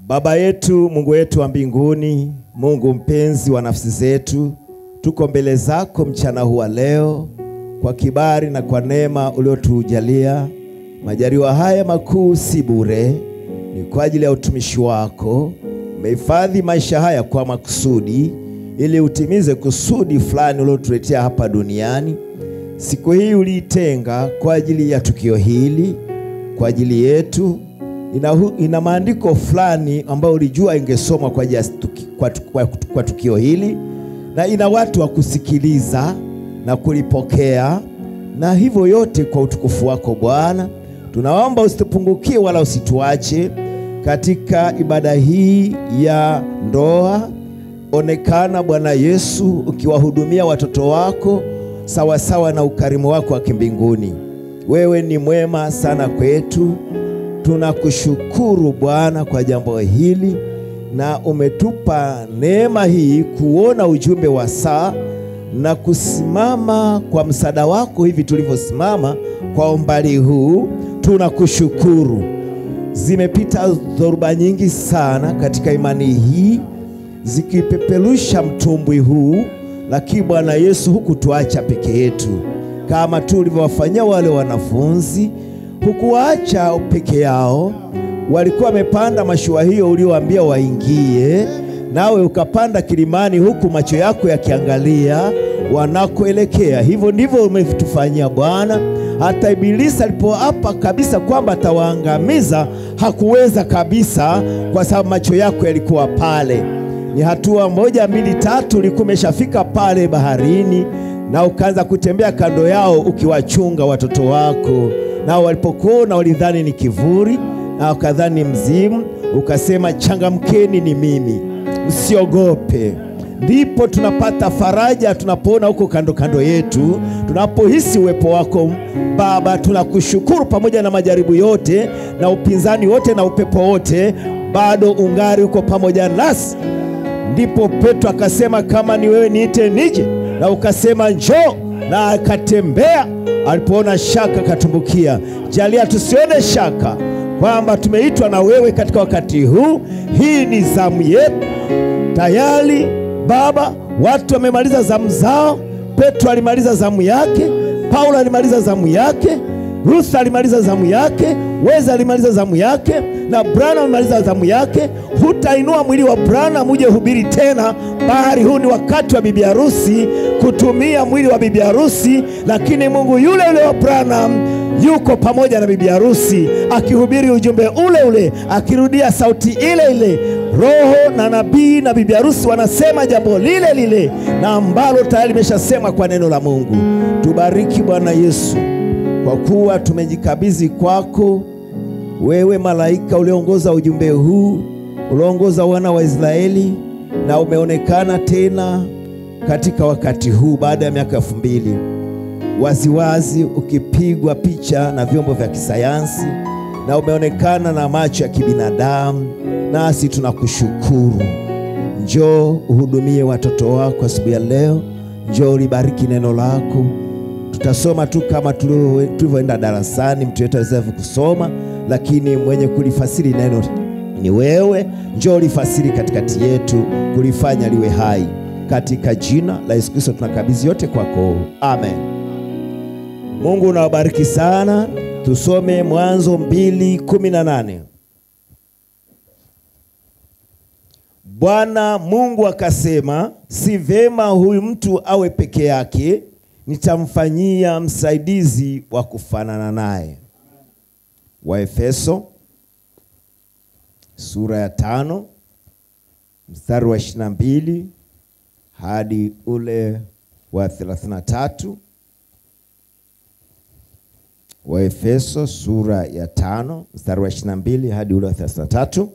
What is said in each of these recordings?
Baba yetu, Mungu wetu wa mbinguni, Mungu mpenzi wa nafsi zetu, tuko mbele zako mchana huu wa leo kwa kibali na kwa neema uliotujalia. Majaliwa haya makuu si bure, ni kwa ajili ya utumishi wako. Umehifadhi maisha haya kwa makusudi, ili utimize kusudi fulani uliotuletea hapa duniani. Siku hii uliitenga kwa ajili ya tukio hili, kwa ajili yetu ina, ina maandiko fulani ambayo ulijua ingesomwa kwa, ajili ya tuki, kwa, kwa, kwa tukio hili na ina watu wa kusikiliza na kulipokea, na hivyo yote kwa utukufu wako Bwana. Tunaomba usitupungukie wala usituache katika ibada hii ya ndoa. Onekana Bwana Yesu ukiwahudumia watoto wako sawasawa sawa na ukarimu wako wa kimbinguni. Wewe ni mwema sana kwetu. Tunakushukuru Bwana kwa jambo hili, na umetupa neema hii kuona ujumbe wa saa na kusimama kwa msaada wako hivi tulivyosimama kwa umbali huu. Tunakushukuru. Zimepita dhoruba nyingi sana katika imani hii zikipeperusha mtumbwi huu, lakini Bwana Yesu hukutuacha peke yetu kama tu ulivyowafanyia wale wanafunzi hukuwaacha peke yao. Walikuwa wamepanda mashua hiyo uliowaambia waingie, nawe ukapanda kilimani, huku macho yako yakiangalia wanakoelekea. Hivyo ndivyo umetufanyia Bwana. Hata Ibilisi alipoapa kabisa kwamba atawaangamiza hakuweza kabisa, kwa sababu macho yako yalikuwa pale. Ni hatua moja mbili tatu, ulikuwa umeshafika pale baharini, na ukaanza kutembea kando yao ukiwachunga watoto wako nao walipokuona walidhani ni kivuli na wakadhani mzimu. Ukasema, changamkeni, ni mimi, msiogope. Ndipo tunapata faraja tunapoona huko kando kando yetu, tunapohisi uwepo wako Baba. Tunakushukuru pamoja na majaribu yote na upinzani wote na upepo wote, bado ungari uko pamoja nasi. Ndipo Petro akasema, kama ni wewe niite nije, na ukasema njoo, na akatembea alipoona shaka katumbukia. Jalia tusione shaka kwamba tumeitwa na wewe katika wakati huu. Hii ni zamu yetu tayari Baba. Watu wamemaliza zamu zao. Petro alimaliza zamu yake, Paulo alimaliza zamu yake, Ruth alimaliza zamu yake, Weza alimaliza zamu yake, na Branham alimaliza zamu yake. Hutainua mwili wa Branham uje hubiri tena, bali huu ni wakati wa bibi harusi kutumia mwili wa bibi harusi. Lakini Mungu yule yule wa Branham yuko pamoja na bibi harusi akihubiri ujumbe ule ule, akirudia sauti ile ile. Roho na nabii na bibi harusi wanasema jambo lile lile, na ambalo tayari limeshasemwa kwa neno la Mungu. Tubariki Bwana Yesu, kwa kuwa tumejikabidhi kwako wewe, malaika ulioongoza ujumbe huu, ulioongoza wana wa Israeli, na umeonekana tena katika wakati huu baada ya miaka elfu mbili waziwazi ukipigwa picha na vyombo vya kisayansi na umeonekana na macho ya kibinadamu, nasi tunakushukuru. Njoo uhudumie watoto wako asubuhi ya leo, njoo ulibariki neno lako. Tutasoma tu kama tulivyoenda darasani, mtu yetu aweza kusoma, lakini mwenye kulifasiri neno ni wewe. Njoo ulifasiri katikati yetu, kulifanya liwe hai, katika jina la Yesu Kristo tunakabidhi yote kwako, amen. Mungu unawabariki sana. Tusome Mwanzo mbili kumi na nane. Bwana Mungu akasema, si vema huyu mtu awe peke yake, nitamfanyia msaidizi wa kufanana naye. Waefeso sura ya tano mstari wa ishirini na mbili hadi ule wa thelathini na tatu. Waefeso sura ya tano mstari wa ishirini na mbili hadi ule wa thelathini na tatu.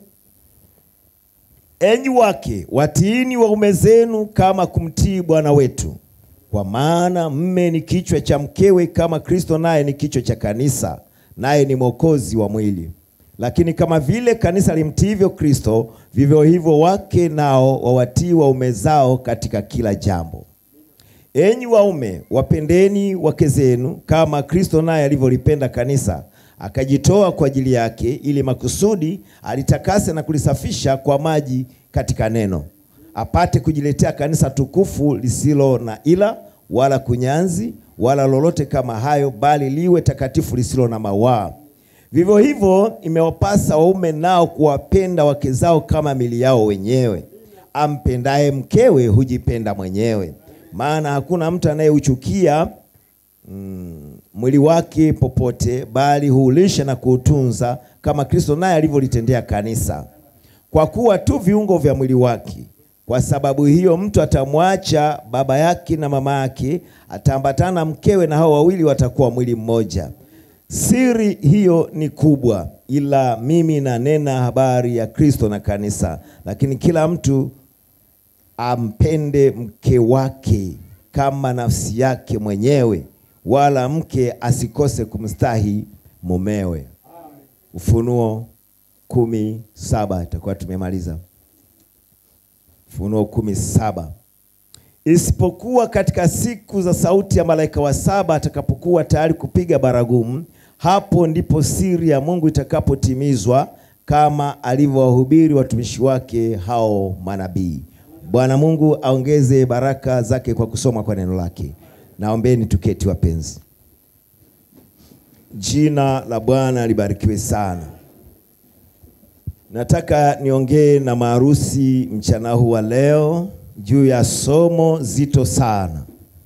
Enyi wake watiini waume zenu kama kumtii Bwana wetu, kwa maana mme ni kichwa cha mkewe, kama Kristo naye ni kichwa cha kanisa, naye ni mwokozi wa mwili. Lakini kama vile kanisa limtiivyo Kristo, vivyo hivyo wake nao wawatii waume zao katika kila jambo. Enyi waume, wapendeni wake zenu kama Kristo naye alivyolipenda kanisa, akajitoa kwa ajili yake, ili makusudi alitakase na kulisafisha kwa maji katika neno, apate kujiletea kanisa tukufu lisilo na ila wala kunyanzi wala lolote kama hayo, bali liwe takatifu lisilo na mawaa. Vivyo hivyo imewapasa waume nao kuwapenda wake zao kama mili yao wenyewe. Ampendaye mkewe hujipenda mwenyewe, maana hakuna mtu anayeuchukia mm, mwili wake popote, bali huulisha na kuutunza kama Kristo naye alivyolitendea kanisa, kwa kuwa tu viungo vya mwili wake. Kwa sababu hiyo mtu atamwacha baba yake na mama yake, ataambatana na mkewe, na hao wawili watakuwa mwili mmoja. Siri hiyo ni kubwa, ila mimi nanena habari ya Kristo na kanisa. Lakini kila mtu ampende mke wake kama nafsi yake mwenyewe, wala mke asikose kumstahi mumewe. Ufunuo kumi saba itakuwa tumemaliza. Ufunuo kumi saba isipokuwa katika siku za sauti ya malaika wa saba atakapokuwa tayari kupiga baragumu, hapo ndipo siri ya Mungu itakapotimizwa kama alivyowahubiri watumishi wake hao manabii. Bwana Mungu aongeze baraka zake kwa kusoma kwa neno lake. Naombeni tuketi, wapenzi. Jina la Bwana libarikiwe sana. Nataka niongee na maharusi mchana huu wa leo juu ya somo zito sana.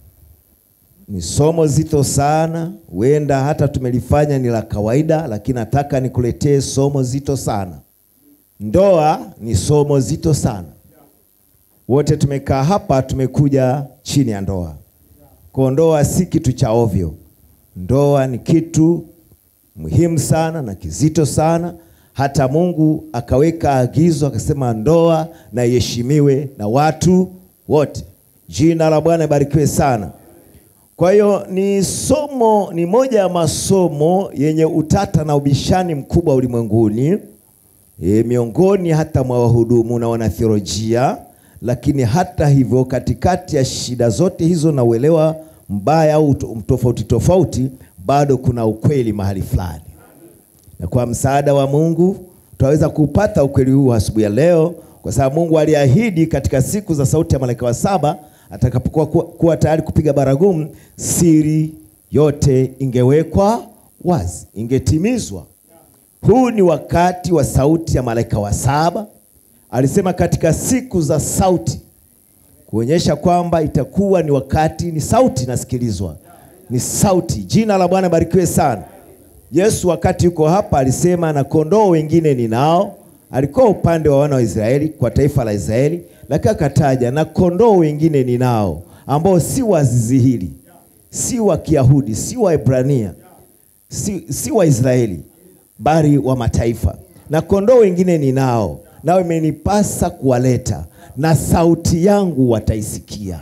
Ni somo zito sana, huenda hata tumelifanya ni la kawaida, lakini nataka nikuletee somo zito sana. Ndoa ni somo zito sana. Wote tumekaa hapa, tumekuja chini ya ndoa. Kwa ndoa si kitu cha ovyo. Ndoa ni kitu muhimu sana na kizito sana. Hata Mungu akaweka agizo akasema, ndoa na iheshimiwe na watu wote. Jina la Bwana ibarikiwe sana. Kwa hiyo ni somo, ni moja ya masomo yenye utata na ubishani mkubwa ulimwenguni, e, miongoni hata mwa wahudumu na wanatheolojia. Lakini hata hivyo, katikati ya shida zote hizo na uelewa mbaya au tofauti tofauti, bado kuna ukweli mahali fulani na kwa msaada wa Mungu tutaweza kupata ukweli huu asubuhi ya leo, kwa sababu Mungu aliahidi katika siku za sauti ya malaika wa saba atakapokuwa kuwa tayari kupiga baragumu, siri yote ingewekwa wazi, ingetimizwa. Huu ni wakati wa sauti ya malaika wa saba. Alisema katika siku za sauti, kuonyesha kwamba itakuwa ni wakati, ni sauti nasikilizwa, ni sauti. Jina la Bwana barikiwe sana. Yesu wakati yuko hapa alisema, na kondoo wengine ninao. Alikuwa upande wa wana wa Israeli, kwa taifa la Israeli, lakini akataja na kondoo wengine ninao, ambao si wa zizi hili, si wa Kiyahudi, si wa Ibrania, si, si wa Israeli, bali wa mataifa. Na kondoo wengine ninao, nao imenipasa kuwaleta, na sauti yangu wataisikia.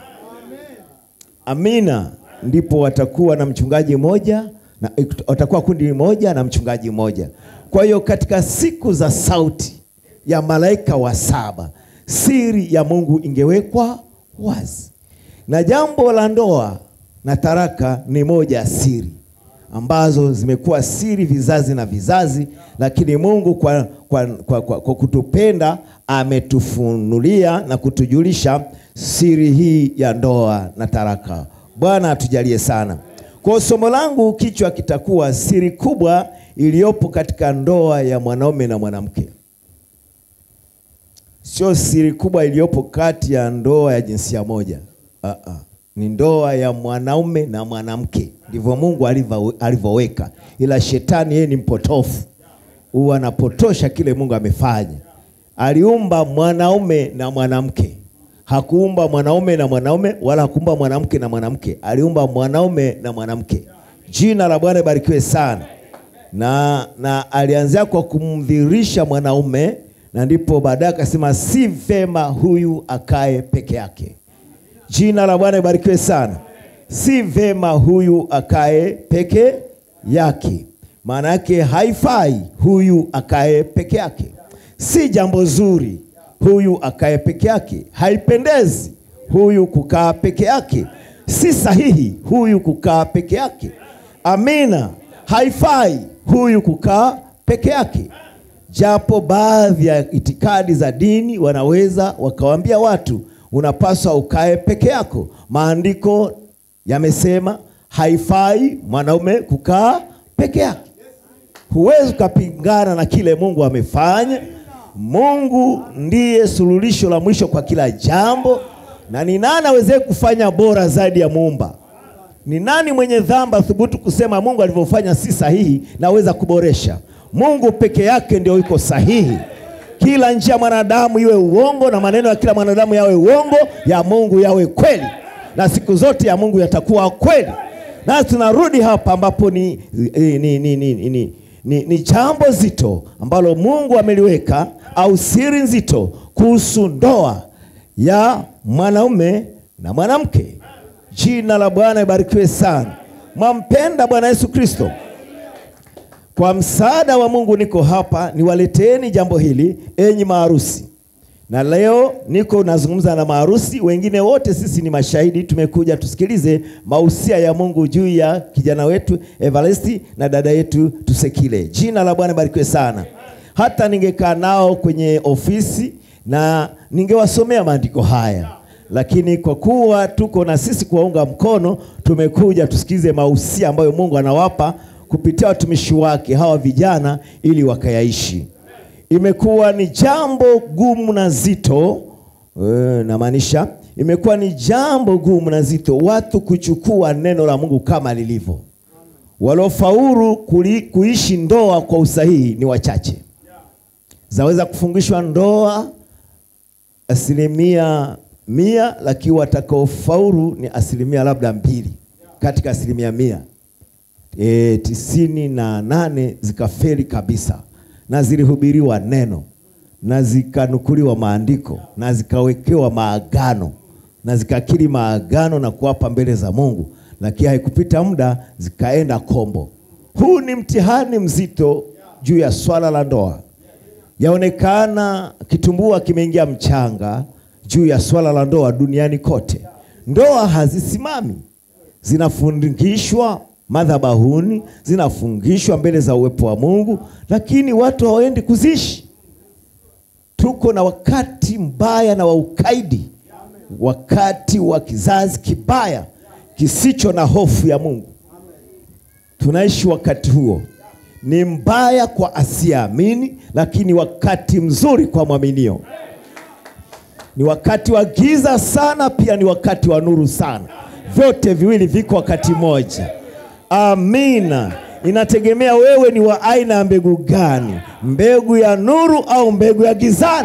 Amina. Ndipo watakuwa na mchungaji mmoja na watakuwa kundi moja na mchungaji mmoja. Kwa hiyo katika siku za sauti ya malaika wa saba, siri ya Mungu ingewekwa wazi, na jambo la ndoa na taraka ni moja ya siri ambazo zimekuwa siri vizazi na vizazi, lakini Mungu kwa, kwa, kwa, kwa, kwa kutupenda ametufunulia na kutujulisha siri hii ya ndoa na taraka. Bwana atujalie sana. Kwa somo langu kichwa kitakuwa siri kubwa iliyopo katika ndoa ya mwanaume na mwanamke. Sio siri kubwa iliyopo kati ya ndoa ya jinsia moja. Uh -uh. Ni ndoa ya mwanaume na mwanamke, ndivyo Mungu alivyoweka, ila shetani yeye ni mpotofu, huwa anapotosha kile Mungu amefanya. Aliumba mwanaume na mwanamke Hakuumba mwanaume na mwanaume wala hakuumba mwanamke na mwanamke, aliumba mwanaume na mwanamke. Jina la Bwana ibarikiwe sana. Na, na alianzia kwa kumdhihirisha mwanaume, na ndipo baadaye akasema si vema huyu akae peke yake. Jina la Bwana ibarikiwe sana. Si vema huyu akae peke yake, maana yake haifai huyu akae peke yake, si jambo zuri huyu akae peke yake, haipendezi huyu kukaa peke yake, si sahihi huyu kukaa peke yake. Amina. haifai huyu kukaa peke yake, japo baadhi ya itikadi za dini wanaweza wakawaambia watu unapaswa ukae peke yako. Maandiko yamesema haifai mwanaume kukaa peke yake. Huwezi ukapingana na kile Mungu amefanya. Mungu ndiye suluhisho la mwisho kwa kila jambo, na ni nani aweze kufanya bora zaidi ya Muumba? Ni nani mwenye dhambi athubutu kusema Mungu alivyofanya si sahihi, naweza kuboresha? Mungu peke yake ndio yuko sahihi. Kila njia ya mwanadamu iwe uongo, na maneno ya kila mwanadamu yawe uongo, ya Mungu yawe kweli, na siku zote ya Mungu yatakuwa kweli. Na tunarudi hapa ambapo ni, ni, ni, ni, ni, ni, ni, ni jambo zito ambalo Mungu ameliweka au siri nzito kuhusu ndoa ya mwanaume na mwanamke. Jina la Bwana ibarikiwe sana. Mwampenda Bwana Yesu Kristo. Kwa msaada wa Mungu niko hapa niwaleteeni jambo hili, enyi maharusi. Na leo niko nazungumza na maharusi, wengine wote sisi ni mashahidi. Tumekuja tusikilize mausia ya Mungu juu ya kijana wetu Evaresti na dada yetu Tusekile. Jina la Bwana barikiwe sana. Hata ningekaa nao kwenye ofisi na ningewasomea maandiko haya, lakini kwa kuwa tuko na sisi kuwaunga mkono, tumekuja tusikilize mausia ambayo Mungu anawapa kupitia watumishi wake hawa vijana ili wakayaishi. Imekuwa ni jambo gumu na zito e, namaanisha imekuwa ni jambo gumu na zito watu kuchukua neno la Mungu kama lilivyo. Waliofaulu kuishi ndoa kwa usahihi ni wachache. Zaweza kufungishwa ndoa asilimia mia, lakini watakaofaulu ni asilimia labda mbili katika asilimia mia. E, tisini na nane zikafeli kabisa na zilihubiriwa neno na zikanukuliwa maandiko na zikawekewa maagano na zikakiri maagano na kuwapa mbele za Mungu, lakini haikupita muda zikaenda kombo. Huu ni mtihani mzito juu ya swala la ndoa. Yaonekana kitumbua kimeingia mchanga juu ya swala la ndoa duniani kote. Ndoa hazisimami, zinafundishwa madhabahuni zinafungishwa mbele za uwepo wa Mungu, lakini watu hawaendi kuzishi. Tuko na wakati mbaya na wa ukaidi, wakati wa kizazi kibaya kisicho na hofu ya Mungu. Tunaishi wakati huo, ni mbaya kwa asiyeamini, lakini wakati mzuri kwa mwaminio. Ni wakati wa giza sana, pia ni wakati wa nuru sana. Vyote viwili viko wakati mmoja. Amina. Inategemea wewe ni wa aina ya mbegu gani, mbegu ya nuru au mbegu ya gizani.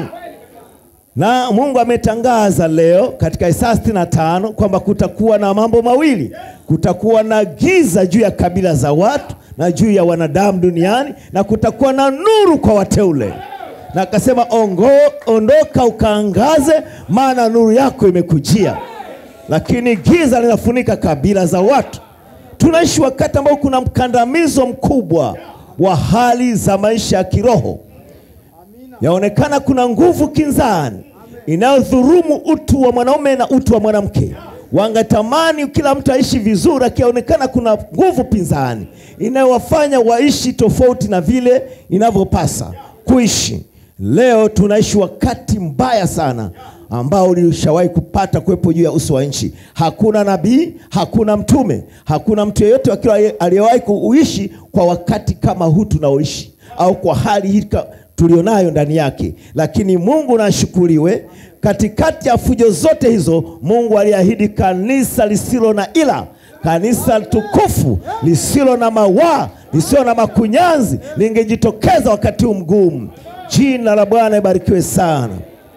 Na Mungu ametangaza leo katika Isaya sitini na tano kwamba kutakuwa na mambo mawili, kutakuwa na giza juu ya kabila za watu na juu ya wanadamu duniani, na kutakuwa na nuru kwa wateule. Na akasema ongo, ondoka ukaangaze, maana nuru yako imekujia. Lakini giza linafunika kabila za watu. Tunaishi wakati ambao kuna mkandamizo mkubwa wa hali za maisha ya kiroho. Yaonekana kuna nguvu kinzani inayodhurumu utu wa mwanaume na utu wa mwanamke. Wangetamani kila mtu aishi vizuri, akionekana kuna nguvu pinzani inayowafanya waishi tofauti na vile inavyopasa kuishi. Leo tunaishi wakati mbaya sana ambao ulishawahi kupata kuwepo juu ya uso wa nchi. Hakuna nabii, hakuna mtume, hakuna mtu yeyote akiwa aliyewahi kuishi kwa wakati kama huu tunaoishi, au kwa hali hii tulionayo ndani yake. Lakini Mungu nashukuriwe, katikati ya fujo zote hizo, Mungu aliahidi kanisa lisilo na ila, kanisa tukufu lisilo na mawaa, lisilo na makunyanzi, lingejitokeza wakati huu mgumu. Jina la Bwana ibarikiwe sana.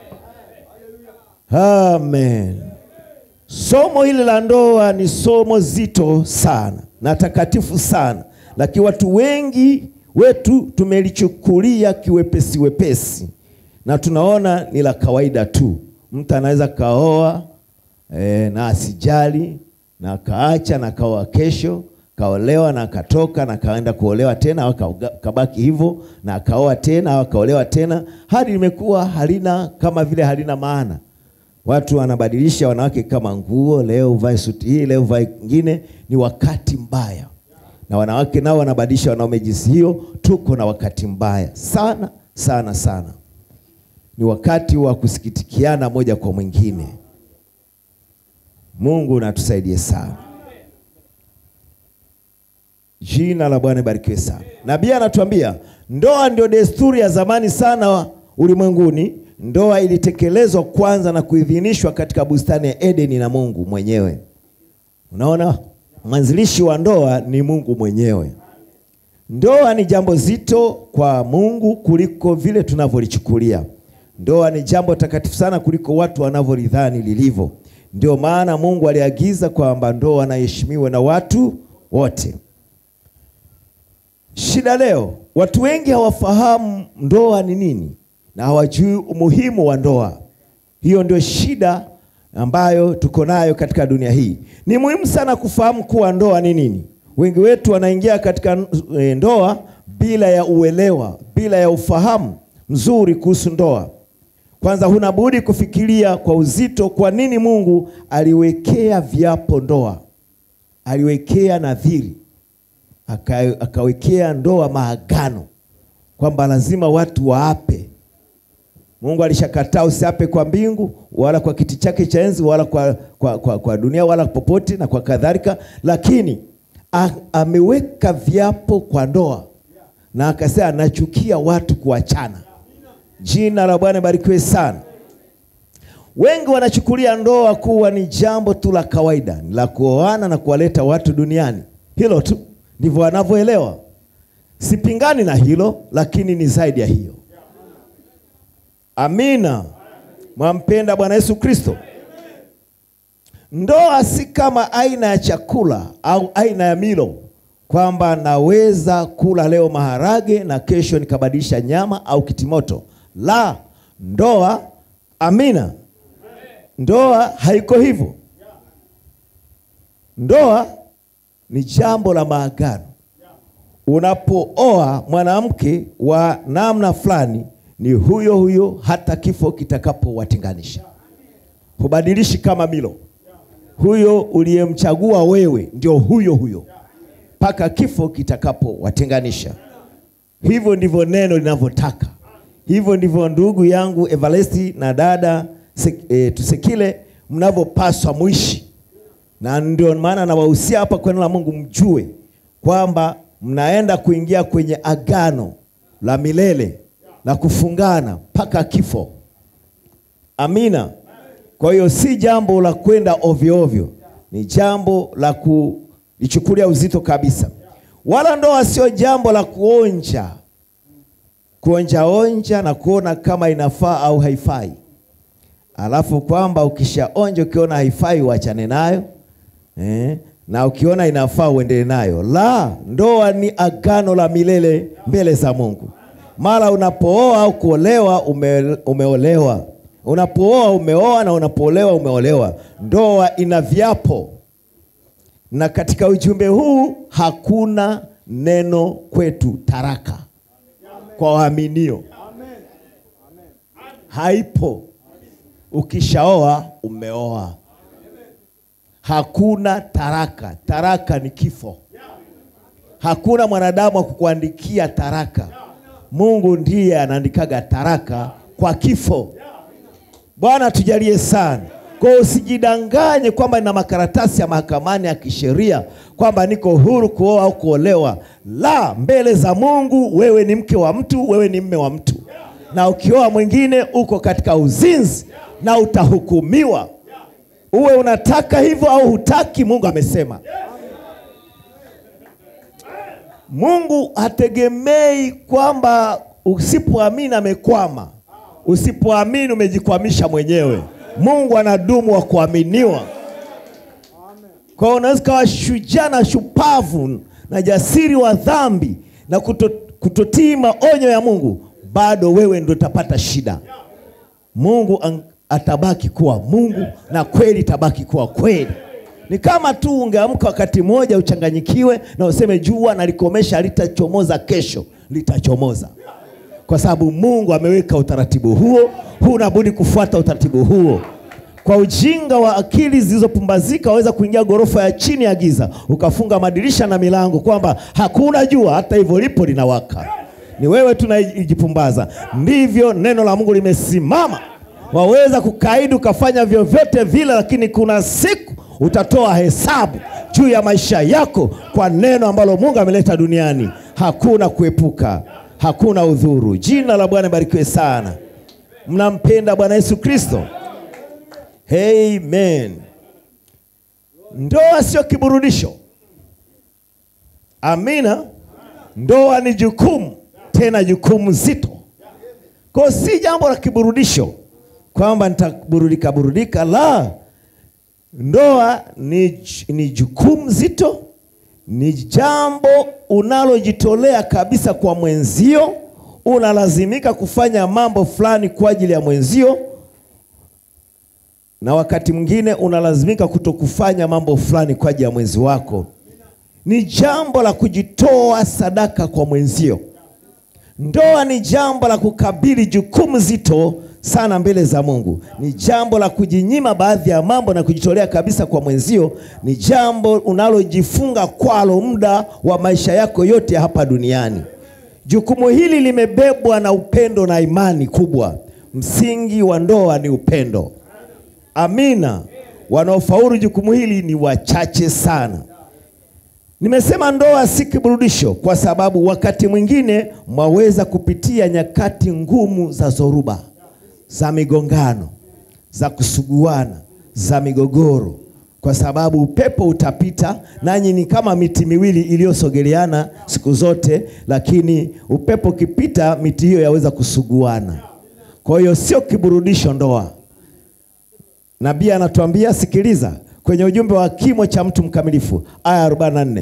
Amen. Somo hili la ndoa ni somo zito sana na takatifu sana, lakini watu wengi wetu tumelichukulia kiwepesi wepesi, na tunaona ni la kawaida tu. Mtu anaweza kaoa e, na asijali na kaacha na kaoa kesho, kaolewa na akatoka na kaenda kuolewa tena, au kabaki hivyo na akaoa tena au akaolewa tena, hadi limekuwa halina kama vile halina maana. Watu wanabadilisha wanawake kama nguo, leo uvae suti hii, leo uvae nyingine. Ni wakati mbaya, na wanawake nao wanabadilisha wanaume jinsi hiyo. Tuko na wakati mbaya sana sana sana, ni wakati wa kusikitikiana moja kwa mwingine. Mungu natusaidie sana. Jina la Bwana barikiwe sana. Nabii anatuambia ndoa ndio desturi ya zamani sana ulimwenguni. Ndoa ilitekelezwa kwanza na kuidhinishwa katika bustani ya Edeni na Mungu mwenyewe. Unaona, mwanzilishi wa ndoa ni Mungu mwenyewe. Ndoa ni jambo zito kwa Mungu kuliko vile tunavyolichukulia. Ndoa ni jambo takatifu sana kuliko watu wanavyolidhani lilivyo. Ndio maana Mungu aliagiza kwamba ndoa na iheshimiwe na watu wote. Shida leo, watu wengi hawafahamu ndoa ni nini na hawajui umuhimu wa ndoa. Hiyo ndio shida ambayo tuko nayo katika dunia hii. Ni muhimu sana kufahamu kuwa ndoa ni nini. Wengi wetu wanaingia katika e, ndoa bila ya uelewa, bila ya ufahamu mzuri kuhusu ndoa. Kwanza, huna budi kufikiria kwa uzito, kwa nini Mungu aliwekea viapo ndoa, aliwekea nadhiri, aka, akawekea ndoa maagano, kwamba lazima watu waape. Mungu alishakataa usiape kwa mbingu wala kwa kiti chake cha enzi wala kwa, kwa, kwa, kwa dunia wala popote na kwa kadhalika, lakini a, ameweka viapo kwa ndoa na akasema anachukia watu kuachana. Jina la Bwana barikiwe sana. Wengi wanachukulia ndoa kuwa ni jambo tu la kawaida la kuoana na kuwaleta watu duniani. Hilo tu ndivyo wanavyoelewa. Sipingani na hilo, lakini ni zaidi ya hiyo. Amina. Mwampenda Bwana Yesu Kristo. Ndoa si kama aina ya chakula au aina ya milo kwamba naweza kula leo maharage na kesho nikabadilisha nyama au kitimoto. La, ndoa, amina, ndoa haiko hivyo. Ndoa ni jambo la maagano. Unapooa mwanamke wa namna fulani, ni huyo huyo hata kifo kitakapowatenganisha. Hubadilishi kama milo. Huyo uliyemchagua wewe ndio huyo huyo mpaka kifo kitakapowatenganisha. Hivyo ndivyo neno linavyotaka. Hivyo ndivyo ndugu yangu Evaresti na dada e, Tusekile mnavyopaswa muishi, na ndio maana nawahusia hapa kwa neno la Mungu, mjue kwamba mnaenda kuingia kwenye agano la milele la kufungana mpaka kifo. Amina. Kwa hiyo si jambo la kwenda ovyo ovyo, ni jambo la kulichukulia uzito kabisa. Wala ndoa sio jambo la kuonja kuonja onja na kuona kama inafaa au haifai, alafu kwamba ukishaonja ukiona haifai uachane nayo eh, na ukiona inafaa uendelee nayo. La, ndoa ni agano la milele mbele za Mungu. Mara unapooa au kuolewa ume, umeolewa unapooa umeoa na unapoolewa umeolewa. Ndoa ina viapo, na katika ujumbe huu hakuna neno kwetu taraka kwa waaminio, haipo. Ukishaoa umeoa, hakuna taraka. Taraka ni kifo. Hakuna mwanadamu wa kukuandikia taraka. Mungu ndiye anaandikaga taraka kwa kifo. Bwana tujalie sana. Kwa hiyo usijidanganye kwamba nina makaratasi ya mahakamani ya kisheria kwamba niko huru kuoa au kuolewa. La, mbele za Mungu wewe ni mke wa mtu, wewe ni mme wa mtu, na ukioa mwingine uko katika uzinzi na utahukumiwa. Uwe unataka hivyo au hutaki, Mungu amesema. Mungu hategemei kwamba usipoamini amekwama. Usipoamini umejikwamisha mwenyewe. Mungu anadumu wa kuaminiwa. Kwa hiyo unaweza ukawa shujaa na shupavu na jasiri wa dhambi na kuto, kutotii maonyo ya Mungu, bado wewe ndio utapata shida. Mungu ang, atabaki kuwa Mungu na kweli itabaki kuwa kweli. Ni kama tu ungeamka wakati mmoja uchanganyikiwe na useme jua nalikomesha litachomoza kesho, litachomoza kwa sababu Mungu ameweka utaratibu huo, huna budi kufuata utaratibu huo. Kwa ujinga wa akili zilizopumbazika waweza kuingia ghorofa ya chini ya giza, ukafunga madirisha na milango, kwamba hakuna jua, hata hivyo lipo linawaka. Ni wewe tunajipumbaza. Ndivyo neno la Mungu limesimama. Waweza kukaidi ukafanya vyovyote vile, lakini kuna siku utatoa hesabu juu ya maisha yako kwa neno ambalo Mungu ameleta duniani. Hakuna kuepuka, hakuna udhuru. Jina la Bwana barikiwe sana. Mnampenda Bwana Yesu Kristo? Amen. Ndoa sio kiburudisho. Amina. Ndoa ni jukumu, tena jukumu zito. Kwa si jambo la kiburudisho kwamba nitaburudika burudika, la. Ndoa ni, ni jukumu zito, ni jambo unalojitolea kabisa kwa mwenzio. Unalazimika kufanya mambo fulani kwa ajili ya mwenzio, na wakati mwingine unalazimika kutokufanya mambo fulani kwa ajili ya mwenzi wako. Ni jambo la kujitoa sadaka kwa mwenzio. Ndoa ni jambo la kukabili jukumu zito sana mbele za Mungu. Ni jambo la kujinyima baadhi ya mambo na kujitolea kabisa kwa mwenzio. Ni jambo unalojifunga kwalo muda wa maisha yako yote hapa duniani. Jukumu hili limebebwa na upendo na imani kubwa. Msingi wa ndoa ni upendo. Amina. Wanaofaulu jukumu hili ni wachache sana. Nimesema ndoa si kiburudisho kwa sababu wakati mwingine mwaweza kupitia nyakati ngumu za zoruba, za migongano, za kusuguana, za migogoro, kwa sababu upepo utapita, nanyi ni kama miti miwili iliyosogeleana siku zote, lakini upepo ukipita, miti hiyo yaweza kusuguana. Kwa hiyo sio kiburudisho ndoa. Nabii anatuambia sikiliza, kwenye ujumbe wa kimo cha mtu mkamilifu aya 44.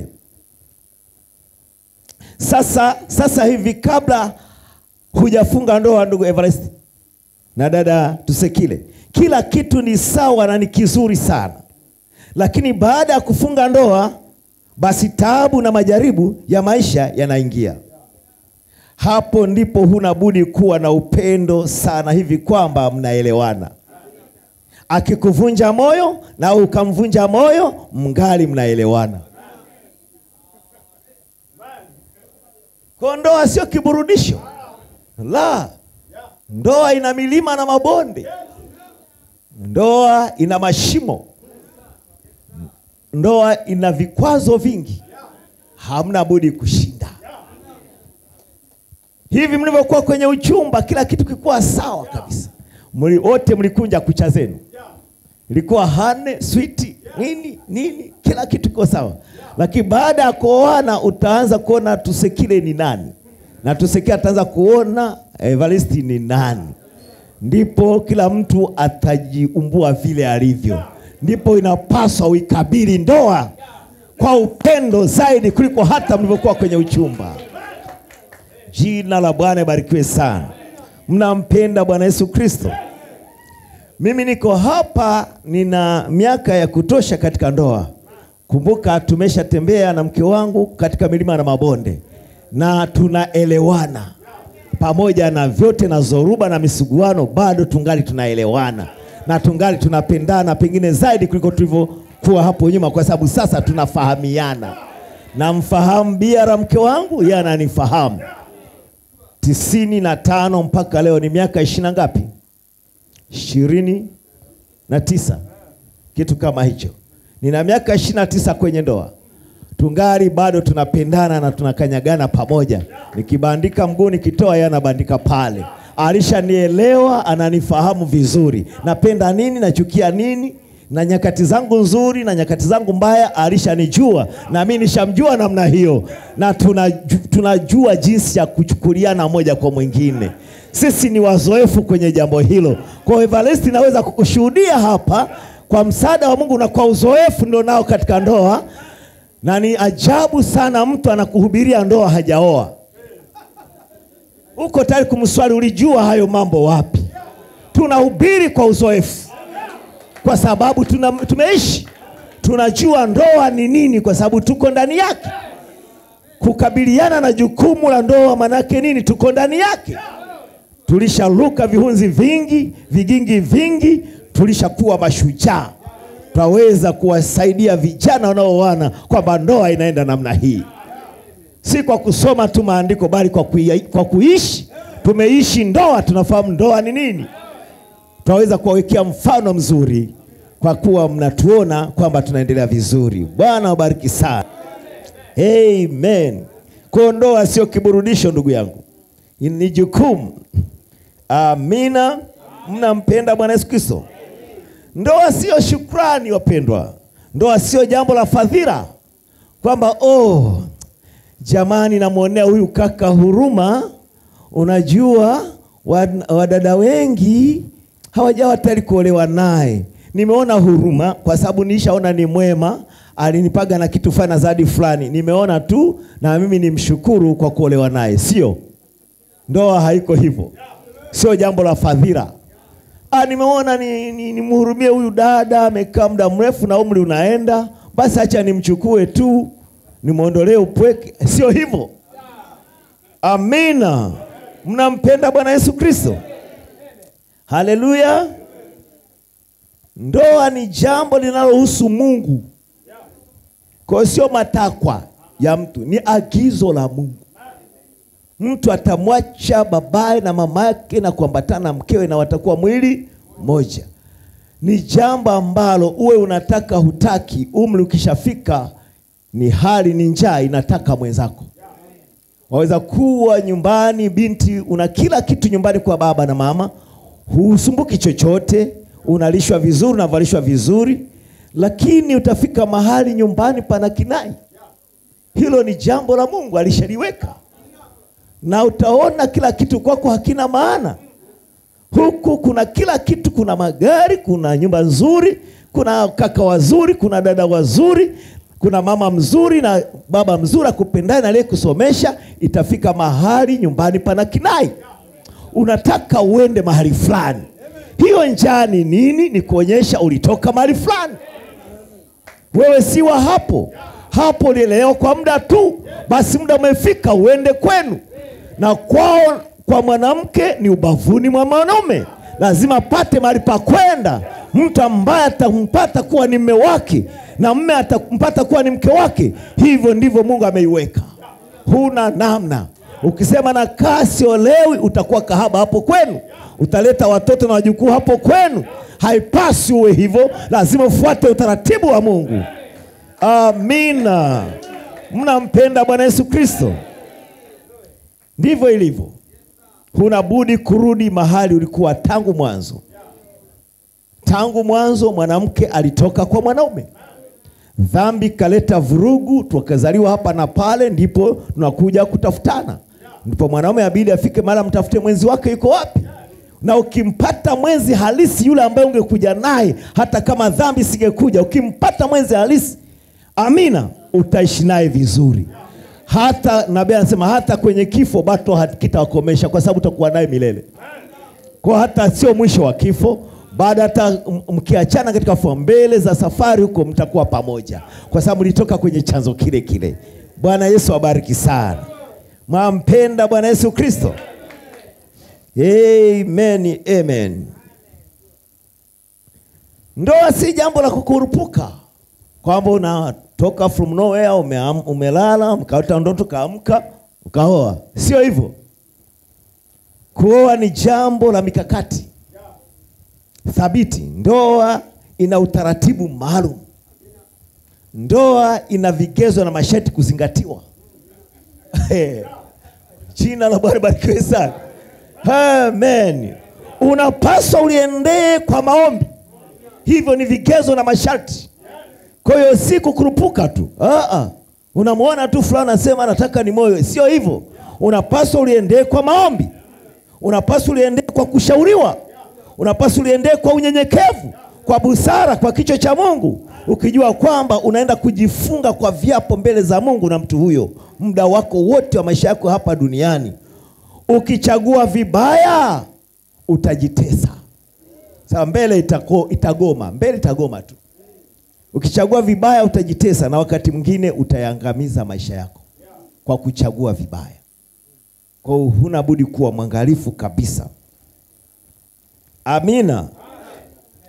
Sasa, sasa hivi kabla hujafunga ndoa, ndugu Everest na dada Tusekile, kila kitu ni sawa na ni kizuri sana, lakini baada ya kufunga ndoa, basi taabu na majaribu ya maisha yanaingia. Hapo ndipo huna budi kuwa na upendo sana hivi kwamba mnaelewana akikuvunja moyo na ukamvunja moyo, mngali mnaelewana. Kwa ndoa sio kiburudisho, la. Ndoa ina milima na mabonde, ndoa ina mashimo, ndoa ina vikwazo vingi, hamna budi kushinda. Hivi mlivyokuwa kwenye uchumba, kila kitu kilikuwa sawa kabisa, mli wote mlikunja kucha zenu ilikuwa hane switi nini nini, kila kitu kiko sawa, lakini baada ya kuoana utaanza kuona Tusekile ni nani na Tusekile ataanza kuona Evaristi ni nani. Ndipo kila mtu atajiumbua vile alivyo. Ndipo inapaswa uikabili ndoa kwa upendo zaidi kuliko hata mlivyokuwa kwenye uchumba. Jina la Bwana ibarikiwe sana. Mnampenda Bwana Yesu Kristo? Mimi niko hapa, nina miaka ya kutosha katika ndoa. Kumbuka, tumeshatembea na mke wangu katika milima na mabonde, na tunaelewana pamoja na vyote na zoruba na misuguano, bado tungali tunaelewana na tungali tunapendana, pengine zaidi kuliko tulivyokuwa hapo nyuma, kwa sababu sasa tunafahamiana. Namfahamu biara mke wangu, yeye ananifahamu. tisini na tano mpaka leo ni miaka ishirini na ngapi? ishirini na tisa kitu kama hicho. Nina miaka ishirini na tisa kwenye ndoa, tungali bado tunapendana na tunakanyagana pamoja. Nikibandika mguu nikitoa, yeye anabandika pale. Alishanielewa, ananifahamu vizuri, napenda nini, nachukia nini, na nyakati zangu nzuri na nyakati zangu mbaya alishanijua, na mimi nishamjua namna hiyo, na tunajua, tunajua jinsi ya kuchukuliana moja kwa mwingine. Sisi ni wazoefu kwenye jambo hilo. Kwa Evaristi, naweza kukushuhudia hapa kwa msaada wa Mungu na kwa uzoefu ndio nao katika ndoa, na ni ajabu sana mtu anakuhubiria ndoa hajaoa. Uko tayari kumswali, ulijua hayo mambo wapi? Tunahubiri kwa uzoefu, kwa sababu tuna, tumeishi tunajua ndoa ni nini, kwa sababu tuko ndani yake. Kukabiliana na jukumu la ndoa manake nini? Tuko ndani yake tulisharuka vihunzi vingi, vigingi vingi, tulishakuwa mashujaa, twaweza kuwasaidia vijana wanaoana kwamba ndoa inaenda namna hii, si kwa kusoma tu maandiko, bali kwa, kui, kwa kuishi. Tumeishi ndoa, tunafahamu ndoa ni nini. Twaweza kuwawekea mfano mzuri kwa kuwa mnatuona kwamba tunaendelea vizuri. Bwana wabariki sana, amen. Kwa ndoa sio kiburudisho, ndugu yangu, ni jukumu. Amina. Mnampenda Bwana Yesu Kristo. Ndoa sio shukrani, wapendwa. Ndoa sio jambo la fadhila kwamba oh, jamani, namwonea huyu kaka huruma. Unajua wadada wengi hawajawa tayari kuolewa naye. Nimeona huruma kwa sababu niishaona ni mwema, alinipaga na kitu fulani na zawadi fulani, nimeona tu na mimi nimshukuru kwa kuolewa naye. Sio, ndoa haiko hivyo, sio jambo la fadhila. Ah, nimeona nimhurumie ni, ni huyu dada amekaa muda mrefu na umri unaenda, basi acha nimchukue tu nimwondolee upweke. Sio hivyo. Amina. Mnampenda Bwana Yesu Kristo? Haleluya. Ndoa ni jambo linalohusu Mungu, kwa hiyo sio matakwa ya mtu, ni agizo la Mungu. Mtu atamwacha babaye na mama yake na kuambatana na mkewe na watakuwa mwili moja. Ni jambo ambalo uwe unataka hutaki, umri ukishafika, ni hali ni njaa inataka mwenzako. Waweza kuwa nyumbani, binti, una kila kitu nyumbani kwa baba na mama, husumbuki chochote, unalishwa vizuri, unavalishwa vizuri, lakini utafika mahali nyumbani pana kinai. Hilo ni jambo la Mungu alishaliweka na utaona kila kitu kwako hakina maana. Huku kuna kila kitu, kuna magari, kuna nyumba nzuri, kuna kaka wazuri, kuna dada wazuri, kuna mama mzuri na baba mzuri akupendaye na aliyekusomesha. Itafika mahali nyumbani pana kinai, unataka uende mahali fulani. Hiyo njaa ni nini? Ni kuonyesha ulitoka mahali fulani, wewe si wa hapo hapo, ulielewa kwa muda tu, basi muda umefika uende kwenu na kwao kwa mwanamke ni ubavuni mwa mwanaume, lazima apate mahali pa kwenda. Mtu ambaye atampata kuwa ni mme wake na mme atampata kuwa ni mke wake. Hivyo ndivyo Mungu ameiweka, huna namna. Ukisema na kaa siolewi, utakuwa kahaba hapo kwenu, utaleta watoto na wajukuu hapo kwenu. Haipasi uwe hivyo, lazima ufuate utaratibu wa Mungu. Amina. Mnampenda Bwana Yesu Kristo? Ndivyo ilivyo. Huna budi kurudi mahali ulikuwa tangu mwanzo. Tangu mwanzo mwanamke alitoka kwa mwanaume, dhambi kaleta vurugu, tukazaliwa hapa na pale, ndipo tunakuja kutafutana. Ndipo mwanaume abidi afike mahali mtafute mwenzi wake yuko wapi, na ukimpata mwenzi halisi yule ambaye ungekuja naye, hata kama dhambi singekuja, ukimpata mwenzi halisi, amina, utaishi naye vizuri hata nabii anasema hata kwenye kifo bado hakitawakomesha, kwa sababu utakuwa naye milele. Kwa hata sio mwisho wa kifo, baada hata mkiachana katika fua mbele za safari huko, mtakuwa pamoja, kwa sababu mlitoka kwenye chanzo kile kile. Bwana Yesu abariki sana. Mwampenda Bwana Yesu Kristo? Amen, amen. Ndoa si jambo la kukurupuka kwamba unatoka from nowhere ume, umelala mkaota ndoto kaamka ukaoa. Sio hivyo. Kuoa ni jambo la mikakati thabiti. Ndoa ina utaratibu maalum. Ndoa ina vigezo na masharti kuzingatiwa. Jina la Bwana barikiwe sana. Amen. Unapaswa uliendee kwa maombi. Hivyo ni vigezo na masharti. Kwa hiyo si kukurupuka tu. Aa, unamwona tu fulani anasema nataka ni moyo. Sio hivyo. Unapaswa uliendee kwa maombi. Unapaswa uliendee kwa kushauriwa. Unapaswa uliendee kwa unyenyekevu, kwa busara, kwa kicho cha Mungu, ukijua kwamba unaenda kujifunga kwa viapo mbele za Mungu na mtu huyo muda wako wote wa maisha yako hapa duniani. Ukichagua vibaya utajitesa. Sasa mbele itako, itagoma mbele itagoma tu. Ukichagua vibaya utajitesa, na wakati mwingine utayangamiza maisha yako kwa kuchagua vibaya. Kwa hiyo huna budi kuwa mwangalifu kabisa. Amina.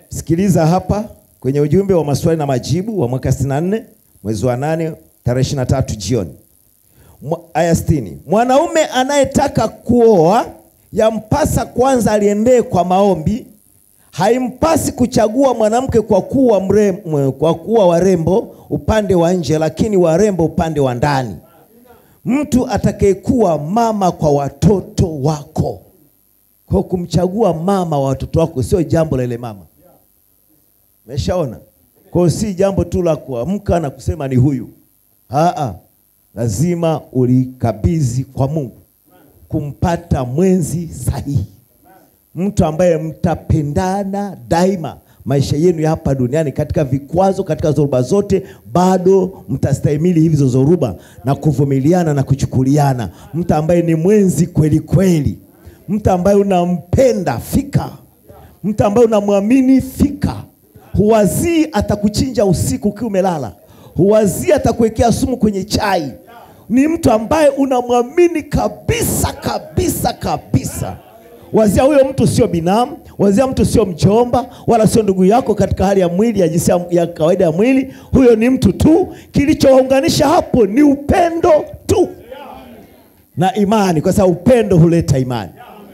Sikiliza hapa kwenye ujumbe wa maswali na majibu wa mwaka 64 mwezi wa 8 tarehe 23 jioni. Mwa- Aya 60. Mwanaume anayetaka kuoa yampasa kwanza aliendee kwa maombi. Haimpasi kuchagua mwanamke kwa kuwa mrembo, kwa kuwa warembo upande wa nje, lakini warembo upande wa ndani. Mtu atakayekuwa mama kwa watoto wako, kwa kumchagua mama wa watoto wako sio jambo la ile mama. Umeshaona? Kwa hiyo si jambo tu la kuamka na kusema ni huyu. Aa, lazima ulikabidhi kwa Mungu kumpata mwenzi sahihi, mtu ambaye mtapendana daima maisha yenu ya hapa duniani, katika vikwazo, katika zoruba zote, bado mtastahimili hizo zoruba na kuvumiliana na kuchukuliana, mtu ambaye ni mwenzi kweli kweli, mtu ambaye unampenda fika, mtu ambaye unamwamini fika. Huwazii atakuchinja usiku ukiwa umelala, huwazii atakuwekea sumu kwenye chai. Ni mtu ambaye unamwamini kabisa kabisa kabisa. Wazia huyo mtu sio binamu, wazia mtu sio mjomba, wala sio ndugu yako katika hali ya mwili ya jinsia ya kawaida ya mwili. Huyo ni mtu tu, kilichowaunganisha hapo ni upendo tu na imani, kwa sababu upendo huleta imani.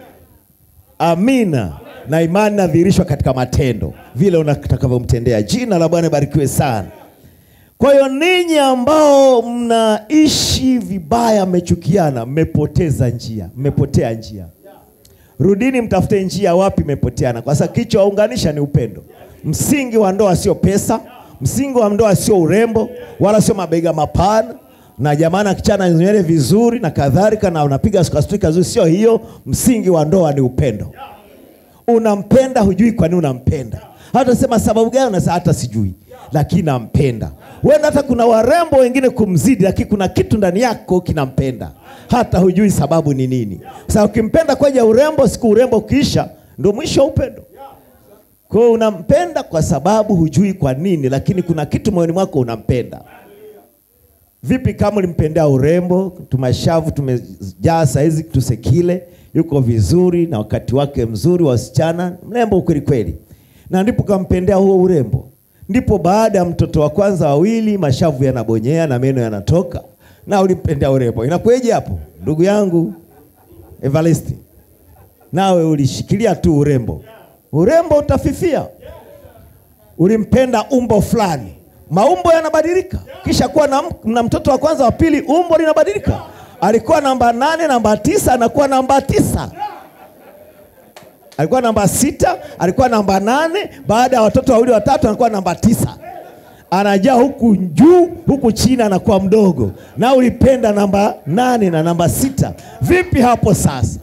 Amina. Na imani inadhihirishwa katika matendo, vile unatakavyomtendea. Jina la Bwana barikiwe sana. Kwa hiyo ninyi ambao mnaishi vibaya, mmechukiana, mmepoteza njia, mmepotea njia. Rudini mtafute njia wapi mmepoteana, kwa sababu kilichowaunganisha ni upendo. Msingi wa ndoa sio pesa, msingi wa ndoa sio urembo, wala sio mabega mapana na jamani akichana nywele vizuri na kadhalika, na unapiga skasturi kazuri, sio hiyo. Msingi wa ndoa ni upendo. Unampenda, hujui kwa nini unampenda, hata sema sababu gani, unasema hata sijui, lakini nampenda. Wenda hata kuna warembo wengine kumzidi, lakini kuna kitu ndani yako kinampenda, hata hujui sababu ni nini. Sasa ukimpenda kwaja ya urembo, siku urembo ukiisha, ndio mwisho wa upendo. Kwa hiyo unampenda kwa sababu hujui kwa nini, lakini kuna kitu moyoni mwako unampenda. Vipi kama ulimpendea urembo, tumashavu tumejaa saizi, tusekile yuko vizuri na wakati wake mzuri, wasichana mrembo kweli kweli, na ndipo kampendea huo urembo, ndipo baada ya mtoto wa kwanza wawili, mashavu yanabonyea na meno yanatoka, na ulimpendea urembo. Inakueje hapo, ndugu yangu Evaristi? Nawe ulishikilia tu urembo, urembo utafifia. Ulimpenda umbo fulani maumbo yanabadilika. Kisha kuwa na, na mtoto wa kwanza wa pili, umbo linabadilika. Alikuwa namba nane, namba tisa, anakuwa namba tisa. Alikuwa namba sita, alikuwa namba nane. Baada ya watoto wawili watatu, anakuwa namba tisa. Anajaa huku juu, huku chini, anakuwa mdogo. Na ulipenda namba nane na namba sita. Vipi hapo sasa?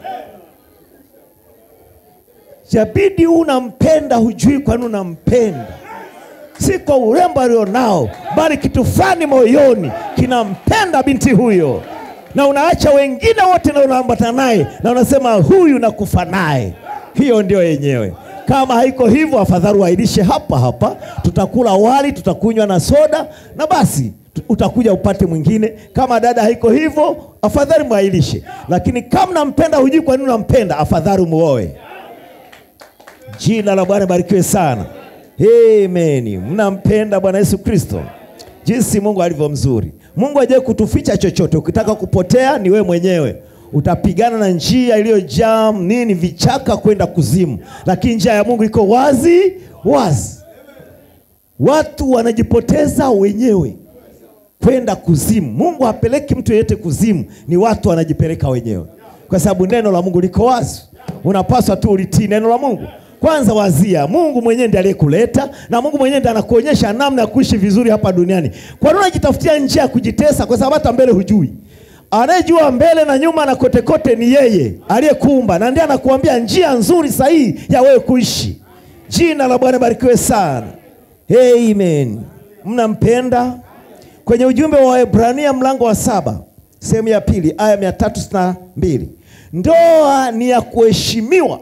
Jabidi unampenda, hujui kwa nini unampenda si kwa urembo alionao, bali kitu fulani moyoni kinampenda binti huyo, na unaacha wengine wote na unaambatana naye na unasema huyu nakufa naye. Hiyo ndio yenyewe. Kama haiko hivyo, afadhali uahirishe hapa hapa, tutakula wali, tutakunywa na soda na basi utakuja upate mwingine. Kama dada haiko hivyo, afadhali mwahirishe. Lakini kama nampenda, hujui kwa nini unampenda, afadhali muoe. Jina la Bwana barikiwe sana. Amen. Mnampenda Bwana Yesu Kristo, jinsi Mungu alivyo mzuri. Mungu hajawahi kutuficha chochote. Ukitaka kupotea ni we mwenyewe, utapigana na njia iliyojaa nini, vichaka kwenda kuzimu, lakini njia ya Mungu iko wazi wazi. Watu wanajipoteza wenyewe kwenda kuzimu. Mungu hapeleki mtu yeyote kuzimu, ni watu wanajipeleka wenyewe, kwa sababu neno la Mungu liko wazi. Unapaswa tu ulitii neno la Mungu. Kwanza wazia, Mungu mwenyewe ndiye aliyekuleta na Mungu mwenyewe ndiye anakuonyesha namna ya kuishi vizuri hapa duniani. Kwa nini unajitafutia njia ya kujitesa? Kwa sababu hata mbele hujui. Anayejua mbele na nyuma na kote kote ni yeye aliyekuumba, na ndiye anakuambia njia nzuri sahihi ya wewe kuishi. Jina la Bwana barikiwe sana. Amen. Mnampenda? Kwenye ujumbe wa Waebrania mlango wa saba sehemu ya pili aya mia tatu sitini na mbili ndoa ni ya kuheshimiwa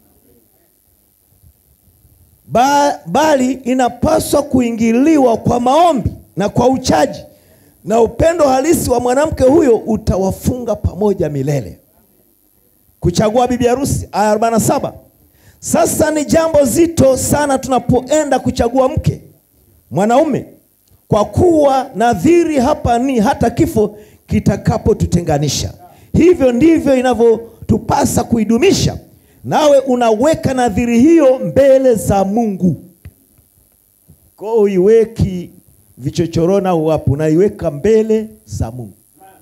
Ba, bali inapaswa kuingiliwa kwa maombi na kwa uchaji, na upendo halisi wa mwanamke huyo utawafunga pamoja milele. Kuchagua bibi harusi, aya 47. Sasa ni jambo zito sana tunapoenda kuchagua mke mwanaume, kwa kuwa nadhiri hapa ni hata kifo kitakapotutenganisha. Hivyo ndivyo inavyotupasa kuidumisha. Nawe unaweka nadhiri hiyo mbele za Mungu, kwa uiweki vichochoroni au wapi, unaiweka mbele za Mungu.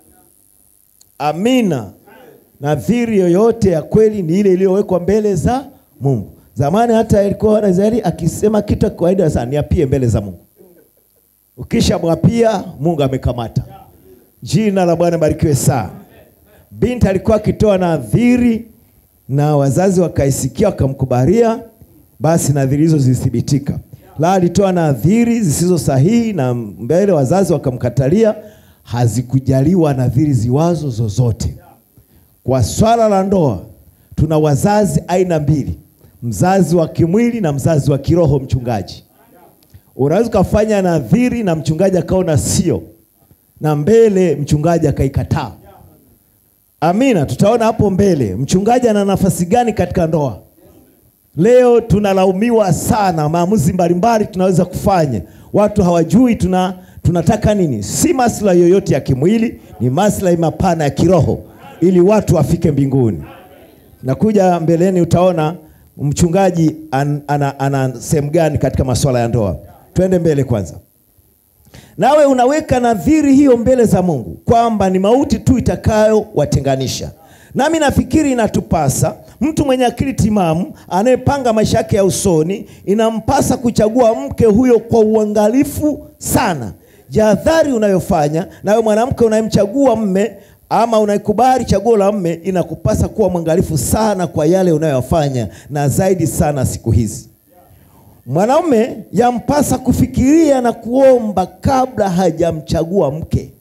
Amina. Nadhiri yoyote ya kweli ni ile iliyowekwa mbele za Mungu. Zamani hata ilikuwa Israeli akisema kitu kawaida sana, niapie mbele za Mungu. Ukisha mwapia Mungu amekamata. Jina la Bwana barikiwe sana. Binti alikuwa akitoa nadhiri na wazazi wakaisikia wakamkubalia, basi nadhiri hizo zilithibitika. La, alitoa nadhiri zisizo sahihi na mbele wazazi wakamkatalia, hazikujaliwa nadhiri ziwazo zozote. Kwa swala la ndoa tuna wazazi aina mbili, mzazi wa kimwili na mzazi wa kiroho. Mchungaji, unaweza ukafanya nadhiri na mchungaji akaona sio, na mbele mchungaji akaikataa. Amina, tutaona hapo mbele mchungaji ana nafasi gani katika ndoa. Leo tunalaumiwa sana, maamuzi mbalimbali tunaweza kufanya, watu hawajui tuna tunataka nini. Si maslahi yoyote ya kimwili, ni maslahi mapana ya kiroho, ili watu wafike mbinguni. Nakuja mbeleni, utaona mchungaji an, ana, ana sehemu gani katika masuala ya ndoa. Twende mbele kwanza. Nawe unaweka nadhiri hiyo mbele za Mungu kwamba ni mauti tu itakayowatenganisha. Nami nafikiri inatupasa mtu mwenye akili timamu anayepanga maisha yake ya usoni, inampasa kuchagua mke huyo kwa uangalifu sana. Jahadhari unayofanya nawe mwanamke unayemchagua mme ama unaikubali chaguo la mme, inakupasa kuwa mwangalifu sana kwa yale unayofanya, na zaidi sana siku hizi mwanaume yampasa kufikiria na kuomba kabla hajamchagua mke.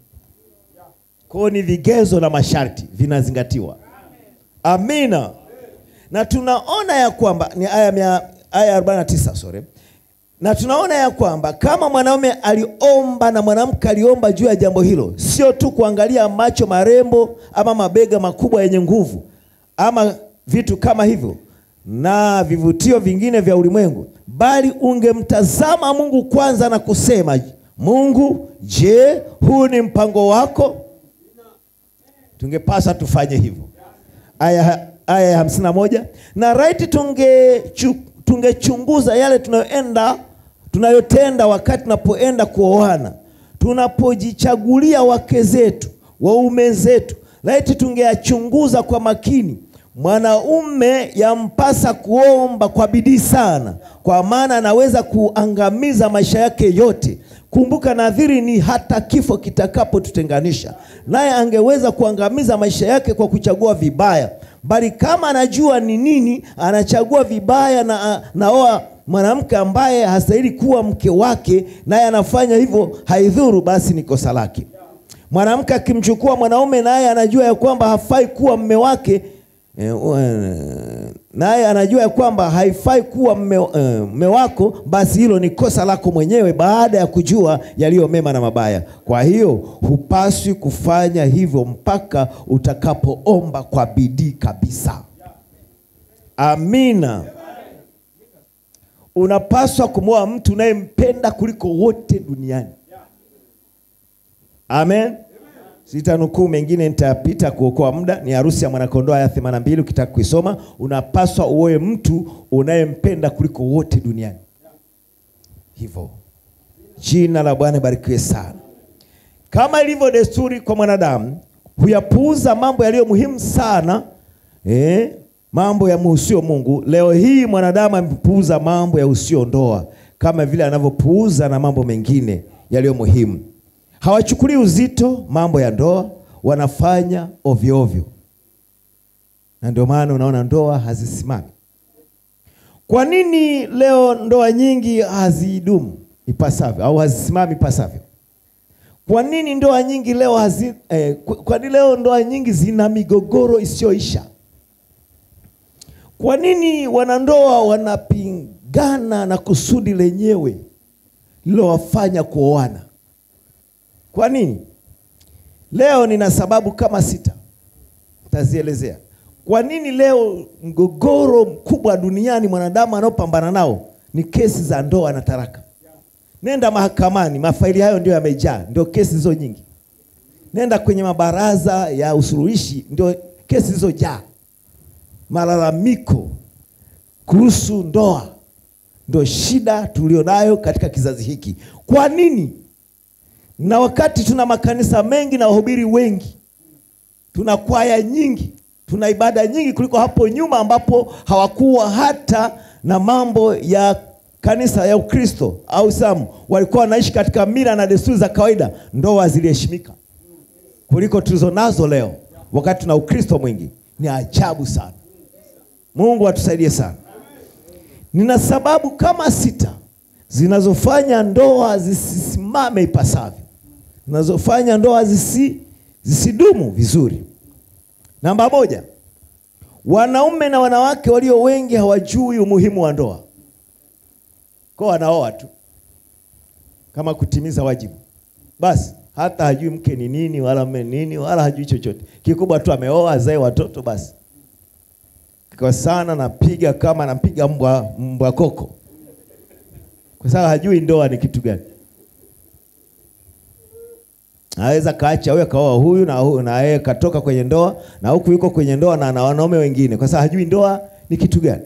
Kwa ni vigezo na masharti vinazingatiwa. Amina. Na tunaona ya kwamba ni aya mia, aya 49 sorry. Na tunaona ya kwamba kama mwanaume aliomba na mwanamke aliomba juu ya jambo hilo, sio tu kuangalia macho marembo ama mabega makubwa yenye nguvu ama vitu kama hivyo na vivutio vingine vya ulimwengu, bali ungemtazama Mungu kwanza na kusema, Mungu, je, huu ni mpango wako? Tungepasa tufanye hivyo. Aya aya ya hamsini na moja na raiti tunge tungechunguza yale tunayoenda tunayotenda wakati tunapoenda kuoana, tunapojichagulia wake zetu, waume zetu, raiti tungeyachunguza kwa makini. Mwanaume yampasa kuomba kwa bidii sana, kwa maana anaweza kuangamiza maisha yake yote. Kumbuka, nadhiri ni hata kifo kitakapotutenganisha, naye angeweza kuangamiza maisha yake kwa kuchagua vibaya, bali kama anajua ni nini anachagua vibaya na naoa mwanamke ambaye hastahili kuwa mke wake, naye anafanya hivyo, haidhuru, basi ni kosa lake. Mwanamke akimchukua mwanaume naye anajua ya kwamba hafai kuwa mme wake naye anajua ya kwamba haifai kuwa mme, uh, mme wako, basi hilo ni kosa lako mwenyewe, baada ya kujua yaliyo mema na mabaya. Kwa hiyo hupaswi kufanya hivyo mpaka utakapoomba kwa bidii kabisa. Amina. Unapaswa kumwoa mtu unayempenda kuliko wote duniani. Amen. Sitanukuu mengine, nitapita kuokoa muda. Ni harusi ya mwanakondoo aya 82, ukitaka kuisoma. Unapaswa uoe mtu unayempenda kuliko wote duniani. Hivyo jina la Bwana barikiwe sana. Kama ilivyo desturi kwa mwanadamu, huyapuuza mambo yaliyo muhimu sana eh, mambo ya muhusio Mungu. Leo hii mwanadamu amepuuza mambo ya usio ndoa kama vile anavyopuuza na mambo mengine yaliyo muhimu. Hawachukulii uzito mambo ya ndoa, wanafanya ovyo ovyo, na ndio maana unaona ndoa hazisimami. Kwa nini leo ndoa nyingi hazidumu ipasavyo au hazisimami ipasavyo? Kwa nini ndoa nyingi leo hazi, eh, kwa nini leo ndoa nyingi zina migogoro isiyoisha? Kwa nini wanandoa wanapingana na kusudi lenyewe lilowafanya kuoana? Kwa nini? Leo nina sababu kama sita, nitazielezea Kwa nini leo mgogoro mkubwa duniani mwanadamu anaopambana nao ni kesi za ndoa na taraka? Nenda mahakamani, mafaili hayo ndio yamejaa, ndio kesi hizo nyingi. Nenda kwenye mabaraza ya usuluhishi, ndio kesi zilizojaa. Malalamiko kuhusu ndoa ndio shida tulionayo katika kizazi hiki. Kwa nini? Na wakati tuna makanisa mengi na wahubiri wengi, tuna kwaya nyingi, tuna ibada nyingi kuliko hapo nyuma, ambapo hawakuwa hata na mambo ya kanisa ya Ukristo au Islamu, walikuwa wanaishi katika mila na desturi za kawaida. Ndoa ziliheshimika kuliko tulizo nazo leo, wakati tuna Ukristo mwingi. Ni ajabu sana. Mungu atusaidie sana. Nina sababu kama sita zinazofanya ndoa zisisimame ipasavyo, zinazofanya ndoa zisi, zisidumu vizuri. Namba moja, wanaume na wanawake walio wengi hawajui umuhimu wa ndoa, kwa wanaoa tu kama kutimiza wajibu basi, hata hajui mke ni nini wala mme ni nini wala hajui chochote. Kikubwa tu ameoa, azae watoto basi kwa sana napiga kama napiga mbwa mbwa koko, kwa sababu hajui ndoa ni kitu gani. Aweza kaacha huyo kaoa huyu na huyu na yeye katoka kwenye ndoa na huku yuko kwenye ndoa na na wanaume wengine, kwa sababu hajui ndoa ni kitu gani.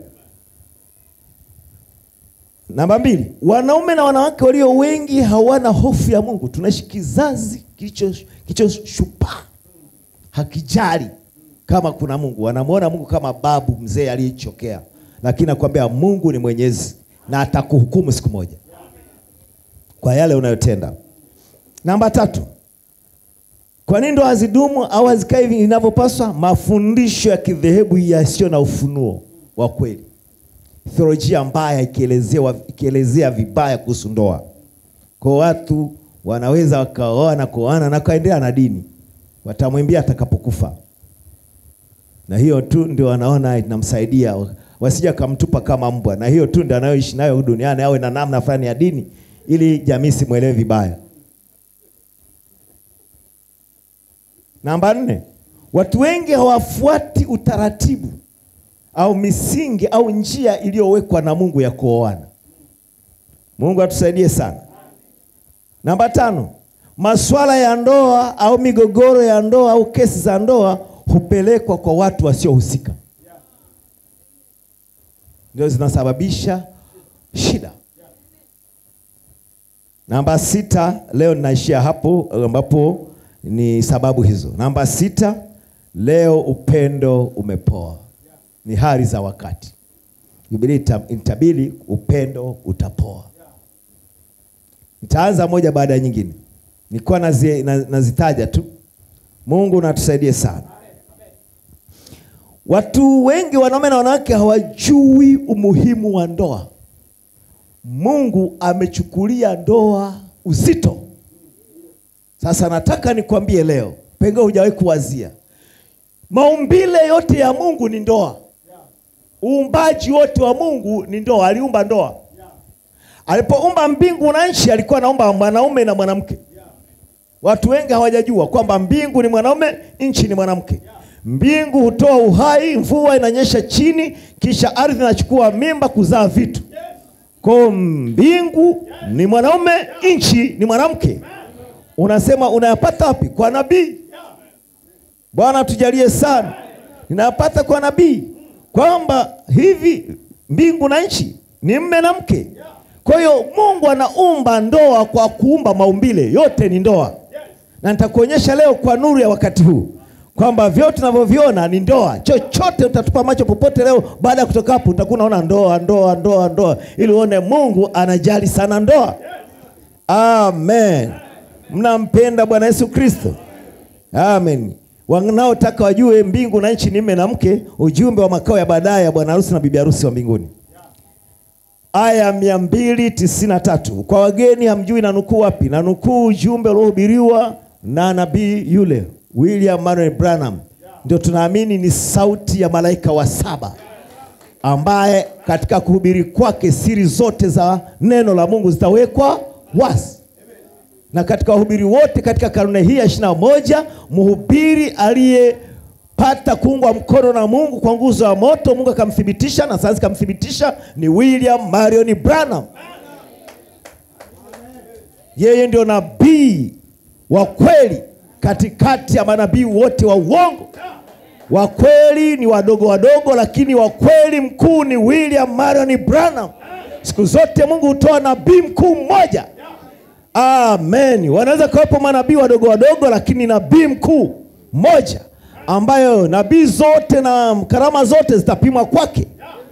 Namba mbili, wanaume na wanawake walio wengi hawana hofu ya Mungu. Tunaishi kizazi kilichoshupaa, hakijali kama kuna Mungu. Wanamwona Mungu kama babu mzee aliyechokea, lakini nakwambia Mungu ni mwenyezi na atakuhukumu siku moja kwa yale unayotenda. Namba tatu, kwa nini ndo hazidumu au hazikae hivi inavyopaswa? Mafundisho ya kidhehebu yasiyo na ufunuo wa kweli, theolojia mbaya ikielezea ikielezea vibaya kuhusu ndoa. Kwa watu wanaweza wakaoa na kuoana na kaendelea na dini, watamwimbia atakapokufa na hiyo tu ndio wanaona inamsaidia wasije akamtupa kama mbwa, na hiyo tu ndio anayoishi nayo duniani, awe na namna fulani ya dini ili jamii simwelewe vibaya. Namba nne, watu wengi hawafuati utaratibu au misingi au njia iliyowekwa na Mungu ya kuoana. Mungu atusaidie sana. Namba tano, masuala ya ndoa au migogoro ya ndoa au kesi za ndoa hupelekwa kwa watu wasiohusika, ndio zinasababisha shida. Namba sita, leo ninaishia hapo ambapo ni sababu hizo. Namba sita, leo upendo umepoa, ni hali za wakati. Biblia itabiri upendo utapoa. Nitaanza moja baada ya nyingine, nilikuwa nazi, nazitaja tu. Mungu natusaidie sana. Watu wengi wanaume na wanawake hawajui umuhimu wa ndoa. Mungu amechukulia ndoa uzito. Sasa nataka nikwambie leo, pengine hujawahi kuwazia, maumbile yote ya Mungu ni ndoa. Uumbaji wote wa Mungu ni ndoa, aliumba ndoa. Alipoumba mbingu na nchi, alikuwa anaumba mwanaume na mwanamke. Watu wengi hawajajua kwamba mbingu ni mwanaume, nchi ni mwanamke. Mbingu hutoa uhai, mvua inanyesha chini, kisha ardhi inachukua mimba kuzaa vitu. Kwa mbingu ni mwanaume, nchi ni mwanamke. Unasema unayapata wapi? Kwa nabii. Bwana tujalie sana, ninayapata kwa nabii kwamba hivi mbingu na nchi ni mme na mke. Kwa hiyo Mungu anaumba ndoa kwa kuumba maumbile yote ni ndoa, na nitakuonyesha leo kwa nuru ya wakati huu kwamba vyote tunavyoviona ni ndoa. Chochote utatupa macho popote leo, baada ya kutoka hapo utakuwa unaona ndoa, ndoa, ndoa, ndoa, ili uone Mungu anajali sana ndoa. Amen. Mnampenda Bwana Yesu Kristo? Amen. Wanaotaka wajue mbingu na nchi ni mme na mke, ujumbe wa makao ya baadaye ya bwana harusi na bibi harusi wa mbinguni. Aya mia mbili tisini na tatu kwa wageni hamjui na nukuu wapi? Na nukuu ujumbe uliohubiriwa na nabii yule William Marion Branham, ndio tunaamini ni sauti ya malaika wa saba ambaye katika kuhubiri kwake siri zote za neno la Mungu zitawekwa wazi. Na katika wahubiri wote katika karne hii ya ishirini na moja mhubiri aliye alipata kuungwa mkono na Mungu kwa nguzo ya moto. Mungu akamthibitisha na sayansi ikamthibitisha ni William Marion Branham. Yeye ndio nabii wa kweli katikati ya manabii wote wa uongo. Wa kweli ni wadogo wadogo, lakini wa kweli mkuu ni William Marion Branham. Siku zote Mungu hutoa nabii mkuu mmoja. Amen. Wanaweza kuwepo manabii wadogo wadogo, lakini nabii mkuu mmoja ambayo nabii zote na karama zote zitapimwa kwake.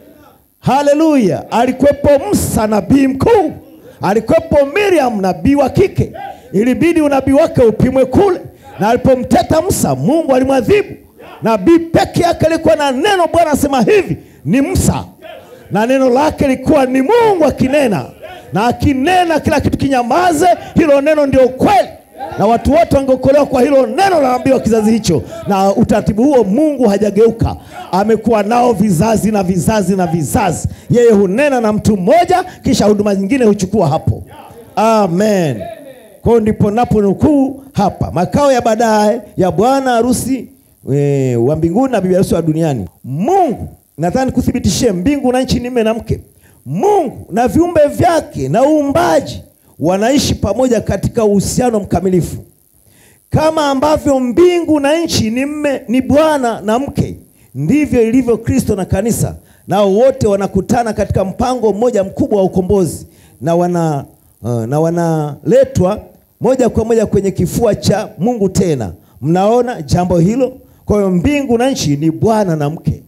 Haleluya! Alikuwepo Musa nabii mkuu, alikuwepo Miriam nabii wa kike. Ilibidi unabii wake upimwe kule, na alipomteta Musa, Mungu alimwadhibu. Nabii peke yake alikuwa na neno. Bwana asema hivi ni Musa, na neno lake likuwa ni Mungu akinena, na akinena kila kitu kinyamaze. Hilo neno ndio kweli na watu wote wangeokolewa kwa hilo neno la nabii wa kizazi hicho. Na utaratibu huo Mungu hajageuka, amekuwa nao vizazi na vizazi na vizazi. Yeye hunena na mtu mmoja, kisha huduma nyingine huchukua hapo. Amen. Kwa hiyo ndipo napo nukuu hapa, makao ya baadaye ya bwana harusi e, wa mbinguni na bibi harusi wa duniani. Mungu nadhani kuthibitishie, mbingu na nchi ni mume na mke. Mungu na viumbe vyake na uumbaji wanaishi pamoja katika uhusiano mkamilifu, kama ambavyo mbingu na nchi ni mme, ni bwana na mke, ndivyo ilivyo Kristo na kanisa, nao wote wanakutana katika mpango mmoja mkubwa wa ukombozi na wana uh, na wanaletwa moja kwa moja kwenye kifua cha Mungu. Tena mnaona jambo hilo. Kwa hiyo mbingu na nchi ni bwana na mke.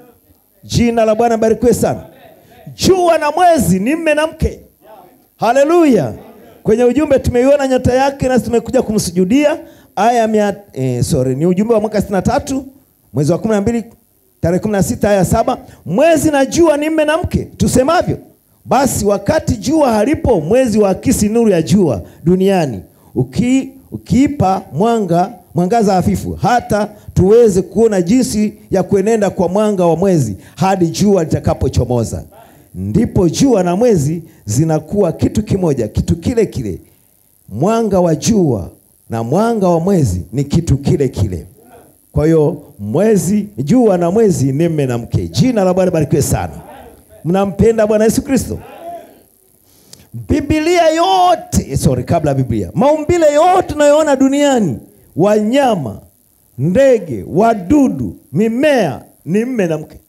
Jina la Bwana barikiwe sana. Jua na mwezi ni mme na mke. Haleluya! Kwenye ujumbe tumeiona nyota yake nasi tumekuja kumsujudia. Aya mia, eh, sorry, ni ujumbe wa mwaka 63 mwezi wa 12 tarehe 16 aya saba. Mwezi na jua ni mme na mke, tusemavyo basi, wakati jua halipo, mwezi huakisi nuru ya jua duniani, uki, ukiipa mwanga mwangaza hafifu, hata tuweze kuona jinsi ya kuenenda kwa mwanga wa mwezi hadi jua litakapochomoza ndipo jua na mwezi zinakuwa kitu kimoja, kitu kile kile. Mwanga wa jua na mwanga wa mwezi ni kitu kile kile. Kwa hiyo mwezi, jua na mwezi ni mme na mke. Jina la Bwana barikiwe sana. Mnampenda Bwana Yesu Kristo? Biblia yote, sorry, kabla ya Biblia, maumbile yote tunayoona duniani, wanyama, ndege, wadudu, mimea, ni mme na mke.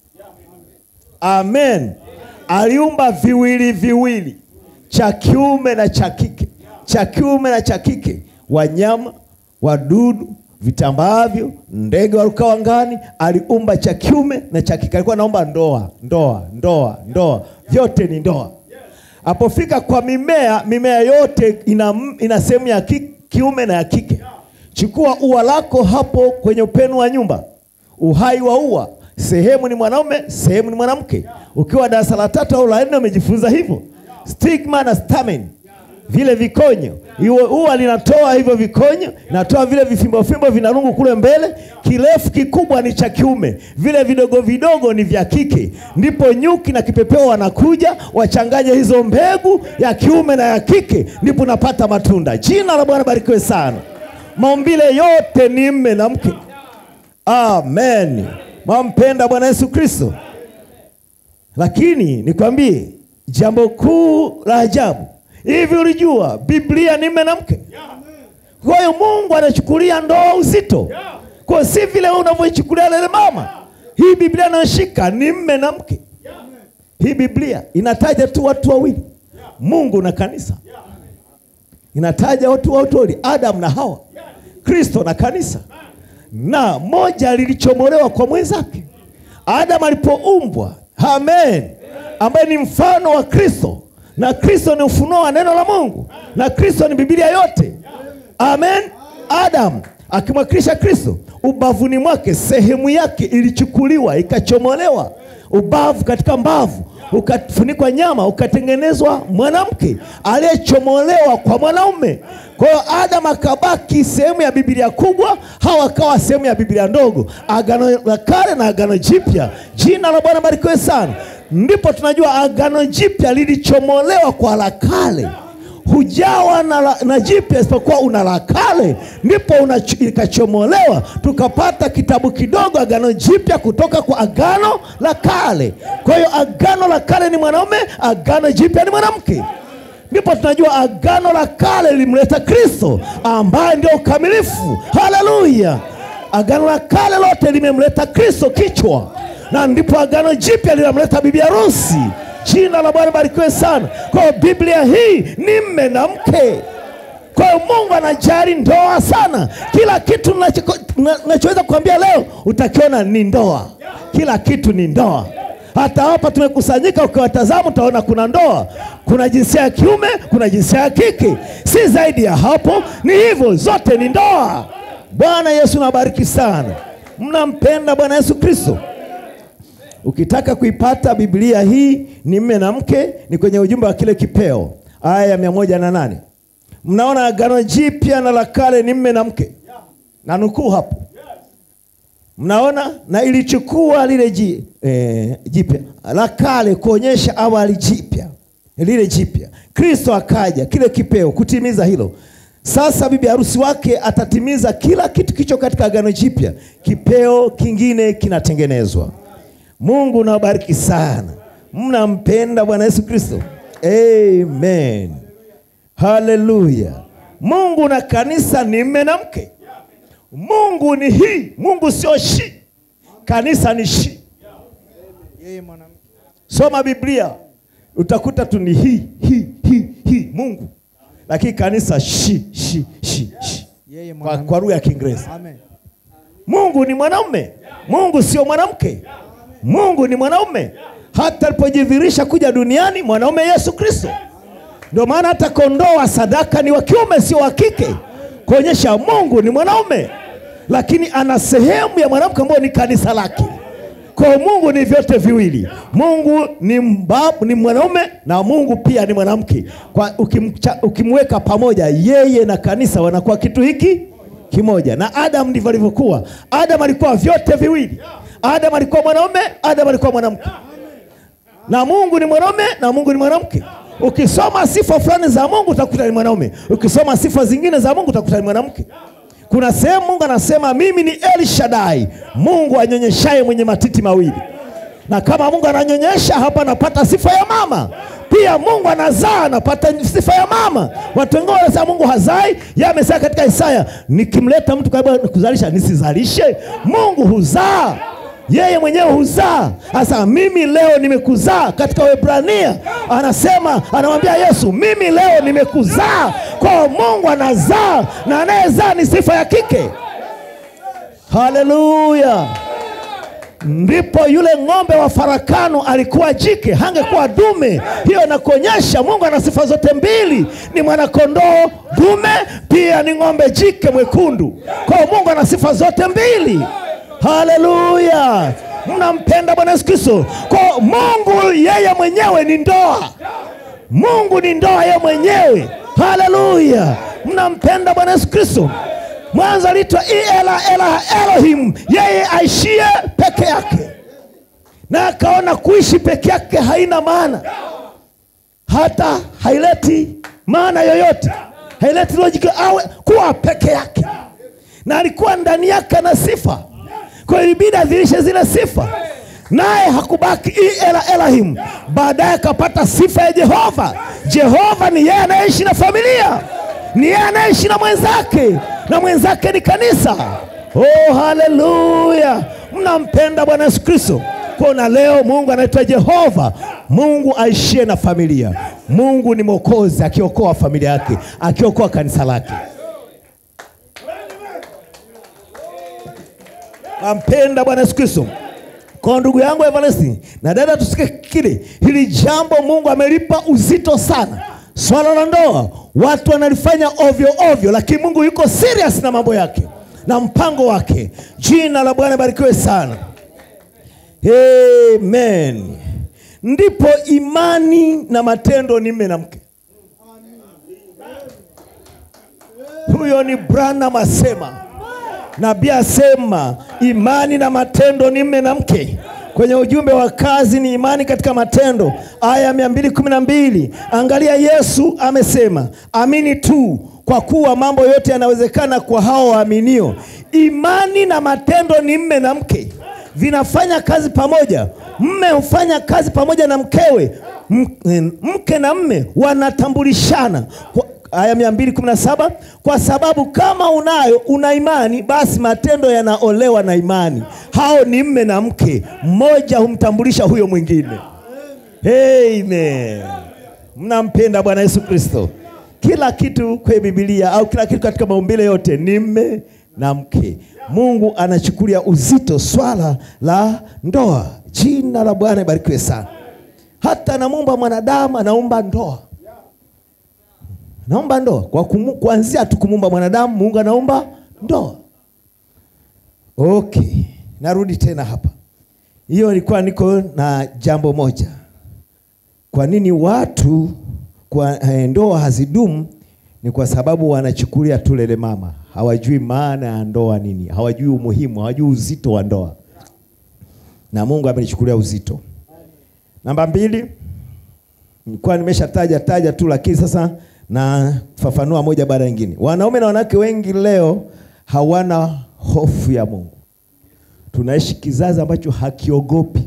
Amen. Aliumba viwili viwili, cha kiume na cha kike, cha kiume na cha kike, wanyama, wadudu, vitambaavyo, ndege warukao angani, aliumba cha kiume na cha kike. Alikuwa anaomba ndoa, ndoa, ndoa, ndoa, vyote ni ndoa. Apofika kwa mimea, mimea yote ina, ina sehemu ya ki, kiume na ya kike. Chukua ua lako hapo kwenye upenu wa nyumba, uhai wa ua sehemu ni mwanaume, sehemu ni mwanamke. Ukiwa darasa la tatu au la nne umejifunza hivyo, stigma na stamen, vile vikonyo. Hiyo huwa linatoa hivyo vikonyo, natoa vile vifimbo fimbo vinarungu kule mbele. Kirefu kikubwa ni cha kiume, vile vidogo vidogo ni vya kike. Ndipo nyuki na kipepeo wanakuja wachanganye hizo mbegu ya kiume na ya kike, ndipo napata matunda. Jina la Bwana barikiwe sana. Maumbile yote ni mme na mke. Amen. Mwampenda Bwana Yesu Kristo. Lakini nikwambie jambo kuu la ajabu, hivi ulijua Biblia ni mme na mke? Kwa hiyo Mungu anachukulia ndoa uzito, kwa si vile unavyoichukulia lele mama. Hii Biblia inayoshika ni mme na mke. Hii Biblia inataja tu watu wawili, Mungu na kanisa. Inataja watu watu wawili, Adam na Hawa, Kristo na kanisa na moja lilichomolewa kwa mwenzake. Adamu alipoumbwa, amen, ambaye ni mfano wa Kristo, na Kristo ni ufunuo wa neno la Mungu, na Kristo ni Biblia yote, amen. Adamu akimwakilisha Kristo, ubavuni mwake sehemu yake ilichukuliwa ikachomolewa, ubavu katika mbavu ukafunikwa nyama, ukatengenezwa mwanamke aliyechomolewa kwa mwanaume. Kwa hiyo Adamu akabaki sehemu ya Biblia kubwa, Hawa akawa sehemu ya Biblia ndogo, Agano la Kale na Agano Jipya. Jina la Bwana barikiwe sana. Ndipo tunajua Agano Jipya lilichomolewa kwa la kale. hujawa na, la- na jipya isipokuwa una la kale, ndipo unacho- ikachomolewa tukapata kitabu kidogo, agano jipya kutoka kwa agano la kale. Kwa hiyo agano la kale ni mwanaume, agano jipya ni mwanamke. Ndipo tunajua agano la kale lilimleta Kristo ambaye ndio ukamilifu. Haleluya! Agano la kale lote limemleta Kristo kichwa, na ndipo agano jipya linamleta bibi harusi. Jina la Bwana barikiwe sana. Kwa hiyo Biblia hii ni mme na mke. Kwa hiyo Mungu anajali ndoa sana. Kila kitu nacho- na- nachoweza kuambia leo utakiona ni ndoa. Kila kitu ni ndoa. Hata hapa tumekusanyika, ukiwatazama utaona kuna ndoa, kuna jinsia ya kiume, kuna jinsia ya kike, si zaidi ya hapo. Ni hivyo, zote ni ndoa. Bwana Yesu nabariki sana. Mnampenda Bwana Yesu Kristo? Ukitaka kuipata Biblia hii ni mme na mke, ni kwenye ujumbe wa kile kipeo, aya ya mia moja na nane. Mnaona agano jipya na la kale ni mme na mke, na nukuu hapo, mnaona na ilichukua lile ji, eh, jipya la kale kuonyesha awali jipya lile jipya. Kristo akaja kile kipeo kutimiza hilo. Sasa bibi harusi wake atatimiza kila kitu kicho katika agano jipya, kipeo kingine kinatengenezwa. Mungu nawabariki sana. Mnampenda Bwana Yesu Kristo? Amen. Haleluya. Mungu na kanisa ni mme na mke. Mungu ni hii, Mungu sio shi. Kanisa ni shi. Yeye mwanamke. Soma Biblia utakuta tu ni hii hii hii hii Mungu, lakini kanisa shi shi shi shi Yeye kwa, mwanamke. kwa lugha ya Kiingereza. Amen. Mungu ni mwanaume, Mungu sio mwanamke. Mungu ni mwanaume. Hata alipojidhihirisha kuja duniani, mwanaume Yesu Kristo. Ndio maana hata kondoo wa sadaka ni wa kiume, sio wa kike, kuonyesha Mungu ni mwanaume, lakini ana sehemu ya mwanamke ambayo ni kanisa lake. Kwa hiyo Mungu ni vyote viwili. Mungu ni mbabu, ni mwanaume na Mungu pia ni mwanamke. Kwa ukimcha, ukimweka pamoja yeye na kanisa wanakuwa kitu hiki kimoja. Na Adam ndivyo alivyokuwa. Adam alikuwa vyote viwili. Adam alikuwa mwanaume, Adam alikuwa mwanamke. Na Mungu ni mwanaume na Mungu ni mwanamke. Ukisoma sifa fulani za Mungu utakuta ni mwanaume. Ukisoma sifa zingine za Mungu utakuta ni mwanamke. Kuna sehemu Mungu anasema mimi ni El Shaddai, Mungu anyonyeshaye mwenye matiti mawili. Na kama Mungu ananyonyesha hapa, anapata sifa ya mama. Pia Mungu anazaa, anapata sifa ya mama. Watu wengine wanasema Mungu hazai, yeye amesema katika Isaya, nikimleta mtu karibu kuzalisha nisizalishe. Mungu huzaa yeye mwenyewe huzaa. Sasa mimi leo nimekuzaa, katika Waebrania anasema, anamwambia Yesu, mimi leo nimekuzaa. Kwa hiyo Mungu anazaa, na anayezaa ni sifa ya kike. Haleluya! Ndipo yule ng'ombe wa farakano alikuwa jike, hangekuwa dume. Hiyo inakuonyesha Mungu ana sifa zote mbili, ni mwanakondoo dume, pia ni ng'ombe jike mwekundu. Kwa hiyo Mungu ana sifa zote mbili. Haleluya! Mnampenda Bwana Yesu Kristo? Kwa hiyo Mungu yeye mwenyewe ni ndoa. Mungu ni ndoa yeye mwenyewe. Haleluya! Mnampenda Bwana Yesu Kristo? Mwanzo aliitwa Ela Ela Elohim, yeye aishie peke yake, na akaona kuishi peke yake haina maana, hata haileti maana yoyote, haileti logic awe kuwa peke yake, na alikuwa ndani yake na sifa, kwa hiyo ilibidi adhirishe zile sifa, naye hakubaki Ela Elohim. Baadaye akapata sifa ya Jehova. Jehova ni yeye anayeishi na familia, ni yeye anayeishi na mwenzake na mwenzake ni kanisa. Oh, haleluya! Mnampenda Bwana Yesu Kristo. Kuna leo Mungu anaitwa Jehova, Mungu aishie na familia. Mungu ni mwokozi, akiokoa familia yake, akiokoa kanisa lake. Nampenda Bwana Yesu Kristo. Kwa ndugu yangu Evaresti na dada, tusike kile hili jambo Mungu amelipa uzito sana. Swala la ndoa watu wanalifanya ovyo ovyo, lakini Mungu yuko serious na mambo yake na mpango wake. Jina la Bwana barikiwe sana, amen. Ndipo imani na matendo ni mme na mke. Huyo ni Branham asema, nabii asema imani na matendo ni mme na mke. Kwenye ujumbe wa kazi ni imani katika matendo, aya ya 212. Angalia, Yesu amesema amini tu, kwa kuwa mambo yote yanawezekana kwa hao waaminio. Imani na matendo ni mme na mke, vinafanya kazi pamoja. Mme hufanya kazi pamoja na mkewe, M- mke na mme wanatambulishana kwa, aya 217 kwa sababu kama unayo una imani basi matendo yanaolewa na imani. Hao ni mme na mke, mmoja humtambulisha huyo mwingine. Amen. Mnampenda Bwana Yesu Kristo. Kila kitu kwenye Biblia au kila kitu katika maumbile yote ni mme na mke. Mungu anachukulia uzito swala la ndoa. Jina la Bwana ibarikiwe sana. Hata anamuumba mwanadamu, anaumba ndoa naomba ndoa kwa kumu, kuanzia tu kumuumba mwanadamu Mungu anaumba ndoa. Okay, narudi tena hapa. Hiyo ilikuwa niko na jambo moja. Kwa nini watu kwa eh, ndoa hazidumu? Ni kwa sababu wanachukulia tu lele mama, hawajui maana ya ndoa nini, hawajui umuhimu, hawajui uzito wa ndoa, na Mungu amenichukulia uzito. Namba mbili, nilikuwa nimeshataja taja tu, lakini sasa na fafanua moja baada ya nyingine. Wanaume na wanawake wengi leo hawana hofu ya Mungu. Tunaishi kizazi ambacho hakiogopi,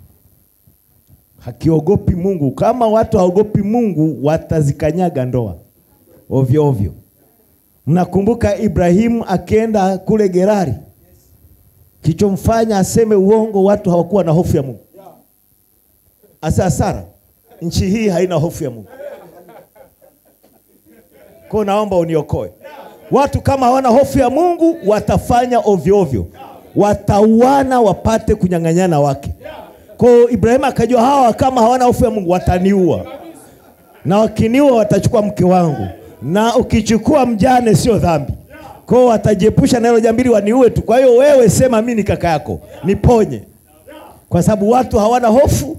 hakiogopi Mungu. Kama watu haogopi Mungu, watazikanyaga ndoa ovyo ovyo. Mnakumbuka Ibrahimu akienda kule Gerari, kichomfanya aseme uongo, watu hawakuwa na hofu ya Mungu. Asa Sara, nchi hii haina hofu ya Mungu. Kwa naomba uniokoe. Watu kama hawana hofu ya Mungu watafanya ovyo ovyo, watauana wapate kunyang'anyana wake. Kwa hiyo Ibrahimu akajua hawa kama hawana hofu ya Mungu wataniua, na wakiniua watachukua mke wangu, na ukichukua mjane sio dhambi. Kwa hiyo watajiepusha na hilo jambili, waniue tu. Kwa hiyo wewe sema mimi ni kaka yako, niponye, kwa sababu watu hawana hofu.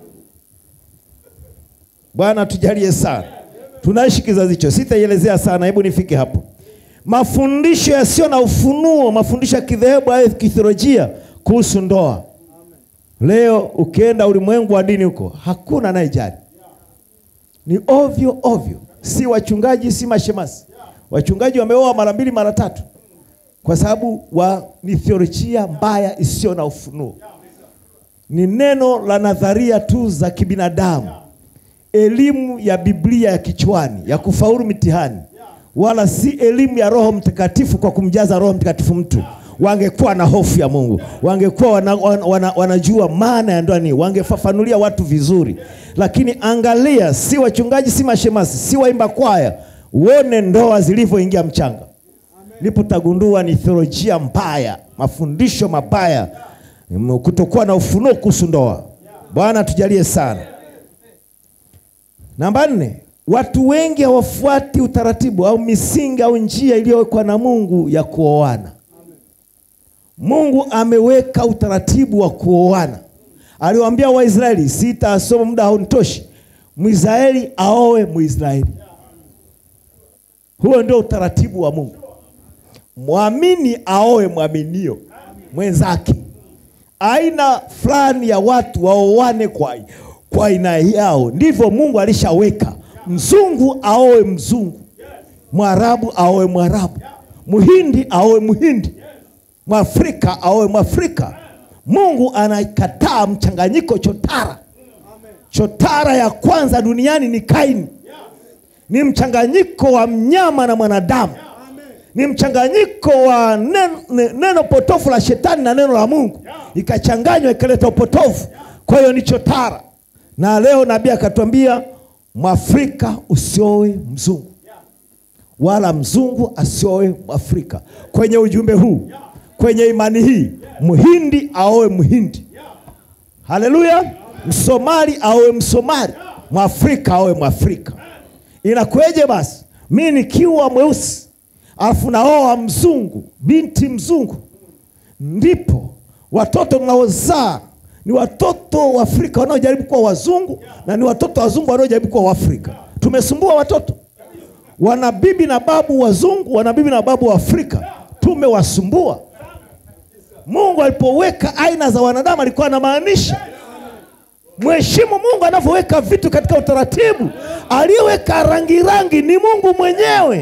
Bwana tujalie sana. Tunaishi kizazi hicho, sitaielezea sana, hebu nifike hapo. Mafundisho yasiyo na ufunuo, mafundisho ya kidhehebu au kithiolojia kuhusu ndoa. Leo ukienda ulimwengu wa dini huko, hakuna anayejali, ni ovyo ovyo, si wachungaji, si mashemasi. Wachungaji wameoa mara mbili mara tatu, kwa sababu wa ni theolojia mbaya isiyo na ufunuo, ni neno la nadharia tu za kibinadamu elimu ya Biblia ya kichwani ya kufaulu mitihani, wala si elimu ya Roho Mtakatifu kwa kumjaza Roho Mtakatifu mtu. Wangekuwa na hofu ya Mungu, wangekuwa wana, wana, wana, wanajua maana ya ndoa nini, wangefafanulia watu vizuri. Lakini angalia, si wachungaji, si mashemasi, si waimba kwaya, uone ndoa zilivyoingia mchanga, ndipo tagundua ni theolojia mbaya, mafundisho mabaya, kutokuwa na ufunuo kuhusu ndoa. Bwana tujalie sana. Namba nne, watu wengi hawafuati utaratibu au misingi au njia iliyowekwa na Mungu ya kuoana. Mungu ameweka utaratibu wa kuoana. Aliwaambia Waisraeli, sitasoma muda haunitoshi, Mwisraeli aoe Mwisraeli. Huo ndio utaratibu wa Mungu. Mwamini aoe mwaminio mwenzake. Aina fulani ya watu waoane kwa kwa aina yao, ndivyo Mungu alishaweka. Mzungu aoe mzungu, Mwarabu aoe Mwarabu, Muhindi aoe Muhindi, Mwafrika aoe Mwafrika. Mungu anakataa mchanganyiko chotara. Chotara ya kwanza duniani ni Kaini, ni mchanganyiko wa mnyama na mwanadamu, ni mchanganyiko wa neno, neno potofu la shetani na neno la Mungu, ikachanganywa ikaleta upotofu. Kwa hiyo ni chotara na leo nabii akatwambia Mwafrika usioe mzungu wala mzungu asioe Mwafrika. Kwenye ujumbe huu, kwenye imani hii, Mhindi aoe Mhindi, haleluya. Msomali aoe Msomali, Mwafrika aoe Mwafrika. Inakueje basi mi nikiwa mweusi alafu naoa mzungu, binti mzungu? Ndipo watoto mnaozaa ni watoto wa Afrika wanaojaribu kuwa wazungu na ni watoto wazungu wanaojaribu kuwa Waafrika. Tumesumbua watoto, wana bibi na babu wazungu, wana bibi na babu wa Afrika, tumewasumbua. Mungu alipoweka aina za wanadamu alikuwa anamaanisha mheshimu Mungu anavyoweka vitu katika utaratibu. Aliyeweka rangi rangi ni Mungu mwenyewe,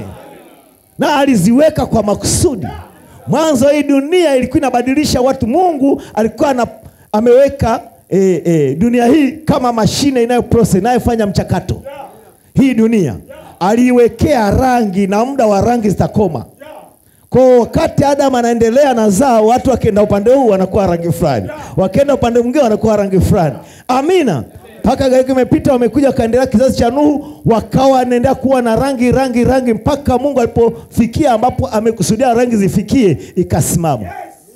na aliziweka kwa makusudi. Mwanzo hii dunia ilikuwa inabadilisha watu. Mungu alikuwa ana, ameweka e, e, dunia hii kama mashine inayo process inayofanya mchakato. Hii dunia aliiwekea rangi na muda wa rangi zitakoma. Kwa wakati Adamu anaendelea na zao, watu wakienda upande huu wanakuwa rangi fulani, wakienda upande mwingine wanakuwa rangi fulani. Amina. Mpaka gharika imepita, wamekuja wakaendelea kizazi cha Nuhu, wakawa wanaendelea kuwa na rangi rangi rangi, mpaka Mungu alipofikia ambapo amekusudia rangi zifikie, ikasimama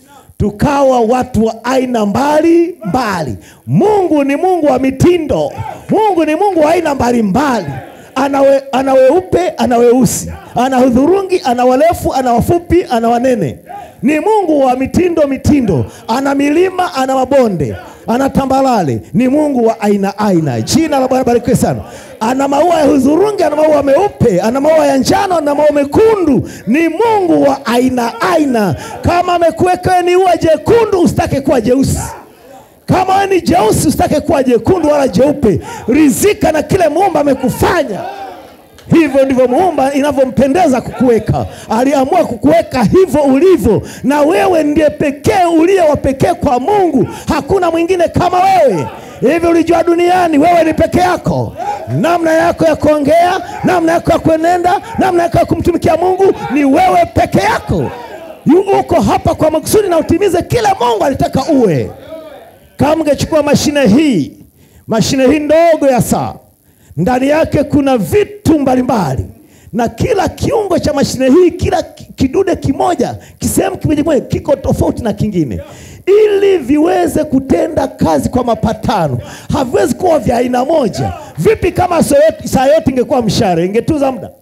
tukawa watu wa aina mbali mbali. Mungu ni Mungu wa mitindo. Mungu ni Mungu wa aina mbalimbali. Anawe, ana weupe, ana weusi, ana hudhurungi, ana warefu, ana wafupi, ana wanene. Ni Mungu wa mitindo mitindo. Ana milima, ana mabonde, ana tambalale. Ni Mungu wa aina aina. Jina la Bwana barikiwe sana. Ana maua ya hudhurungi, ana maua meupe, ana maua ya njano, ana maua mekundu. Ni Mungu wa aina aina. Kama amekuweka wewe ni ua jekundu, usitake kuwa jeusi. Kama wewe ni jeusi, usitake kuwa jekundu wala jeupe. Rizika na kile muumba amekufanya. Hivyo ndivyo muumba inavyompendeza kukuweka. Aliamua kukuweka hivyo ulivyo, na wewe ndiye pekee uliye wa pekee kwa Mungu. Hakuna mwingine kama wewe. Hivi ulijua duniani wewe ni peke yako. Namna yako ya kuongea, namna yako ya kuenenda, namna yako ya kumtumikia Mungu ni wewe peke yako. Yu uko hapa kwa makusudi na utimize kile Mungu alitaka uwe. Kama ungechukua mashine hii, mashine hii ndogo ya saa, ndani yake kuna vitu mbalimbali, na kila kiungo cha mashine hii, kila ki- kidude kimoja, kisehemu kimoja kimoja kiko tofauti na kingine, ili viweze kutenda kazi kwa mapatano. Haviwezi kuwa vya aina moja. Vipi kama saa yote- saa yote ingekuwa mshare, ingetuza muda?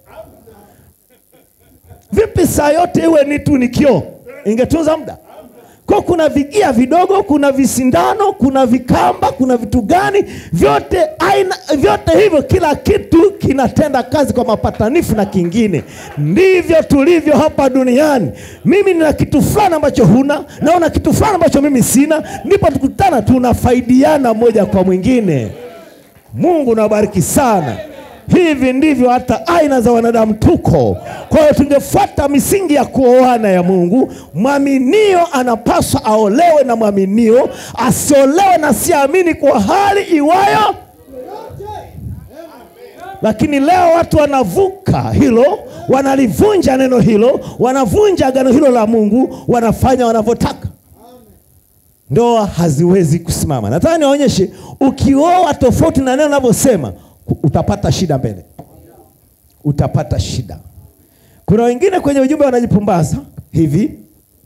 Vipi saa yote iwe ni tu ni kioo, ingetunza muda? Kwa kuna vigia vidogo, kuna visindano, kuna vikamba, kuna vitu gani, vyote aina, vyote hivyo, kila kitu kinatenda kazi kwa mapatanifu na kingine. Ndivyo tulivyo hapa duniani. Mimi nina kitu fulani ambacho huna, na una kitu fulani ambacho mimi sina, ndipo tukutana, tunafaidiana moja kwa mwingine. Mungu nawabariki sana. Hivi ndivyo hata aina za wanadamu tuko. Kwa hiyo tungefuata misingi ya kuoana ya Mungu. Mwaminio anapaswa aolewe na mwaminio, asiolewe na siamini kwa hali iwayo. Lakini leo watu wanavuka hilo, wanalivunja neno hilo, wanavunja agano hilo la Mungu, wanafanya wanavyotaka ndoa haziwezi kusimama. Nataka niwaonyeshe, ukioa tofauti na neno linavyosema, ku- utapata shida mbele, utapata shida. Kuna wengine kwenye ujumbe wanajipumbaza hivi.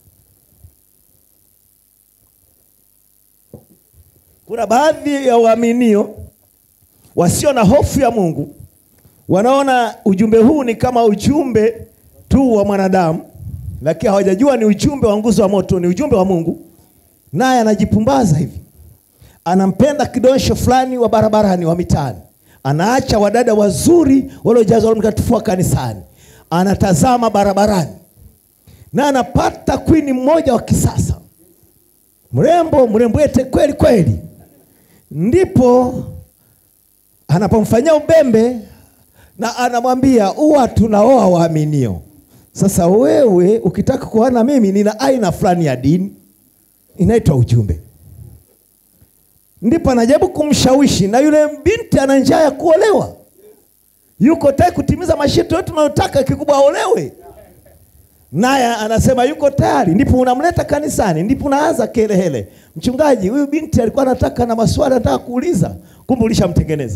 Kuna baadhi ya waaminio wasio na hofu ya Mungu wanaona ujumbe huu ni kama ujumbe tu wa mwanadamu, lakini hawajajua ni ujumbe wa nguzo wa moto, ni ujumbe wa Mungu naye anajipumbaza hivi, anampenda kidosho fulani wa barabarani wa mitaani, anaacha wadada wazuri waliojazwa Roho Mtakatifu wa kanisani, anatazama barabarani na anapata kwini mmoja wa kisasa, mrembo mrembwete kweli kweli, ndipo anapomfanyia ubembe na anamwambia huwa tunaoa waaminio. Sasa wewe ukitaka kuoana mimi, nina aina fulani ya dini inaitwa ujumbe. Ndipo anajaribu kumshawishi, na yule binti ana njaa ya kuolewa, yuko tayari kutimiza masharti yote tunayotaka, kikubwa aolewe, naye anasema yuko tayari. Ndipo unamleta kanisani, ndipo unaanza kelele, mchungaji, huyu binti alikuwa anataka na maswali anataka kuuliza, kumbe ulishamtengeneza.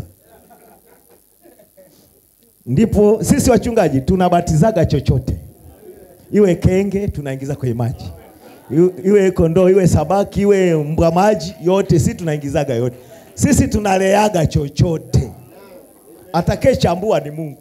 Ndipo sisi wachungaji tunabatizaga chochote, iwe kenge tunaingiza kwenye maji Iwe- iwe kondoo iwe sabaki iwe mbwa maji, yote sisi tunaingizaga yote. Sisi tunaleaga chochote, atakayechambua ni Mungu.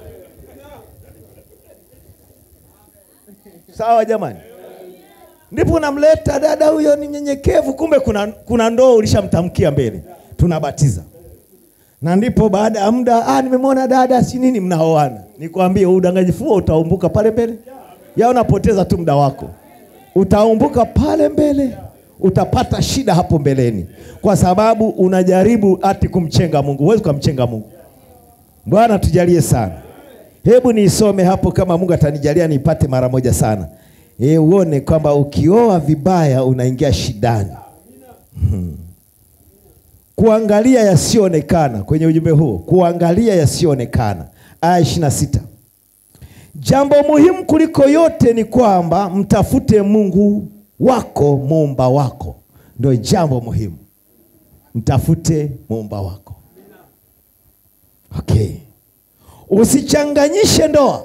Sawa jamani? Ndipo unamleta dada huyo ni mnyenyekevu, kumbe kuna, kuna ndoo ulishamtamkia mbele, tunabatiza na ndipo baada ya muda ah, nimemwona dada si nini, mnaoana. Nikwambie udanganyifu huo utaumbuka pale mbele, ya unapoteza tu muda wako utaumbuka pale mbele, utapata shida hapo mbeleni, kwa sababu unajaribu ati kumchenga Mungu. Huwezi kumchenga Mungu. Bwana tujalie sana. Hebu niisome hapo, kama Mungu atanijalia niipate mara moja sana, e, uone kwamba ukioa vibaya unaingia shidani. Hmm. Kuangalia yasiyoonekana kwenye ujumbe huo, kuangalia yasiyoonekana, aya ishirini na sita. Jambo muhimu kuliko yote ni kwamba mtafute Mungu wako muumba wako, ndio jambo muhimu. Mtafute muumba wako. Okay, usichanganyishe ndoa.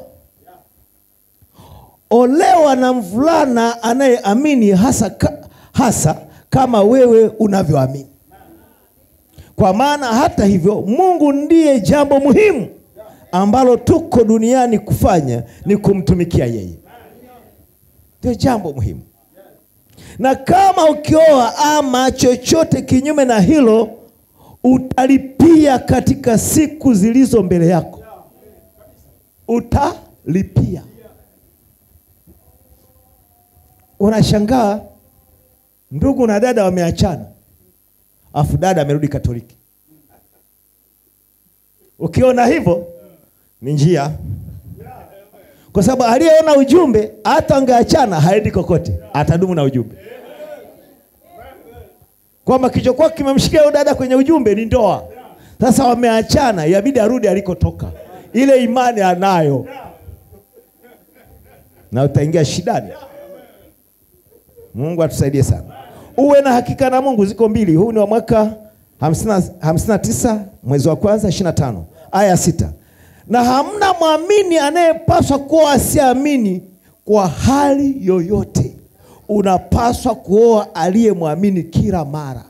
Olewa na mvulana anayeamini hasa, ka, hasa kama wewe unavyoamini, kwa maana hata hivyo Mungu ndiye jambo muhimu ambalo tuko duniani kufanya ni kumtumikia yeye, ndio jambo muhimu. Na kama ukioa ama chochote kinyume na hilo, utalipia katika siku zilizo mbele yako, utalipia. Unashangaa ndugu na dada wameachana, afu dada amerudi Katoliki. Ukiona hivyo ni njia, kwa sababu aliyeona ujumbe hata angeachana haendi kokote, atadumu na ujumbe, kwamba kichokuwa kimemshikia huyo dada kwenye ujumbe ni ndoa. Sasa wameachana, yabidi arudi alikotoka, ile imani anayo, na utaingia shidani. Mungu atusaidie sana, uwe na hakika na Mungu. Ziko mbili, huu ni wa mwaka hamsini na tisa mwezi wa kwanza ishirini na tano aya sita na hamna mwamini anayepaswa kuoa asiamini kwa hali yoyote. Unapaswa kuoa aliyemwamini kila mara.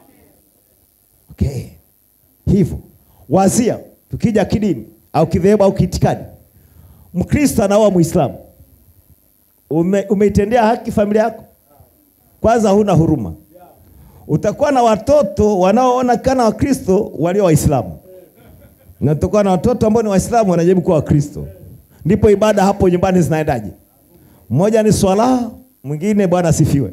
Okay, hivyo wazia, tukija kidini au kidhehebu au kiitikadi, Mkristo anaoa Muislamu, ume, umeitendea haki familia yako? Kwanza huna huruma. Utakuwa na watoto wanaoonekana Wakristo walio Waislamu na tutakuwa na watoto ambao ni Waislamu wanajaribu kuwa Wakristo. Ndipo ibada hapo nyumbani zinaendaje? Mmoja ni swala, mwingine Bwana asifiwe.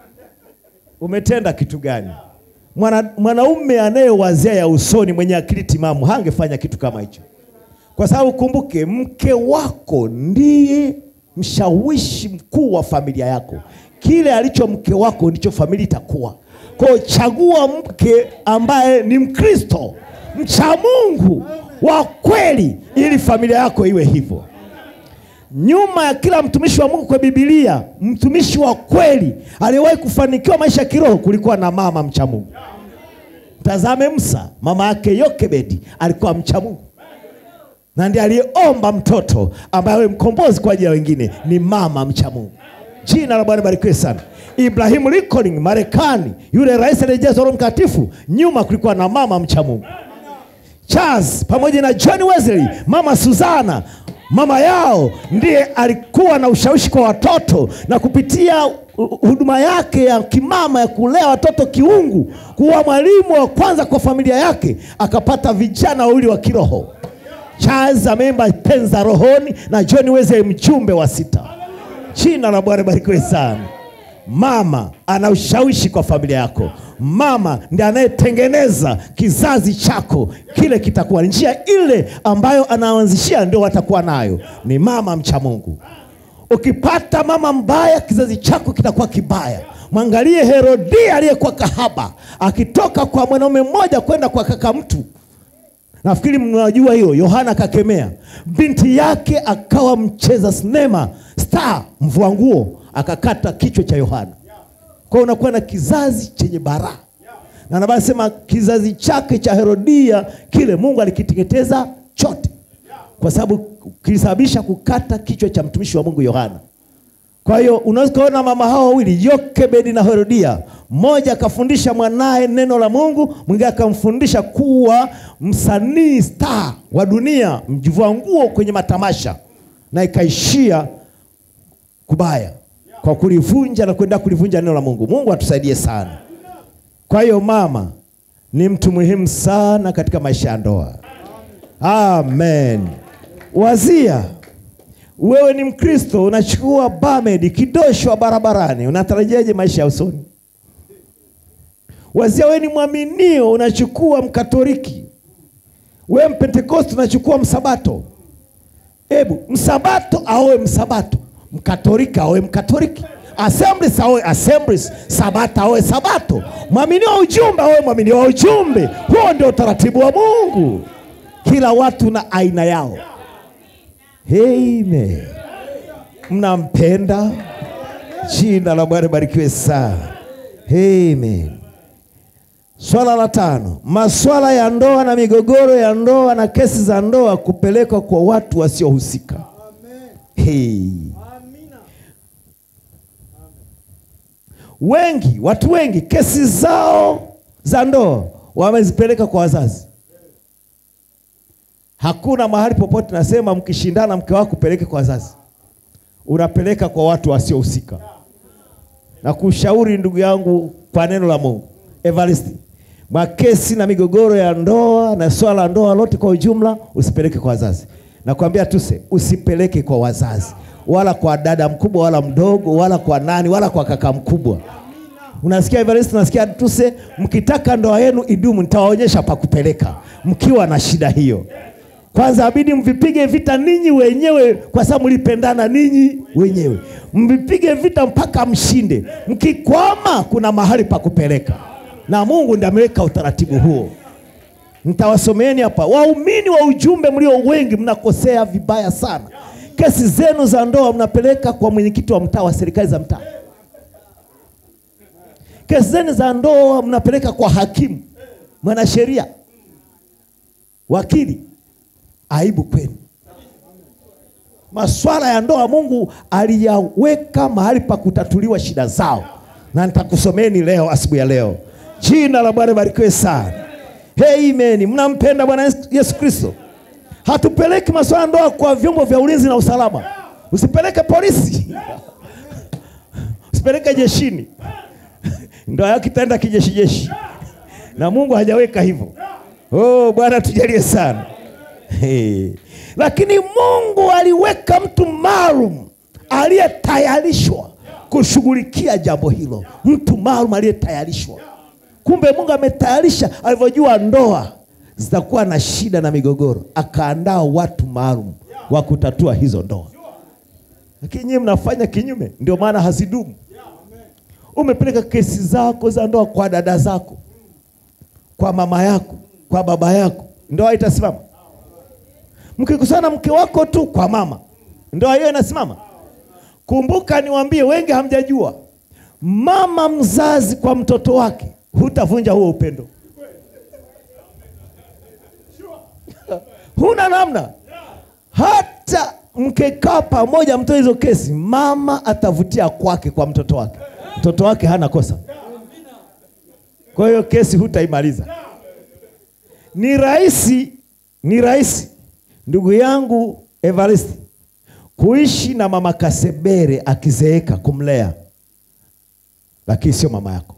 Umetenda kitu gani? Mwana, mwanaume anayewazia ya usoni mwenye akili timamu hangefanya kitu kama hicho, kwa sababu kumbuke, mke wako ndiye mshawishi mkuu wa familia yako. Kile alicho mke wako ndicho familia itakuwa. Kwa hiyo chagua mke ambaye ni Mkristo mcha Mungu wa kweli, ili familia yako iwe hivyo. Nyuma ya kila mtumishi wa Mungu kwa Biblia, mtumishi wa kweli aliyewahi kufanikiwa maisha ya kiroho, kulikuwa na mama mcha Mungu. Mtazame Musa, mama yake Yokebedi alikuwa mcha Mungu na ndiye aliyeomba mtoto ambaye awe mkombozi kwa ajili ya wengine, ni mama mcha Mungu. Jina la Bwana barikiwe sana. Ibrahimu Lincoln Marekani, yule rais aliyejazwa Roho Mtakatifu, nyuma kulikuwa na mama mcha Mungu. Charles pamoja na John Wesley, mama Suzana, mama yao ndiye alikuwa na ushawishi kwa watoto, na kupitia huduma yake ya kimama ya kulea watoto kiungu, kuwa mwalimu wa kwanza kwa familia yake, akapata vijana wawili wa kiroho. Charles ameimba penza rohoni na John Wesley mjumbe wa sita. Jina la Bwana barikiwe sana. Mama ana ushawishi kwa familia yako. Mama ndiye anayetengeneza kizazi chako, kile kitakuwa njia ile ambayo anaanzishia, ndio watakuwa nayo. Ni mama mcha Mungu. Ukipata mama mbaya, kizazi chako kitakuwa kibaya. Mwangalie Herodia aliyekuwa kahaba, akitoka kwa mwanaume mmoja kwenda kwa kaka mtu Nafikiri mnajua hiyo. Yohana akakemea binti yake, akawa mcheza sinema star, mvua nguo, akakata kichwa cha Yohana. Kwa hiyo unakuwa na kizazi chenye baraa, na nabaa sema kizazi chake cha Herodia kile Mungu alikiteketeza chote, kwa sababu kilisababisha kukata kichwa cha mtumishi wa Mungu Yohana. Kwa hiyo unaweza kuona mama hao wawili Yokebedi na Herodia, mmoja akafundisha mwanaye neno la Mungu, mwingine akamfundisha kuwa msanii star wa dunia, mjivua nguo kwenye matamasha, na ikaishia kubaya kwa kulivunja na kwenda kulivunja neno la Mungu. Mungu atusaidie sana. Kwa hiyo mama ni mtu muhimu sana katika maisha ya ndoa. Amen. Wazia Wewe ni Mkristo, unachukua bamedi kidosho barabarani, unatarajiaje maisha ya usoni? Wazia wewe ni mwaminio, unachukua Mkatoliki. Wewe Mpentekosti, unachukua Msabato. Hebu Msabato aoe Msabato, Mkatoliki aoe Mkatoliki, Assemblies aoe Assemblies, Sabato aoe Sabato, mwaminio wa ujumbe aoe mwaminio wa ujumbe. Huo ndio utaratibu wa Mungu. Kila watu na aina yao. Amen. Mnampenda? Jina la Bwana barikiwe sana. Amen. Swala la tano, maswala ya ndoa na migogoro ya ndoa na kesi za ndoa kupelekwa kwa watu wasiohusika. Hey. Wengi, watu wengi kesi zao za ndoa wamezipeleka kwa wazazi. Hakuna mahali popote nasema mkishindana mke wako peleke kwa wazazi, unapeleka kwa watu wasiohusika. Na kushauri ndugu yangu kwa neno la Mungu, Evaristi, makesi na migogoro ya ndoa na swala la ndoa lote kwa ujumla usipeleke kwa wazazi. Nakwambia tuse, usipeleke kwa wazazi, wala kwa dada mkubwa wala mdogo wala kwa nani wala kwa kaka mkubwa. Unasikia Evaristi, unasikia tuse, mkitaka ndoa yenu idumu, nitawaonyesha pa kupeleka mkiwa na shida hiyo. Kwanza abidi mvipige vita ninyi wenyewe, kwa sababu mlipendana ninyi wenyewe, mvipige vita mpaka mshinde. Mkikwama, kuna mahali pa kupeleka, na Mungu ndiye ameweka utaratibu huo. Nitawasomeeni hapa. Waumini wa ujumbe mlio wengi, mnakosea vibaya sana. Kesi zenu za ndoa mnapeleka kwa mwenyekiti wa mtaa wa serikali za mtaa. Kesi zenu za ndoa mnapeleka kwa hakimu, mwanasheria, wakili. Aibu kwenu. Maswala ya ndoa Mungu aliyaweka mahali pa kutatuliwa shida zao, na nitakusomeni leo asubuhi ya leo. Jina la Bwana barikiwe sana. Amen. Mnampenda Bwana Yesu Kristo. Hatupeleki maswala ya ndoa kwa vyombo vya ulinzi na usalama. Usipeleke polisi, usipeleke jeshini, ndoa yako itaenda kijeshi jeshi, na Mungu hajaweka hivyo. Oh, Bwana tujalie sana. Hey. Lakini Mungu aliweka mtu maalum aliyetayarishwa kushughulikia jambo hilo, mtu maalum aliyetayarishwa. Kumbe Mungu ametayarisha, alivyojua ndoa zitakuwa na shida na migogoro, akaandaa watu maalum wa kutatua hizo ndoa. Lakini nyinyi mnafanya kinyume, ndio maana hazidumu. Umepeleka kesi zako za ndoa kwa dada zako, kwa mama yako, kwa baba yako, ndoa itasimama? Mkikusana mke wako tu kwa mama, ndoa hiyo inasimama? Kumbuka niwaambie, wengi hamjajua, mama mzazi kwa mtoto wake, hutavunja huo upendo, huna namna. Hata mkekaa pamoja, mtoe hizo kesi, mama atavutia kwake kwa mtoto wake, mtoto wake hana kosa. Kwa hiyo kesi hutaimaliza. Ni rahisi, ni rahisi ndugu yangu Evaristi kuishi na mama Kasebere akizeeka kumlea, lakini sio mama yako.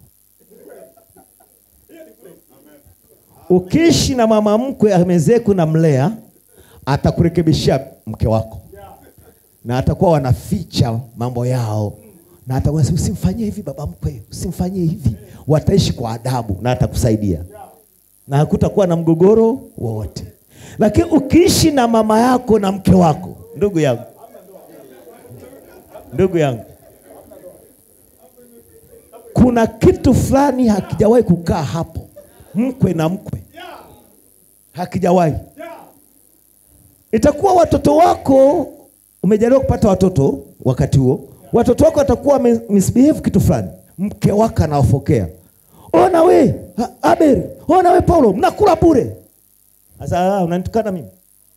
Ukiishi na mama mkwe amezeeka na mlea, atakurekebishia mke wako, na atakuwa wanaficha mambo yao, na atakuwa usimfanyie hivi baba mkwe, usimfanyie hivi. Wataishi kwa adabu na atakusaidia, na hakutakuwa na mgogoro wowote. Lakini ukiishi na mama yako na mke wako, ndugu yangu, ndugu yangu, kuna kitu fulani hakijawahi kukaa hapo, mkwe na mkwe, hakijawahi. Itakuwa watoto wako, umejaliwa kupata watoto, wakati huo watoto wako watakuwa misbehave kitu fulani, mke wako anawafokea, ona we Abel, ona we Paulo, mnakula bure sasa unanitukana mimi?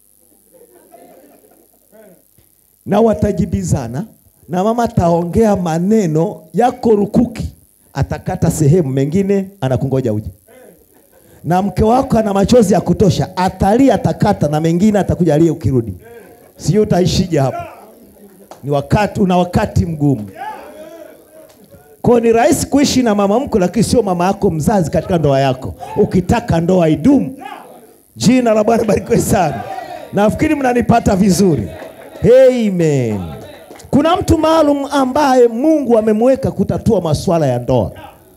Na watajibizana na mama ataongea maneno yako rukuki, atakata sehemu, mengine anakungoja uje. Na mke wako ana machozi ya kutosha, atalia, atakata, na mengine atakuja alie ukirudi. Sijui utaishije hapo. Ni wakati, una wakati mgumu. Kwa ni rahisi kuishi na mama mkwe, lakini sio mama yako mzazi katika ndoa yako, ukitaka ndoa idumu. Jina la Bwana barikiwe sana. Nafikiri mnanipata vizuri. Amen. Kuna mtu maalum ambaye Mungu amemweka kutatua masuala ya ndoa.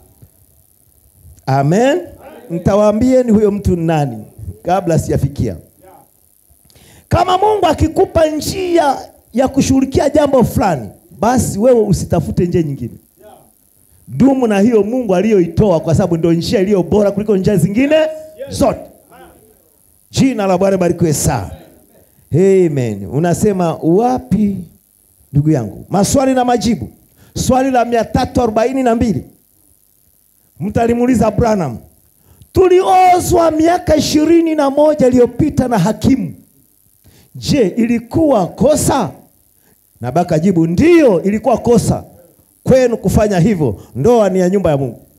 Amen. Nitawaambieni huyo mtu ni nani kabla sijafikia. Kama Mungu akikupa njia ya kushughulikia jambo fulani, basi wewe usitafute njia nyingine. Dumu na hiyo Mungu aliyoitoa, kwa sababu ndio njia iliyo bora kuliko njia zingine zote. Jina la Bwana barikiwe sana. Amen. Unasema wapi ndugu yangu? Maswali na majibu. Swali la mia tatu arobaini na mbili mtu alimuuliza Branham, tuliozwa miaka ishirini na moja iliyopita na hakimu, je, ilikuwa kosa? Na baka jibu ndiyo, ilikuwa kosa kwenu kufanya hivyo. Ndoa ni ya nyumba ya Mungu.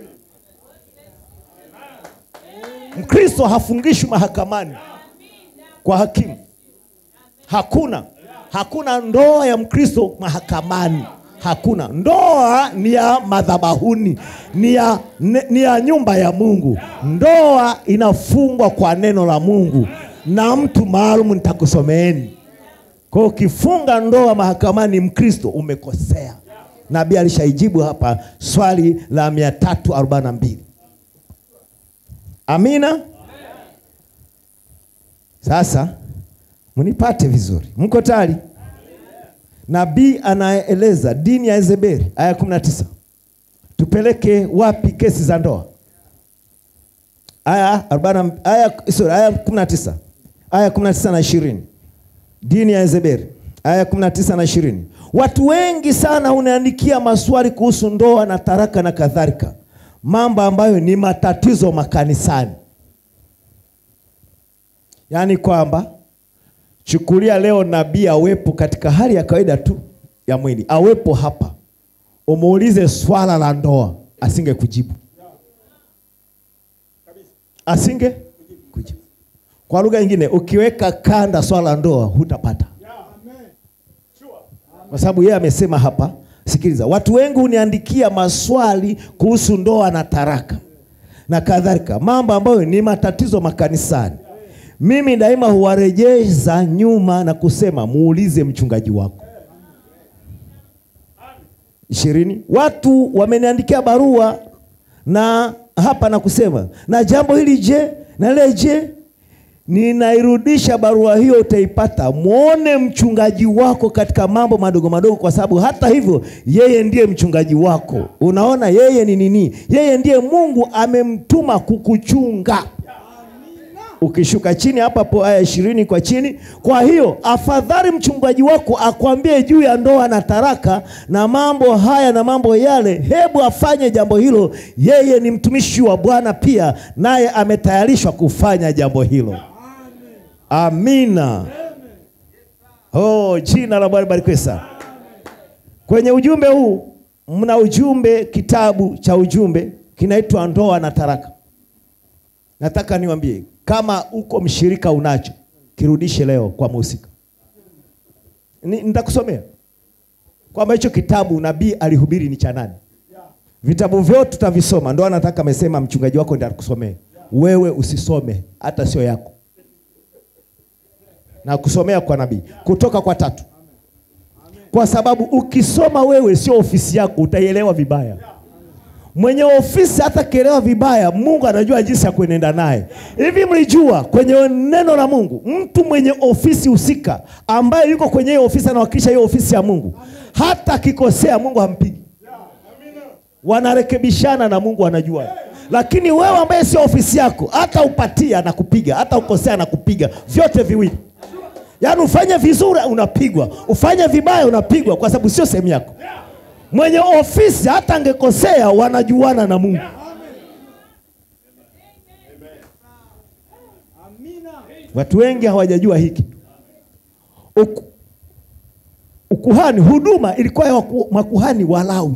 Mkristo hafungishwi mahakamani kwa hakimu. Hakuna, hakuna ndoa ya Mkristo mahakamani. Hakuna. Ndoa ni ya madhabahuni, ni ya, ni, ni ya nyumba ya Mungu. Ndoa inafungwa kwa neno la Mungu na mtu maalum, nitakusomeeni. Kwa hiyo ukifunga ndoa mahakamani, Mkristo umekosea. Nabii alishaijibu hapa swali la mia tatu arobaini na mbili. Amina. Sasa mnipate vizuri, mko tayari? Nabii anaeleza dini ya Yezebeli, aya 19. Tupeleke wapi kesi za ndoa? Aya 40, aya sorry, aya 19, aya 19 na 20. Dini ya Yezebeli, aya 19 na 20. Watu wengi sana unaandikia maswali kuhusu ndoa na taraka na kadhalika, mambo ambayo ni matatizo makanisani, yaani kwamba Chukulia leo nabii awepo katika hali ya kawaida tu ya mwili, awepo hapa, umuulize swala la ndoa, asinge kujibu, asinge kujibu. Kwa lugha nyingine, ukiweka kanda swala la ndoa hutapata, kwa sababu yeye amesema hapa. Sikiliza, watu wengi huniandikia maswali kuhusu ndoa na taraka na kadhalika, mambo ambayo ni matatizo makanisani. Mimi daima huwarejeza nyuma na kusema muulize mchungaji wako. ishirini. Watu wameniandikia barua na hapa na kusema na jambo hili je, na lile je, ninairudisha barua hiyo, utaipata. Mwone mchungaji wako katika mambo madogo madogo, kwa sababu hata hivyo yeye ndiye mchungaji wako. Unaona, yeye ni nini? Yeye ndiye Mungu amemtuma kukuchunga Ukishuka chini hapa po aya ishirini kwa chini. Kwa hiyo afadhali mchungaji wako akwambie juu ya ndoa na taraka na mambo haya na mambo yale, hebu afanye jambo hilo. Yeye ni mtumishi wa Bwana pia, naye ametayarishwa kufanya jambo hilo. Amina. Oh, jina la Bwana barikiwe sana. Kwenye ujumbe huu mna ujumbe, kitabu cha ujumbe kinaitwa ndoa na taraka. Nataka niwaambie kama uko mshirika unacho, kirudishe leo kwa mhusika. Nitakusomea kwamba hicho kitabu nabii alihubiri ni cha nani. Vitabu vyote tutavisoma, ndo anataka amesema mchungaji wako ndiye akusomee wewe, usisome hata sio yako, na kusomea kwa nabii kutoka kwa tatu, kwa sababu ukisoma wewe sio ofisi yako, utaielewa vibaya mwenye ofisi hata kielewa vibaya, Mungu anajua jinsi ya kuenenda naye. Hivi mlijua kwenye neno la Mungu, mtu mwenye ofisi husika ambaye yuko kwenye hiyo ofisi anawakilisha hiyo ofisi ya Mungu, hata akikosea Mungu hampigi, wanarekebishana na Mungu anajua. Lakini wewe ambaye sio ofisi yako, hata upatia na kupiga, hata ukosea na kupiga, vyote viwili. Yaani ufanye vizuri unapigwa, ufanye vibaya unapigwa, kwa sababu sio sehemu yako mwenye ofisi hata angekosea wanajuana na Mungu. Watu wengi hawajajua hiki. Uku, ukuhani, huduma ilikuwa ya makuhani Walawi.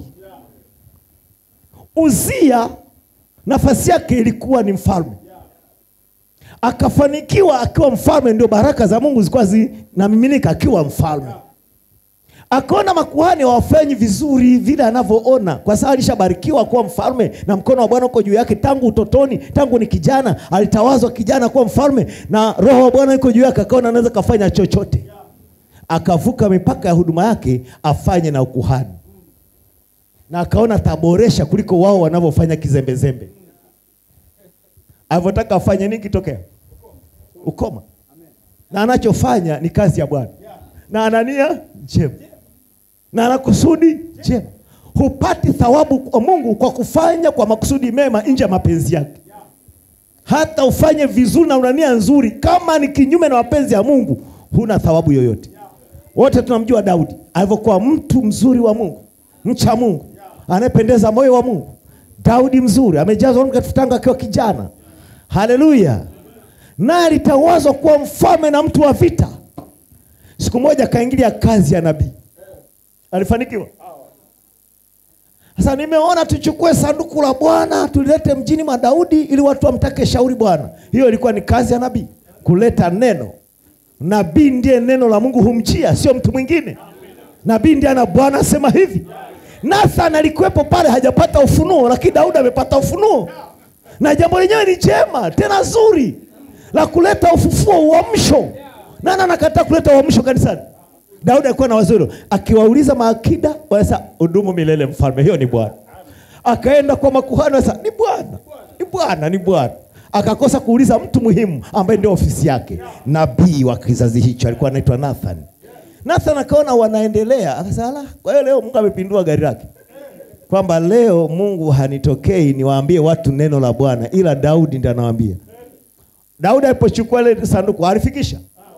Uzia nafasi yake ilikuwa ni mfalme, akafanikiwa akiwa mfalme, ndio baraka za Mungu zilikuwa zinamiminika akiwa mfalme akaona makuhani hawafanyi vizuri vile anavyoona, kwa sababu alishabarikiwa kuwa mfalme na mkono wa Bwana uko juu yake tangu utotoni, tangu ni kijana alitawazwa kijana kuwa mfalme na roho wa Bwana yuko juu yake, akaona anaweza kafanya chochote. akavuka mipaka ya huduma yake afanye na ukuhani, na akaona taboresha kuliko wao wanavyofanya kizembezembe. Alivyotaka afanye nini kitokea? Ukoma, na anachofanya ni kazi ya Bwana, na anania njema, na ana kusudi njema. Hupati thawabu kwa Mungu kwa kufanya kwa makusudi mema nje ya mapenzi yake hata ufanye vizuri na una nia nzuri, kama ni kinyume na mapenzi ya Mungu, huna thawabu yoyote. Wote tunamjua Daudi alivyokuwa mtu mzuri wa Mungu, mcha Mungu, anayependeza moyo wa Mungu. Daudi mzuri, amejazwa Roho Mtakatifu tangu akiwa kijana. Haleluya! Naye alitawazwa kuwa mfalme na mtu wa vita. Siku moja akaingilia kazi ya nabii, alifanikiwa. Sasa nimeona tuchukue sanduku la Bwana tulilete mjini mwa Daudi ili watu wamtake shauri Bwana. Hiyo ilikuwa ni kazi ya nabii, kuleta neno. Nabii ndiye neno la Mungu humjia, sio mtu mwingine. Nabii ndiye ana Bwana asema hivi. Nathan alikuwepo pale, hajapata ufunuo, lakini Daudi amepata ufunuo, na jambo lenyewe ni jema tena zuri la kuleta ufufuo, uamsho. Nani anakataa kuleta uamsho kanisani? Daudi alikuwa na wazo hilo, akiwauliza maakida wanasema udumu milele mfalme. Hiyo ni Bwana. Akaenda kwa makuhani wanasema ni Bwana, ni Bwana, ni Bwana. Akakosa kuuliza mtu muhimu ambaye ndio ofisi yake, nabii wa kizazi hicho alikuwa anaitwa Nathan. Nathan akaona wanaendelea, akasema ala, kwa hiyo leo Mungu amepindua gari lake, kwamba leo Mungu hanitokei niwaambie watu neno la Bwana, ila Daudi ndiye anawaambia. Daudi alipochukua ile sanduku alifikisha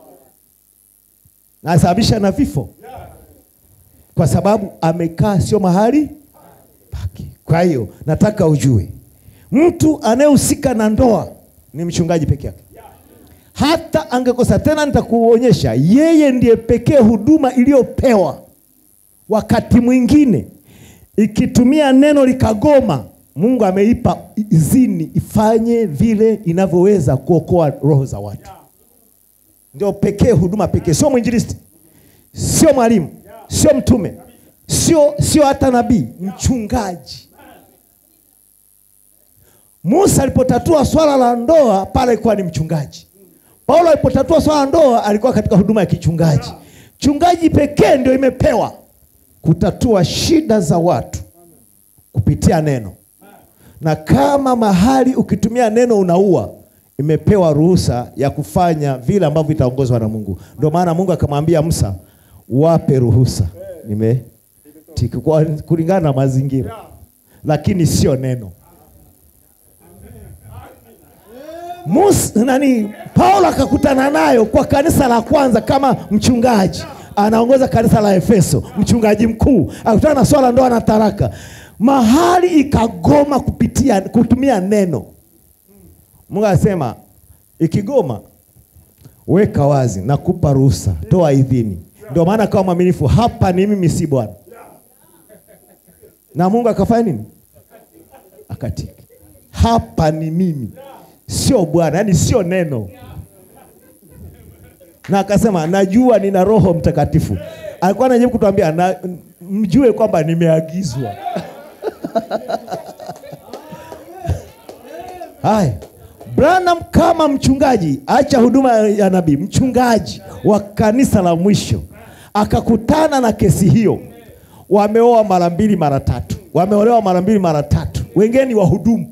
na asababisha na vifo, kwa sababu amekaa sio mahali pake. Kwa hiyo nataka ujue, mtu anayehusika na ndoa ni mchungaji peke yake. Hata angekosa tena, nitakuonyesha yeye ndiye pekee huduma iliyopewa. Wakati mwingine ikitumia neno likagoma, Mungu ameipa izini ifanye vile inavyoweza kuokoa roho za watu ndio pekee huduma pekee, sio mwinjilisti, sio mwalimu, sio mtume, sio sio hata nabii, mchungaji. Musa alipotatua swala la ndoa pale alikuwa ni mchungaji. Paulo alipotatua swala la ndoa alikuwa katika huduma ya kichungaji. Chungaji pekee ndio imepewa kutatua shida za watu kupitia neno, na kama mahali ukitumia neno unaua imepewa ruhusa ya kufanya vile ambavyo itaongozwa na Mungu. Ndio maana Mungu akamwambia Musa, wape ruhusa, nime kwa kulingana na mazingira, lakini sio neno. Musa nani, Paulo akakutana nayo kwa kanisa la kwanza kama mchungaji, anaongoza kanisa la Efeso, mchungaji mkuu, akutana na swala ndoa na taraka, mahali ikagoma kupitia kutumia neno Mungu anasema ikigoma, weka wazi, nakupa ruhusa, toa idhini. Ndio maana kama mwaminifu, hapa ni mimi, si Bwana. Na Mungu akafanya nini? Akatiki, hapa ni mimi, sio Bwana, yaani sio neno. Na akasema najua nina Roho Mtakatifu. Alikuwa anajaribu kutuambia na mjue kwamba nimeagizwa. Haya. Branham kama mchungaji, acha huduma ya nabii, mchungaji wa kanisa la mwisho, akakutana na kesi hiyo. Wameoa mara mbili mara tatu, wameolewa mara mbili mara tatu, wengine ni wahudumu.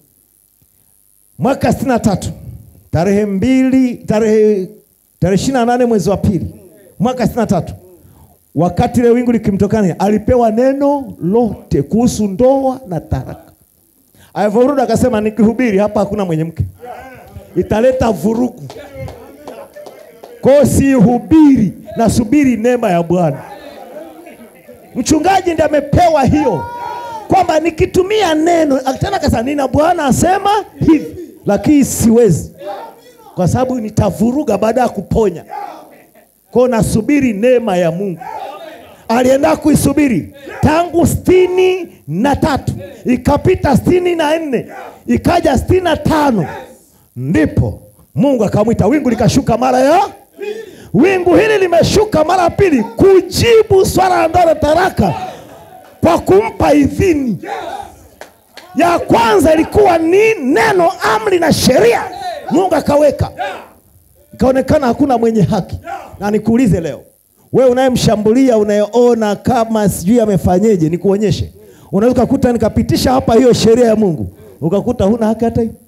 Mwaka sitini na tatu tarehe mbili tarehe tarehe ishirini na nane mwezi wa pili mwaka sitini na tatu wakati ile wingu likimtokana, alipewa neno lote kuhusu ndoa na taraka. Alivyorudi akasema, nikihubiri hapa hakuna mwenye mke, italeta vurugu. Kwa hiyo sihubiri, nasubiri neema ya Bwana. Mchungaji ndiye amepewa hiyo, kwamba nikitumia neno tena, akasema nina Bwana asema hivi, lakini siwezi kwa sababu nitavuruga baada ya kuponya. Kwa hiyo nasubiri neema ya Mungu alienda kuisubiri tangu sitini na tatu ikapita sitini na nne ikaja sitini na tano ndipo Mungu akamwita, wingu likashuka mara ya wingu hili limeshuka mara ya pili kujibu swala la ndoa na taraka kwa kumpa idhini. Ya kwanza ilikuwa ni neno, amri na sheria, Mungu akaweka, ikaonekana hakuna mwenye haki. Na nikuulize leo Wewe unayemshambulia unayeona kama sijui amefanyeje, nikuonyeshe. Unaweza ukakuta nikapitisha hapa hiyo sheria ya Mungu, ukakuta huna haki hata hiyo.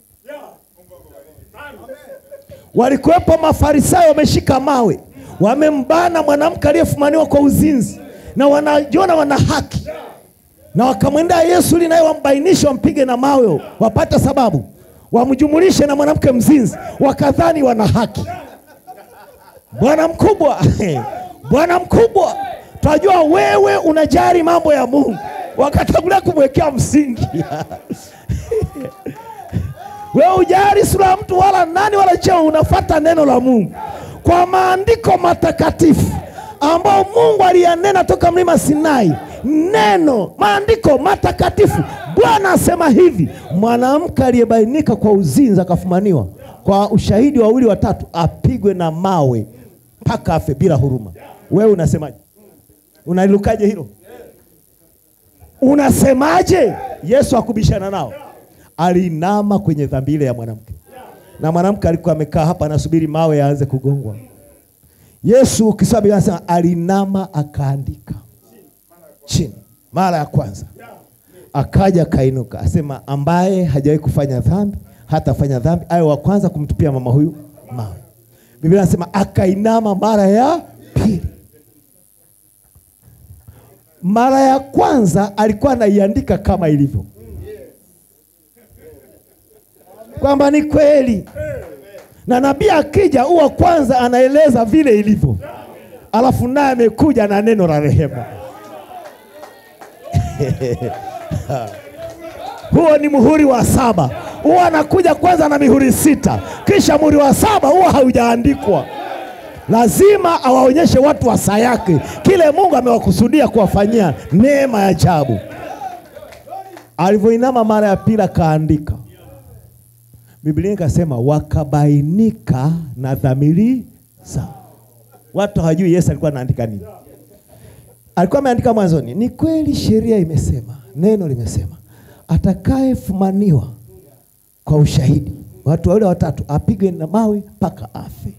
Walikuwepo Mafarisayo wameshika mawe, wamembana mwanamke aliyefumaniwa kwa uzinzi, na wanajiona wana haki, na wakamwendea Yesu ili naye wambainishe, wampige na mawe, wapate sababu, wamjumulishe na mwanamke mzinzi, wakadhani wana haki. Bwana mkubwa, Bwana mkubwa, tunajua wewe unajali mambo ya Mungu, wakatangulia kumwekea msingi wewe ujali sura ya mtu wala nani wala cheo, unafuata neno la Mungu kwa maandiko matakatifu ambao Mungu aliyanena toka mlima Sinai. Neno maandiko matakatifu, Bwana asema hivi, mwanamke aliyebainika kwa uzinzi akafumaniwa kwa ushahidi wawili watatu, apigwe na mawe mpaka afe bila huruma. Wewe unasemaje? Unalilukaje hilo? Unasemaje? Yesu akubishana nao alinama kwenye dhambi ile ya mwanamke, na mwanamke alikuwa amekaa hapa anasubiri mawe yaanze kugongwa. Yesu ukisoma Biblia anasema alinama akaandika chini mara ya kwanza, akaja akainuka, asema ambaye hajawahi kufanya dhambi hatafanya dhambi, awe wa kwanza kumtupia mama huyu mawe. Biblia anasema akainama mara ya pili. Mara ya kwanza alikuwa anaiandika kama ilivyo kwamba ni kweli, na nabii akija huwa kwanza anaeleza vile ilivyo, alafu naye amekuja na neno la rehema. Huo ni muhuri wa saba. Huwa anakuja kwanza na mihuri sita, kisha muhuri wa saba huwa haujaandikwa. Lazima awaonyeshe watu wa saa yake kile Mungu amewakusudia kuwafanyia neema ya ajabu. Alivyoinama mara ya pili akaandika Biblia ikasema wakabainika na dhamiri zao. Watu hawajui Yesu alikuwa anaandika nini. Alikuwa ameandika mwanzoni, ni kweli sheria imesema, neno limesema, atakayefumaniwa kwa ushahidi, watu wawili watatu, apigwe na mawe mpaka afe.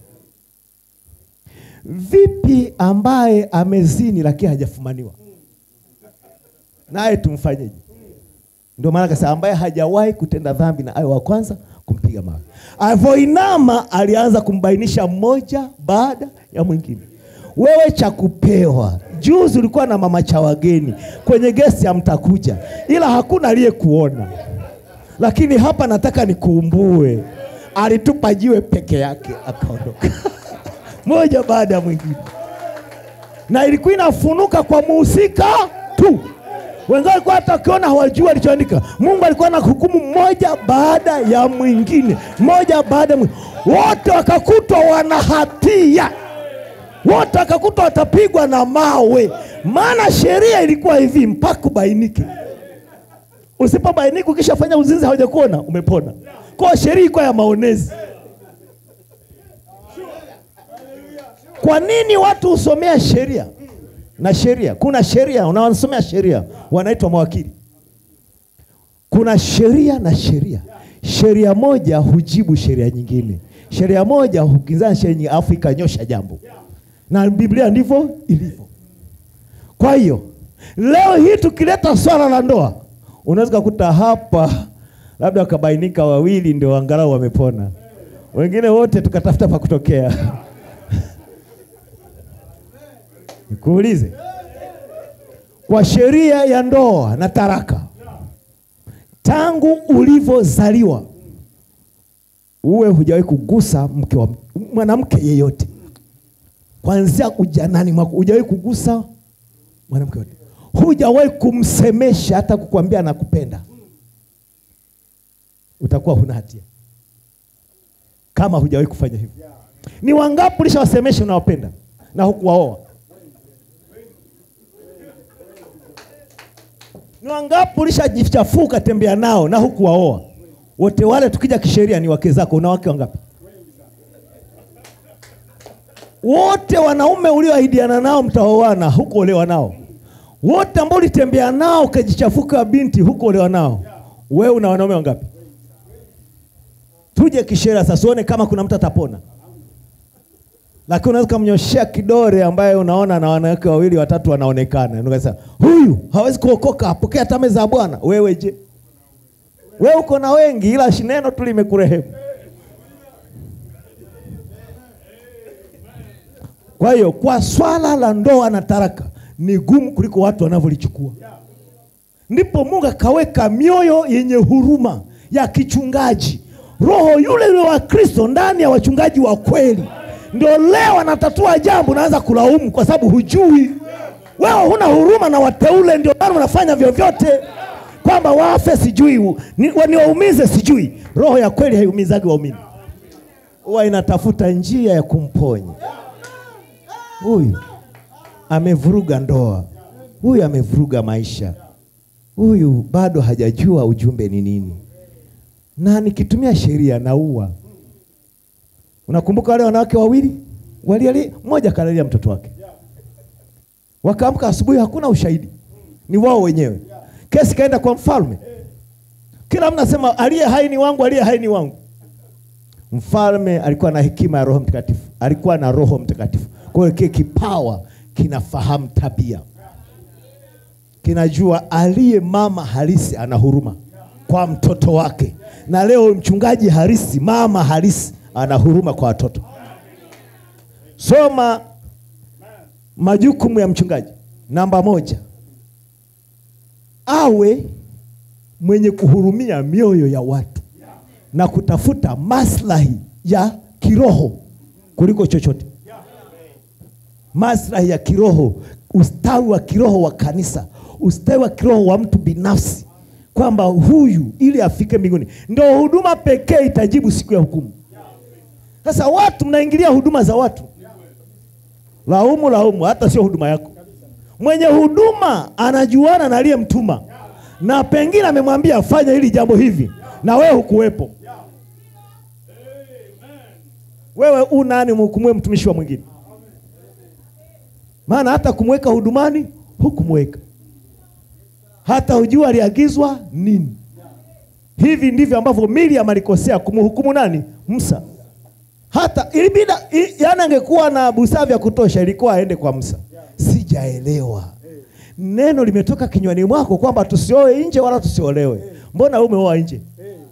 Vipi ambaye amezini lakini hajafumaniwa naye tumfanyeje? Ndio maana akasema ambaye hajawahi kutenda dhambi na awe wa kwanza kumpiga mawe. Alivyoinama alianza kumbainisha mmoja baada ya mwingine. Wewe cha kupewa, juzi ulikuwa na mama cha wageni kwenye gesti ya mtakuja, ila hakuna aliyekuona, lakini hapa nataka nikuumbue, alitupa jiwe peke yake akaondoka moja baada ya mwingine, na ilikuwa inafunuka kwa muhusika tu wenzao walikuwa hata wakiona hawajui alichoandika. Mungu alikuwa na hukumu mmoja baada ya mwingine, mmoja baada ya mwingine, wote wakakutwa wana hatia, wote wakakutwa watapigwa na mawe, maana sheria ilikuwa hivi mpaka ubainike. Usipobainika ukishafanya uzinzi hawajakuona umepona. Kwa sheria ilikuwa ya maonezi. Kwa nini watu husomea sheria na sheria? Kuna sheria unaosomea sheria wanaitwa mawakili. Kuna sheria na sheria. Sheria moja hujibu sheria nyingine, sheria moja hukinzana sheria nyingine, afu ikanyosha jambo, na Biblia ndivyo ilivyo. Kwa hiyo leo hii tukileta swala la ndoa, unaweza kukuta hapa labda wakabainika wawili ndio angalau wamepona, wengine wote tukatafuta pa kutokea. Nikuulize, kwa sheria ya ndoa na taraka, tangu ulivyozaliwa uwe hujawahi kugusa mke wa mwanamke yeyote, kuanzia ujanani mwako hujawahi kugusa mwanamke yote, hujawahi kumsemesha hata kukwambia nakupenda, utakuwa huna hatia kama hujawahi kufanya hivyo. Ni wangapi ulishawasemesha unawapenda na hukuwaoa? Ni wangapi ulishajichafuka tembea nao na hukuwaoa? Wote wale tukija kisheria ni wake zako. Una wake wangapi? Wote wanaume ulioahidiana nao mtaoana, hukuolewa nao. Wote ambao ulitembea nao ukajichafuka binti, hukuolewa nao. Wewe una wanaume wangapi? Tuje kisheria sasa, uone kama kuna mtu atapona. lakini unaweza kumnyoshea kidore ambaye unaona na wanawake wawili watatu wanaonekana, unasema huyu hawezi kuokoka, apokea hata meza ya Bwana. Wewe je? Wewe uko na wengi, ila neno tu limekurehemu. Kwa hiyo kwa swala la ndoa na taraka ni gumu kuliko watu wanavyolichukua. Ndipo Mungu akaweka mioyo yenye huruma ya kichungaji, roho yule yule wa Kristo ndani ya wachungaji wa kweli. Ndio leo anatatua jambo, unaanza kulaumu kwa sababu hujui. Wewe huna huruma na wateule, ndio maana unafanya vyovyote kwamba wafe, sijui ni- niwaumize, sijui. Roho ya kweli haiumizagi waumini, huwa inatafuta njia ya kumponya huyu amevuruga ndoa, huyu amevuruga maisha, huyu bado hajajua ujumbe ni nini, na nikitumia sheria naua. Unakumbuka wale wanawake wawili waliali, mmoja kalalia mtoto wake, wakaamka asubuhi, hakuna ushahidi, ni wao wenyewe. Kesi kaenda kwa mfalme, kila mtu anasema aliye hai ni wangu, aliye hai ni wangu. Mfalme alikuwa na hekima ya Roho Mtakatifu, alikuwa na Roho Mtakatifu. Kwa hiyo kile kipawa kinafahamu tabia, kinajua aliye mama halisi ana huruma kwa mtoto wake, na leo mchungaji halisi, mama halisi ana huruma kwa watoto. Soma majukumu ya mchungaji. Namba moja, awe mwenye kuhurumia mioyo ya watu na kutafuta maslahi ya kiroho kuliko chochote, maslahi ya kiroho, ustawi wa kiroho wa kanisa, ustawi wa kiroho wa mtu binafsi, kwamba huyu ili afike mbinguni. Ndio huduma pekee itajibu siku ya hukumu. Sasa watu mnaingilia huduma za watu, laumu laumu, hata sio huduma yako. Mwenye huduma anajuana na aliyemtuma, na pengine amemwambia afanye hili jambo hivi, na wewe hukuwepo. Wewe u nani mhukumue mtumishi wa mwingine? Maana hata kumweka hudumani hukumweka, hata hujua aliagizwa nini. Hivi ndivyo ambavyo Miriam alikosea kumhukumu nani? Musa. Hata ilibida, i- yaani angekuwa na busara vya kutosha, ilikuwa aende kwa Musa. Sijaelewa neno limetoka kinywani mwako kwamba tusioe nje wala tusiolewe, mbona wewe umeoa nje?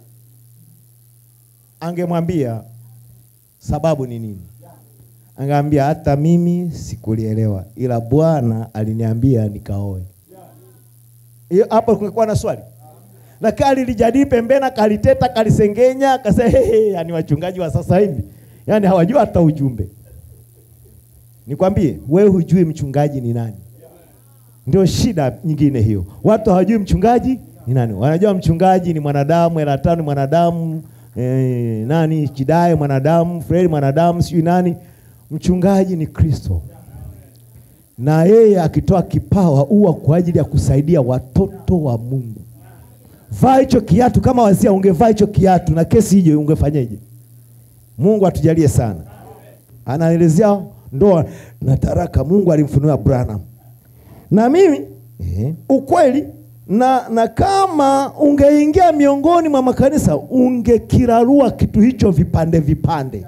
Angemwambia sababu ni nini? Angeambia hata mimi sikulielewa, ila Bwana aliniambia nikaoe. Hiyo hapo kungekuwa na swali, lakini alilijadili pembeni, akaliteta, akalisengenya, akasema hehe, yani wachungaji wa sasa hivi yani hawajua hata ujumbe. Nikwambie wewe, hujui mchungaji ni nani. Ndio shida nyingine hiyo, watu hawajui mchungaji ni nani. Wanajua mchungaji ni mwanadamu, Elatano ni mwanadamu, eh, nani Chidaye mwanadamu, Fredi mwanadamu, sijui nani. Mchungaji ni Kristo, na yeye akitoa kipawa huwa kwa ajili ya kusaidia watoto wa Mungu. Vaa hicho kiatu, kama wazia ungevaa hicho kiatu na kesi hiyo ungefanyeje? Mungu atujalie sana. Anaelezea ndoa na taraka, Mungu alimfunua Branham na mimi eh, ukweli na, na kama ungeingia miongoni mwa makanisa ungekirarua kitu hicho vipande vipande,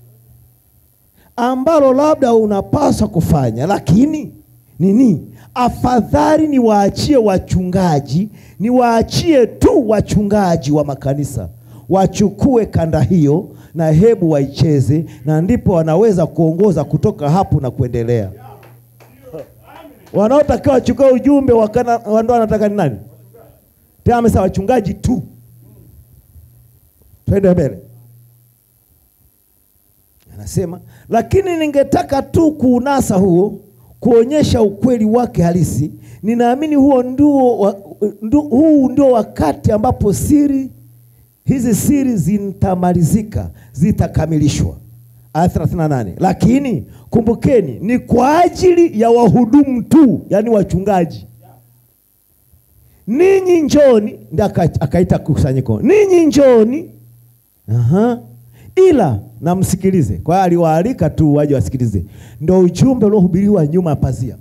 ambalo labda unapaswa kufanya, lakini nini, afadhali niwaachie wachungaji, niwaachie tu wachungaji wa makanisa wachukue kanda hiyo na hebu waicheze, na ndipo wanaweza kuongoza kutoka hapo na kuendelea wanaotakiwa wachukue ujumbe wa kana- wa ndoa wanataka ni nani? Tena amesema wachungaji tu. Twende mbele, anasema lakini ningetaka tu kuunasa huo, kuonyesha ukweli wake halisi. Ninaamini huo ndio wa, ndu, huu ndio wakati ambapo siri hizi siri zitamalizika, zitakamilishwa. Aya 38, lakini kumbukeni, ni kwa ajili ya wahudumu tu, yaani wachungaji. Ninyi njoni, ndio aka- akaita kusanyiko, ninyi njoni, aha, ila na msikilize. Kwa hiyo aliwaalika tu waje wasikilize, ndio ujumbe uliohubiriwa nyuma ya pazia,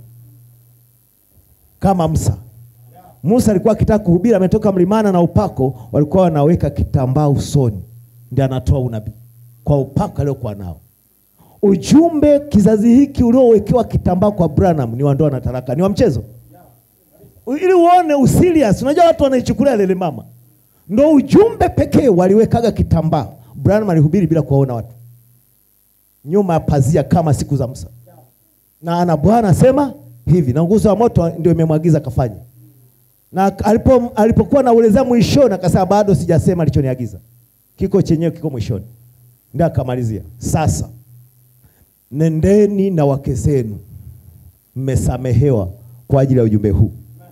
kama Musa. Musa alikuwa akitaka kuhubiri, ametoka mlimana na upako, walikuwa wanaweka kitambaa usoni, ndio anatoa unabii kwa upako aliokuwa nao. ujumbe kizazi hiki uliowekewa kitambaa kwa Branham ni wa ndoa na talaka, ni wa mchezo, ili uone userious. Unajua watu wanaichukulia lele mama, ndo ujumbe pekee waliwekaga kitambaa. Branham alihubiri bila kuwaona watu nyuma ya pazia kama siku za Musa, na ana Bwana asema hivi, na nguzo ya moto ndio imemwagiza kafanya. Na alipo alipokuwa nauelezea mwishoni, akasema bado sijasema alichoniagiza, kiko chenyewe kiko mwishoni. Ndio akamalizia, sasa nendeni na wake zenu, mmesamehewa kwa ajili ya ujumbe huu.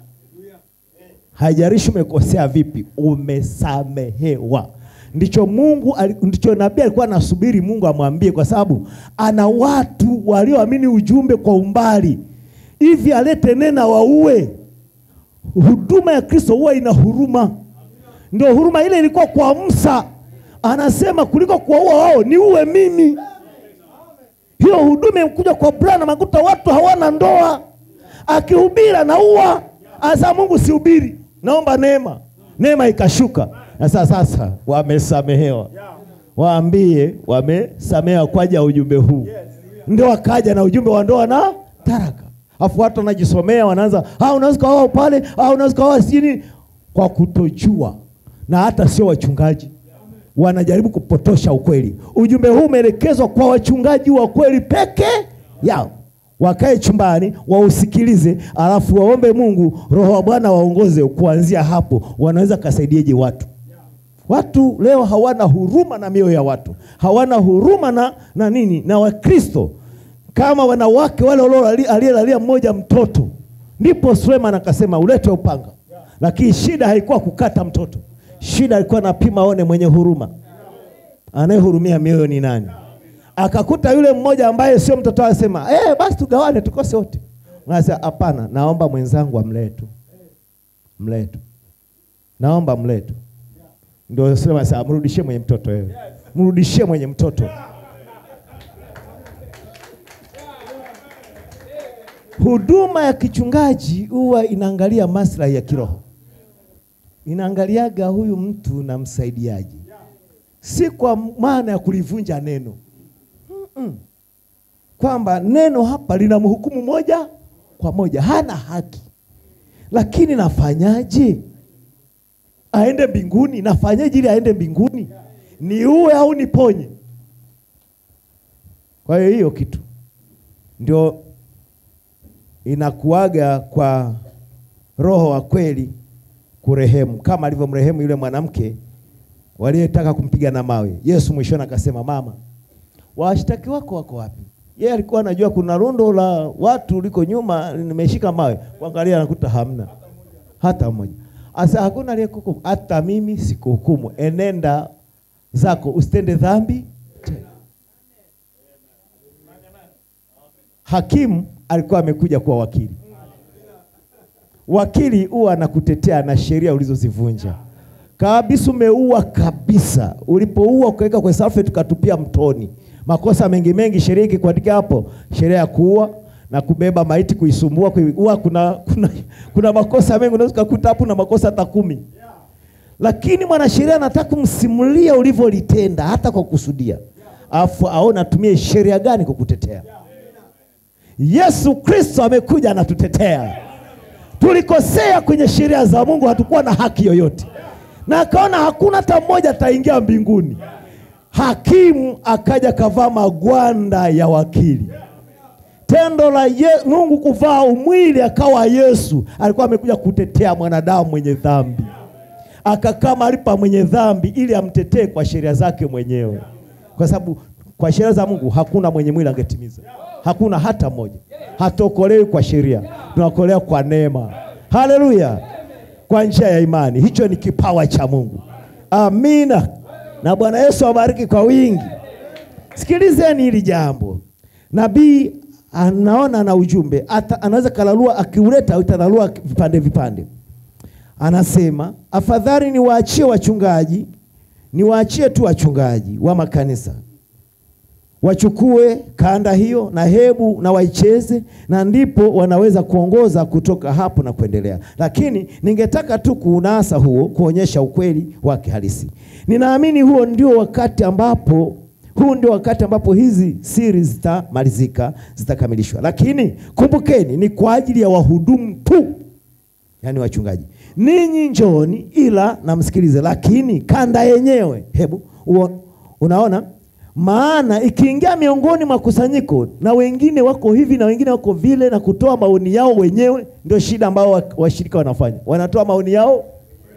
Haijalishi umekosea vipi, umesamehewa. Ndicho Mungu ali- ndicho nabii alikuwa anasubiri Mungu amwambie, kwa sababu ana watu walioamini ujumbe kwa umbali, hivi alete nena waue. Huduma ya Kristo huwa ina huruma, ndio huruma ile ilikuwa kwa Musa, anasema kuliko kuwaua wao niue mimi. Hiyo huduma imekuja kwa Branham, akuta watu hawana ndoa, akihubiri anaua. Asa Mungu sihubiri, naomba neema. Neema ikashuka, na sasa sasa wamesamehewa, waambie wamesamehewa kwa ajili ya ujumbe huu. Ndio wakaja na ujumbe wa ndoa na taraka, afu watu wanajisomea, wanaanza ah, unaweza kaoa pale, ah, unaweza kaoa sijini, kwa kutojua, na hata sio wachungaji wanajaribu kupotosha ukweli. Ujumbe huu umeelekezwa kwa wachungaji wa kweli peke yao. Wakae chumbani wausikilize, alafu waombe Mungu, Roho wa Bwana waongoze. Kuanzia hapo wanaweza kasaidieje watu? Watu leo hawana huruma na mioyo ya watu, hawana huruma na, na nini na Wakristo kama wanawake wale walio- aliyelalia mmoja mtoto. Ndipo Suleiman akasema ulete upanga, lakini shida haikuwa kukata mtoto, shida alikuwa napima aone mwenye huruma, anayehurumia mioyo ni nani. Akakuta yule mmoja ambaye sio mtoto, asema eh, basi tugawane tukose wote. Anasema hapana, naomba mwenzangu amlee tu, mlee tu, naomba mlee tu. Ndio Suleiman sasa, mrudishie mwenye mtoto wewe, mrudishie mwenye mtoto. Huduma ya kichungaji huwa inaangalia maslahi ya kiroho, inaangaliaga huyu mtu na msaidiaji, si kwa maana ya kulivunja neno Mm-mm. kwamba neno hapa lina mhukumu moja kwa moja, hana haki, lakini nafanyaje aende mbinguni? Nafanyaje ili aende mbinguni? Niue au niponye? Kwa hiyo hiyo kitu ndio inakuaga kwa roho wa kweli kurehemu, kama alivyomrehemu yule mwanamke waliyetaka kumpiga na mawe. Yesu mwishoni akasema, mama, washtaki wako wako wapi? Yeye alikuwa anajua kuna rundo la watu liko nyuma nimeshika mawe, kuangalia anakuta hamna hata mmoja. Asa hakuna aliyekuhukumu, hata mimi sikuhukumu, enenda zako usitende dhambi tena. Hakimu alikuwa amekuja kuwa wakili. Wakili huwa anakutetea na sheria ulizozivunja kabisa. Umeua kabisa, ulipoua ukaweka kwenye salfeti ukatupia mtoni, makosa mengi mengi, sheria ikikuandika hapo, sheria ya kuua na kubeba maiti, kuisumbua, kuua, kuna, kuna, kuna makosa mengi, unaweza kukuta hapo na makosa hata kumi, lakini mwanasheria anataka kumsimulia ulivyolitenda hata kwa kusudia, afu aone atumie sheria gani kukutetea. Yesu Kristo amekuja anatutetea. Tulikosea kwenye sheria za Mungu, hatukuwa na haki yoyote, na akaona hakuna hata mmoja ataingia mbinguni. Hakimu akaja kavaa magwanda ya wakili. Tendo la ye, Mungu kuvaa umwili akawa Yesu, alikuwa amekuja kutetea mwanadamu mwenye dhambi, akakaa mahali pa mwenye dhambi ili amtetee kwa sheria zake mwenyewe, kwa sababu kwa sheria za Mungu hakuna mwenye mwili angetimiza, hakuna hata mmoja. Hatokolewi kwa sheria, tunaokolewa kwa neema. Haleluya, kwa njia ya imani. Hicho ni kipawa cha Mungu. Amina, na Bwana Yesu awabariki kwa wingi. Sikilizeni hili jambo, nabii anaona na ujumbe ata, anaweza kalalua, akiuleta utalalua vipande vipande. Anasema afadhali niwaachie wachungaji, niwaachie tu wachungaji wa makanisa wachukue kanda hiyo na hebu na waicheze, na ndipo wanaweza kuongoza kutoka hapo na kuendelea. Lakini ningetaka tu kuunasa huo, kuonyesha ukweli wake halisi. Ninaamini huo ndio wakati ambapo Huu ndio wakati ambapo hizi siri zitamalizika, zitakamilishwa. Lakini kumbukeni, ni kwa ajili ya wahudumu tu, yaani wachungaji. Ninyi njooni, ila namsikilize, lakini kanda yenyewe, hebu uo- unaona maana ikiingia miongoni mwa kusanyiko na wengine wako hivi na wengine wako vile, na kutoa maoni yao wenyewe, ndio shida ambao wa- washirika wanafanya, wanatoa maoni yao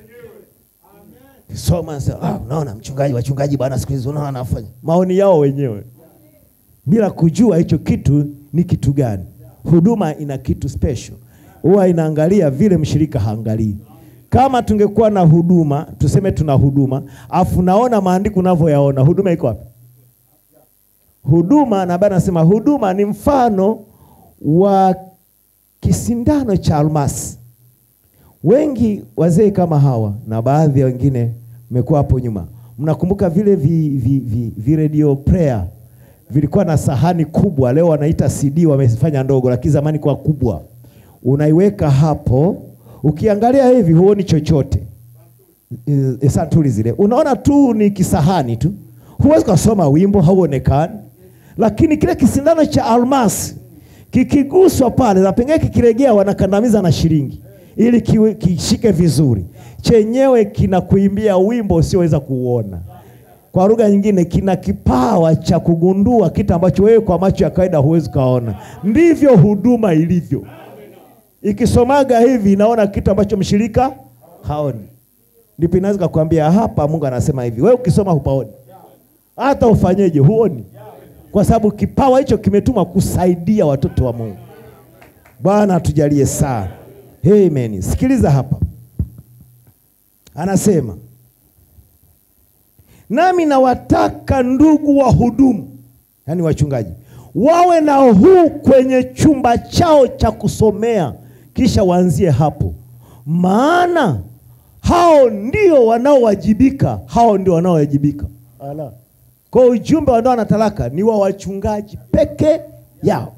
soma sasa, ah, unaona mchungaji, wachungaji bwana, siku hizi unaona anafanya maoni yao wenyewe bila kujua hicho kitu ni kitu gani. Huduma ina kitu special, huwa inaangalia vile mshirika haangalii. Kama tungekuwa na huduma, tuseme tuna huduma, afu naona maandiko unavyoyaona, huduma iko wapi? Huduma na bana nasema huduma ni mfano wa kisindano cha almasi. Wengi wazee kama hawa na baadhi ya wengine mmekuwa hapo nyuma, mnakumbuka vile vi, vi, vi, vi radio prayer vilikuwa na sahani kubwa, leo wanaita CD, wamefanya ndogo, lakini zamani kwa kubwa. Unaiweka hapo, ukiangalia hivi huoni chochote e, e, santuri zile, unaona tu ni kisahani tu, huwezi kusoma wimbo, hauonekani. Lakini kile kisindano cha almasi kikiguswa pale na pengine kikiregea, wanakandamiza na shilingi ili kiwe, kishike vizuri, chenyewe kinakuimbia wimbo usioweza kuuona. Kwa lugha nyingine, kina kipawa cha kugundua kitu ambacho wewe kwa macho ya kawaida huwezi kaona. Ndivyo huduma ilivyo, ikisomaga hivi inaona kitu ambacho mshirika haoni, ndipo inaweza kukwambia hapa Mungu anasema hivi, wewe ukisoma hupaoni, hata ufanyeje huoni, kwa sababu kipawa hicho kimetumwa kusaidia watoto wa Mungu. Bwana atujalie sana. Amen. Sikiliza hapa, anasema nami nawataka ndugu wahudumu, yaani wachungaji, wawe na huu kwenye chumba chao cha kusomea, kisha waanzie hapo, maana hao ndio wanaowajibika, hao ndio wanaowajibika. Ala, kwa ujumbe wa ndoa na talaka ni wa wachungaji peke yao.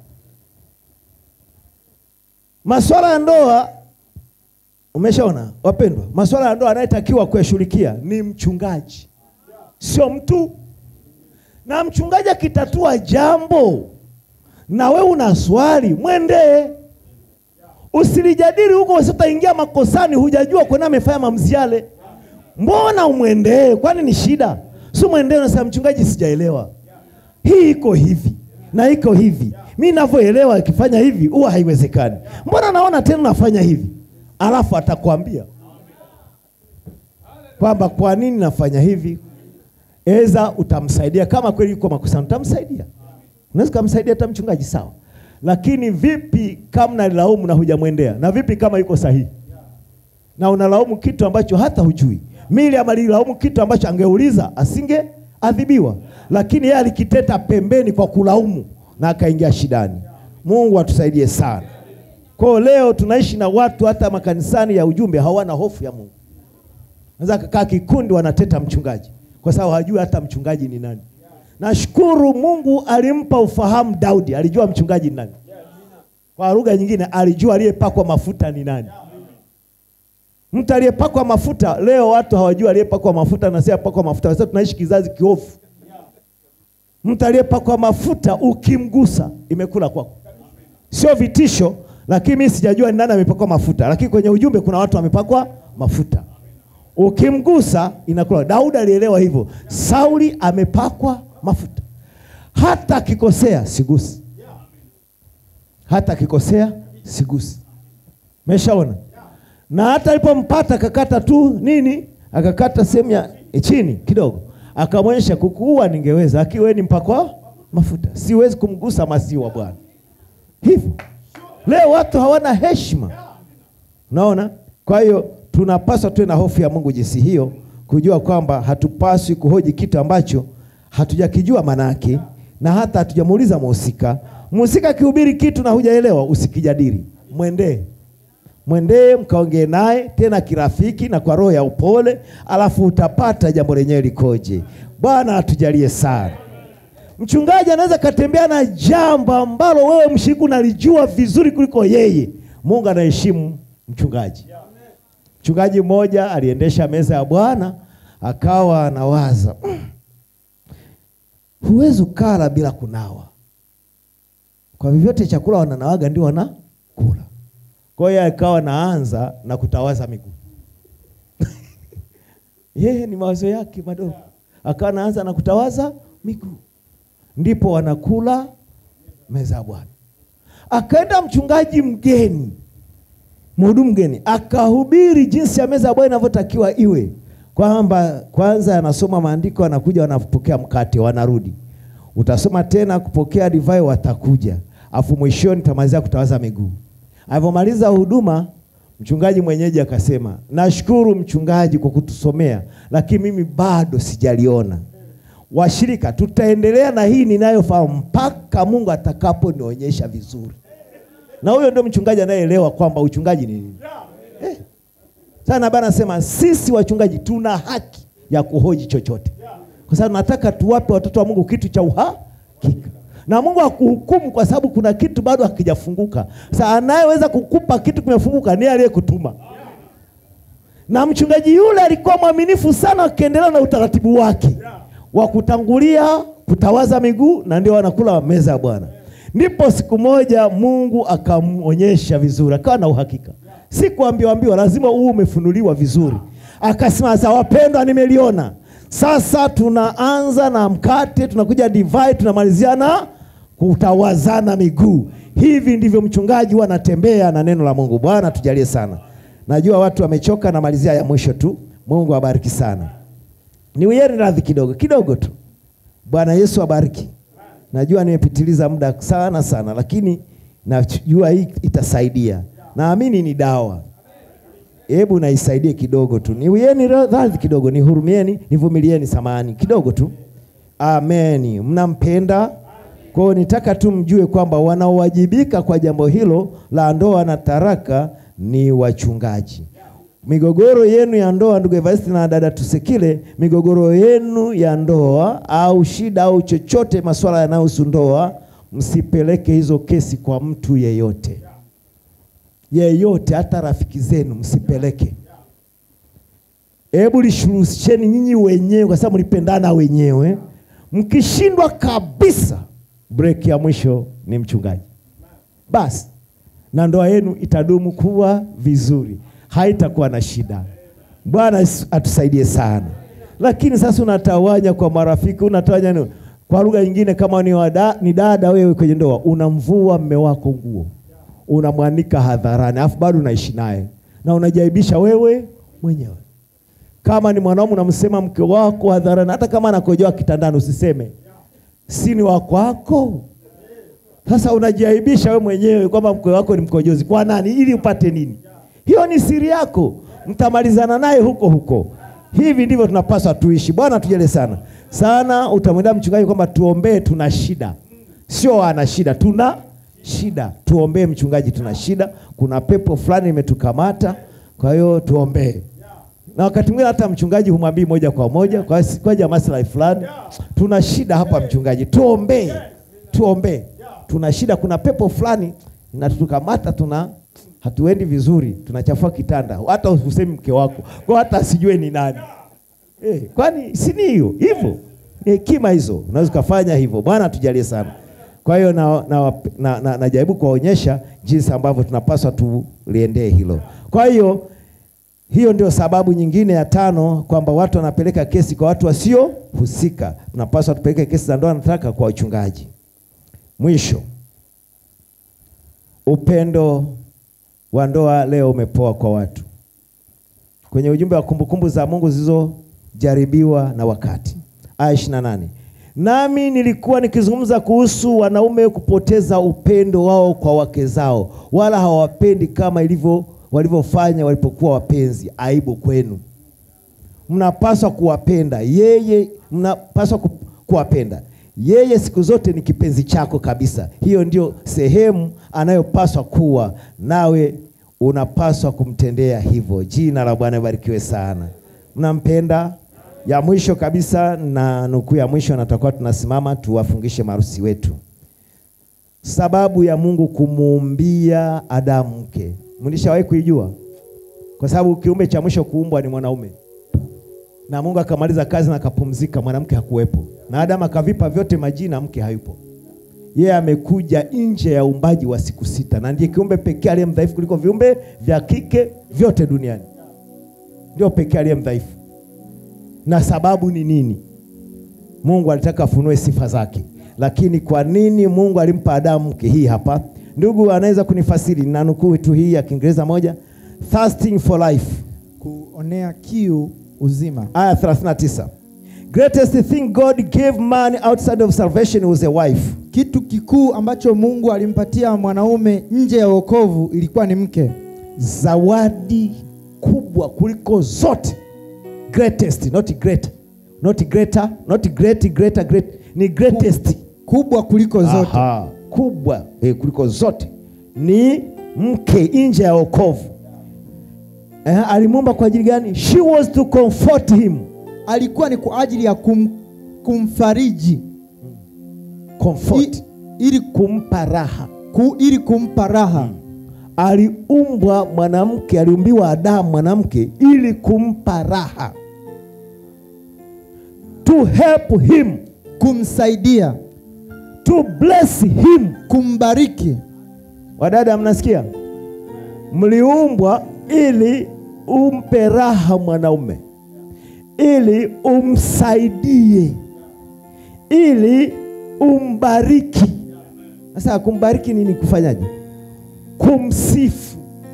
Masuala ya ndoa, umeshaona wapendwa, masuala ya ndoa anayetakiwa kuyashughulikia ni mchungaji, sio mtu. Na mchungaji akitatua jambo na we una swali, mwendee, usilijadili huko, usitaingia makosani, hujajua kwani amefanya maamuzi yale. Mbona umwendee? Kwani ni shida? Si mwendee unasema, mchungaji, sijaelewa hii iko hivi na iko hivi, mi ninavyoelewa ikifanya hivi huwa haiwezekani. Mbona naona tena nafanya hivi? Alafu atakwambia kwamba kwa nini nafanya hivi. Eza utamsaidia kama kweli yuko makosani, utamsaidia. Unaweza kumsaidia hata mchungaji, sawa, lakini vipi kama nalaumu na hujamwendea? Na vipi kama yuko sahihi na unalaumu kitu ambacho hata hujui? Miriam alilaumu kitu ambacho angeuliza asingeadhibiwa, lakini yeye alikiteta pembeni kwa kulaumu na akaingia shidani. Mungu atusaidie sana. Kwa hiyo leo tunaishi na watu hata makanisani ya ujumbe hawana hofu ya Mungu. Naweza kakaa kikundi wanateta mchungaji kwa sababu hajui hata mchungaji ni nani. Nashukuru Mungu alimpa ufahamu Daudi, alijua mchungaji ni nani. Kwa lugha nyingine alijua aliyepakwa mafuta ni nani. Mtu aliyepakwa mafuta, leo watu hawajui aliyepakwa mafuta na si aliyepakwa mafuta, kwa sababu tunaishi kizazi kiofu. Mtu aliyepakwa mafuta ukimgusa imekula kwako, sio vitisho. Lakini mimi sijajua ni nani amepakwa mafuta, lakini kwenye ujumbe kuna watu wamepakwa mafuta, ukimgusa inakula. Daudi alielewa hivyo. Sauli amepakwa mafuta, hata akikosea sigusi, hata akikosea sigusi. Meshaona na hata alipompata akakata tu nini, akakata sehemu ya chini kidogo, akamwonyesha kukuua ningeweza, lakini wewe ni mpakwa mafuta, siwezi kumgusa masiwa Bwana. Hivyo leo watu hawana heshima, unaona. Kwa hiyo tunapaswa tuwe na hofu ya Mungu jinsi hiyo, kujua kwamba hatupaswi kuhoji kitu ambacho hatujakijua maana yake, na hata hatujamuuliza mhusika. Mhusika akihubiri kitu na hujaelewa, usikijadili, mwendee mwendee mkaongee naye tena kirafiki na kwa roho ya upole, alafu utapata jambo lenyewe likoje. Bwana atujalie sana. Mchungaji anaweza katembea na jambo ambalo wewe mshiriki unalijua vizuri kuliko yeye. Mungu anaheshimu mchungaji. Mchungaji mmoja aliendesha meza ya Bwana akawa anawaza huwezi ukala bila kunawa. Kwa vyovyote chakula wananawaga ndio wanakula. Kwa hiyo akawa naanza na kutawaza miguu yeye ni mawazo yake madogo, akawa naanza na kutawaza miguu, ndipo wanakula meza ya Bwana. Akaenda mchungaji mgeni, mhudumu mgeni, akahubiri jinsi ya meza ya Bwana inavyotakiwa iwe, kwamba kwanza anasoma maandiko, wanakuja wanapokea mkate, wanarudi, utasoma tena kupokea divai, watakuja, afu mwishoni tamalizia kutawaza miguu. Alivyomaliza huduma mchungaji mwenyeji akasema, nashukuru mchungaji kwa kutusomea, lakini mimi bado sijaliona. Washirika, tutaendelea na hii ninayofahamu mpaka Mungu atakaponionyesha vizuri. Na huyo ndio mchungaji anayeelewa kwamba uchungaji ni nini. Eh. Sana bana sema sisi wachungaji tuna haki ya kuhoji chochote, kwa sababu nataka tuwape watoto wa Mungu kitu cha uhakika na Mungu hakuhukumu kwa sababu kuna kitu bado hakijafunguka. Sasa anayeweza kukupa kitu kimefunguka ni aliyekutuma. Na mchungaji yule alikuwa mwaminifu sana, akiendelea na utaratibu wake wa kutangulia kutawaza miguu, na ndio wanakula meza ya Bwana. Ndipo siku moja Mungu akamwonyesha vizuri, akawa na uhakika, si kuambiwa ambiwa, lazima huu umefunuliwa vizuri. Akasema, sasa wapendwa, nimeliona sasa tunaanza na mkate, tunakuja divai, tunamalizia na kutawazana miguu. Hivi ndivyo mchungaji huwa anatembea na neno la Mungu. Bwana tujalie sana. Najua watu wamechoka, namalizia ya mwisho tu. Mungu abariki sana. Niwieni radhi kidogo kidogo tu. Bwana Yesu abariki. Najua nimepitiliza muda sana sana, lakini najua hii itasaidia. Naamini ni dawa. Hebu naisaidie kidogo tu, niwieni radhi kidogo, nihurumieni, nivumilieni, samani kidogo tu. Ameni. Mnampenda? Kwa hiyo nitaka tu mjue kwamba wanaowajibika kwa jambo hilo la ndoa na taraka ni wachungaji. Migogoro yenu ya ndoa, ndugu Evaristi na dada Tusekile, migogoro yenu ya ndoa au shida au chochote, masuala yanayohusu ndoa, msipeleke hizo kesi kwa mtu yeyote yeyote hata rafiki zenu msipeleke. Hebu lishuruhisheni nyinyi wenyewe, kwa sababu mlipendana wenyewe. Mkishindwa kabisa, break ya mwisho ni mchungaji basi, na ndoa yenu itadumu kuwa vizuri, haitakuwa na shida. Bwana atusaidie sana. Lakini sasa unatawanya kwa marafiki, unatawanya ni, kwa lugha nyingine, kama ni, wada, ni dada wewe kwenye ndoa, unamvua mme wako nguo unamwanika hadharani, alafu bado unaishi naye na unajaibisha wewe mwenyewe. Kama ni mwanaume unamsema mke wako hadharani, hata kama anakojoa kitandani usiseme, si ni wako wako. Sasa unajiaibisha wewe mwenyewe kwamba mke wako ni mkojozi. Kwa nani? Ili upate nini? Hiyo ni siri yako, mtamalizana naye huko huko. Hivi ndivyo tunapaswa tuishi. Bwana tujele sana sana. Utamwendea mchungaji kwamba tuombee, tuna shida, sio ana shida, tuna shida tuombee mchungaji, tuna shida, kuna pepo fulani imetukamata, kwa hiyo tuombee. Na wakati mwingine hata mchungaji humwambii moja kwa moja kwa kwaja maslahi fulani, tuna shida hapa mchungaji, tuombee, tuombee, tuna shida, kuna pepo fulani inatukamata, tuna hatuendi vizuri, tunachafua kitanda, hata usemi mke wako kwa hata asijue ni nani eh, kwani si ni hiyo hivyo? Ni hekima hizo, unaweza ukafanya hivyo. Bwana tujalie sana. Kwa hiyo najaribu na, na, na, na kuwaonyesha jinsi ambavyo tunapaswa tuliendee hilo. Kwa hiyo hiyo ndio sababu nyingine ya tano, kwamba watu wanapeleka kesi kwa watu wasiohusika. Tunapaswa tupeleke kesi za ndoa nataka kwa wachungaji. Mwisho, upendo wa ndoa leo umepoa kwa watu. Kwenye ujumbe wa kumbukumbu za Mungu zilizojaribiwa na wakati, aya ishirini na nane nami nilikuwa nikizungumza kuhusu wanaume kupoteza upendo wao kwa wake zao, wala hawapendi kama ilivyo walivyofanya walipokuwa wapenzi. Aibu kwenu! Mnapaswa kuwapenda yeye, mnapaswa ku, kuwapenda yeye. Siku zote ni kipenzi chako kabisa. Hiyo ndio sehemu anayopaswa kuwa nawe, unapaswa kumtendea hivyo. Jina la Bwana ibarikiwe sana. Mnampenda ya mwisho kabisa na nukuu ya mwisho, na tutakuwa tunasimama tuwafungishe marusi wetu. Sababu ya Mungu kumuumbia Adamu mke, mlishawahi kuijua? Kwa sababu kiumbe cha mwisho kuumbwa ni mwanaume. na Mungu akamaliza kazi na akapumzika, mwanamke hakuwepo, na Adamu akavipa vyote majina, mke hayupo. Yeye amekuja nje ya uumbaji wa siku sita, na ndiye kiumbe pekee aliye mdhaifu kuliko viumbe vya kike vyote duniani, ndio pekee aliye mdhaifu. Na sababu ni nini? Mungu alitaka afunue sifa zake, lakini kwa nini Mungu alimpa Adamu mke? Hii hapa, ndugu anaweza kunifasiri na nukuu tu hii ya Kiingereza moja, thirsting for life kuonea kiu uzima. aya 39 greatest thing god gave man outside of salvation was a wife Kitu kikuu ambacho Mungu alimpatia mwanaume nje ya wokovu ilikuwa ni mke. zawadi kubwa kuliko zote greatest not great not greater not great greater great ni greatest Kubwa kuliko zote. Aha, kubwa eh, kuliko zote ni mke nje ya wokovu eh, alimuumba kwa ajili gani she was to comfort him Alikuwa ni kwa ajili ya kum, kumfariji comfort I, ili, kumpa raha ku, ili kumpa raha. aliumbwa mwanamke, aliumbiwa Adamu mwanamke ili kumpa raha, to help him, kumsaidia, to bless him. kumbariki. Wadada, mnasikia? Mliumbwa ili umpe raha mwanaume, ili umsaidie, ili umbariki. Sasa kumbariki nini? Kufanyaje? Kumsifu,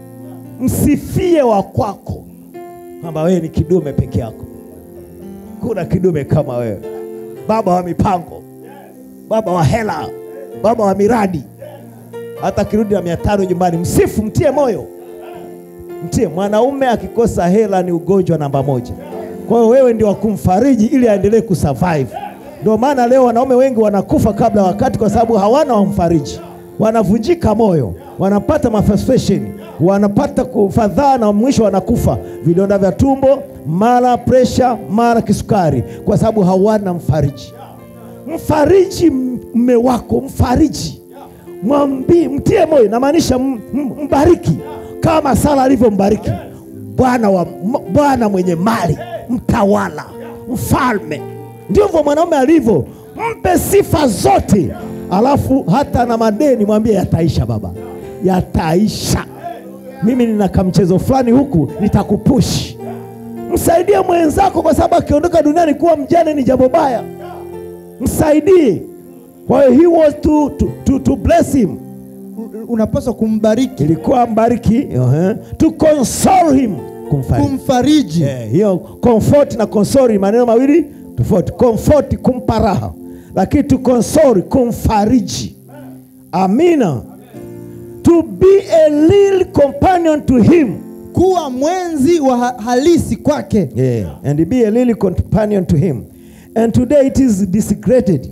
msifie wa kwako kwamba wewe ni kidume peke yako. Kuna kidume kama wewe, baba wa mipango, baba wa hela, baba wa miradi. Hata kirudi na mia tano nyumbani, msifu, mtie moyo, mtie. Mwanaume akikosa hela ni ugonjwa namba moja. Kwa hiyo wewe ndio wa kumfariji ili aendelee kusurvive. Ndio maana leo wanaume wengi wanakufa kabla ya wakati, kwa sababu hawana wamfariji, wanavunjika moyo, wanapata mafrustration, wanapata kufadhaa na mwisho wanakufa, vidonda vya tumbo, mara presha, mara kisukari, kwa sababu hawana mfariji. Mfariji mme wako, mfariji, mwambii, mtie moyo, namaanisha m- m- mbariki kama Sara alivyombariki Bwana wa m- Bwana mwenye mali, mtawala, mfalme. Ndivyo mwanaume alivyo, mpe sifa zote, alafu hata na madeni mwambie yataisha, baba, yataisha. Mimi nina kamchezo fulani huku, nitakupushi. Msaidie mwenzako, kwa sababu akiondoka duniani kuwa mjane ni jambo baya. Msaidie. Kwa hiyo he was to, to, to, to bless him U- Unapaswa kumbariki, ilikuwa mbariki uh-huh. to console him kumfariji kumfariji. Eh, hiyo comfort na console ni maneno mawili tofauti. Comfort kumpa raha, lakini to console kumfariji. Amina. To be a real companion to him kuwa mwenzi wa ha- halisi kwake. yeah. and be a real companion to him and today it is disgraded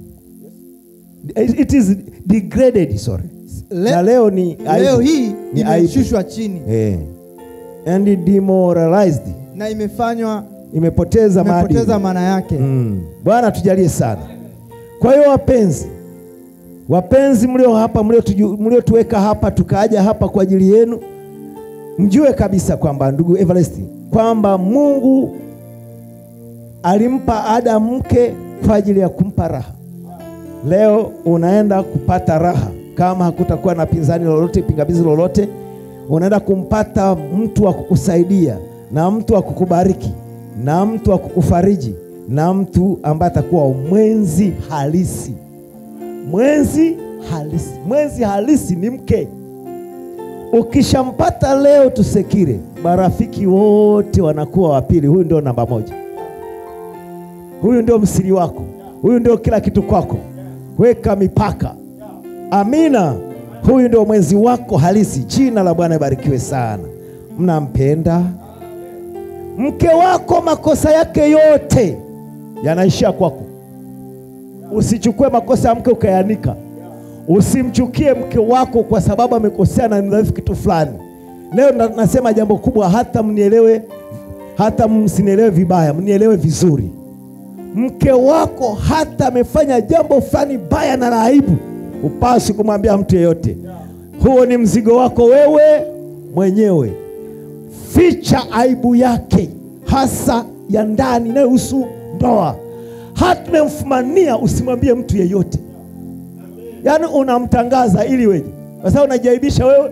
it is degraded sorry Le- na leo ni Leo aibu. hii ni aibu imeshushwa chini eh. and demoralized na imefanywa imepoteza maadili imepoteza maana yake. Mm. Bwana tujalie sana. Kwa hiyo wapenzi, wapenzi mlio hapa, mliotuju- mliotuweka hapa, tukaaja hapa kwa ajili yenu, mjue kabisa kwamba ndugu Everest, kwamba Mungu alimpa Adamu mke kwa ajili ya kumpa raha. Leo unaenda kupata raha kama hakutakuwa na pinzani lolote, pingamizi lolote, unaenda kumpata mtu wa kukusaidia na mtu wa kukubariki na mtu wa kukufariji na mtu ambaye atakuwa mwenzi halisi. Mwenzi halisi, mwenzi halisi ni mke. Ukishampata leo Tusekire, marafiki wote wanakuwa wa pili. Huyu ndio namba moja, huyu ndio msiri wako, huyu ndio kila kitu kwako. Weka mipaka. Amina. Huyu ndio mwenzi wako halisi. Jina la Bwana ibarikiwe sana. Mnampenda mke wako, makosa yake yote yanaishia kwako. Usichukue makosa ya mke ukayanika. Usimchukie mke wako kwa sababu amekosea na ni dhaifu kitu fulani. Leo na, nasema jambo kubwa, hata mnielewe, hata msinielewe vibaya, mnielewe vizuri. Mke wako hata amefanya jambo fulani baya na la aibu, upasi kumwambia mtu yeyote. Huo ni mzigo wako wewe mwenyewe. Ficha aibu yake, hasa ya ndani inayohusu ndoa. Hatumemfumania, usimwambie mtu yeyote, yaani unamtangaza ili weje, kwa sababu unajaibisha wewe.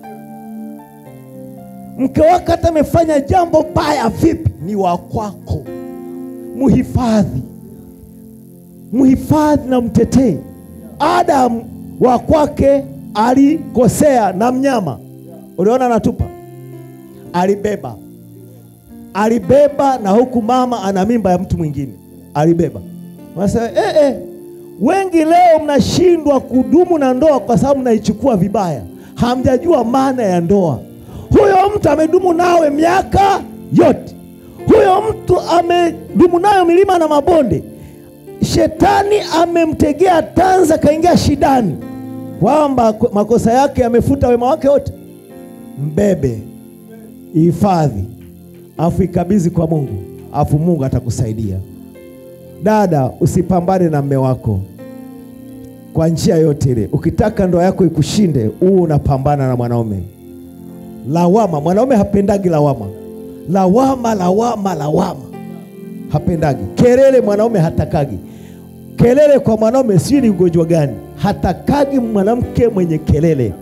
Mke wako hata amefanya jambo baya vipi, ni wa kwako, muhifadhi, muhifadhi na mtetee. Adamu wa kwake alikosea na mnyama, uliona anatupa, alibeba alibeba na huku mama ana mimba ya mtu mwingine alibeba. Wanasema eh, eh, wengi leo mnashindwa kudumu na ndoa kwa sababu mnaichukua vibaya, hamjajua maana ya ndoa. Huyo mtu amedumu nawe miaka yote, huyo mtu amedumu nayo milima na mabonde. Shetani amemtegea tanza, kaingia shidani, kwamba makosa yake yamefuta wema wake wote. Mbebe, ihifadhi afu ikabidhi kwa Mungu, afu Mungu atakusaidia. Dada, usipambane na mme wako kwa njia yote ile. Ukitaka ndoa yako ikushinde, huu unapambana na mwanaume. Lawama, mwanaume hapendagi lawama, lawama, lawama, lawama, hapendagi kelele. Mwanaume hatakagi kelele. Kwa mwanaume sijui ni ugonjwa gani, hatakagi mwanamke mwenye kelele.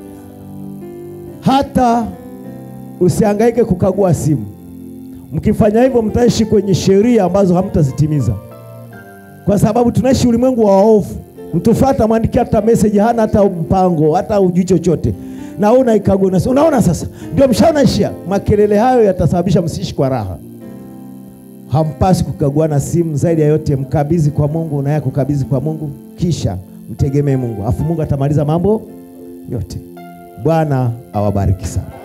Hata usihangaike kukagua simu Mkifanya hivyo mtaishi kwenye sheria ambazo hamtazitimiza, kwa sababu tunaishi ulimwengu wa waovu. Mtu fulani atamwandikia hata message, hana hata mpango, hata ujui chochote, na wewe unaikagua. Unaona, sasa ndio mshaonaishia. Makelele hayo yatasababisha msiishi kwa raha. Hampasi kukaguana simu. Zaidi ya yote, mkabidhi kwa Mungu, naye kukabidhi kwa Mungu, kisha mtegemee Mungu, afu Mungu atamaliza mambo yote. Bwana awabariki sana.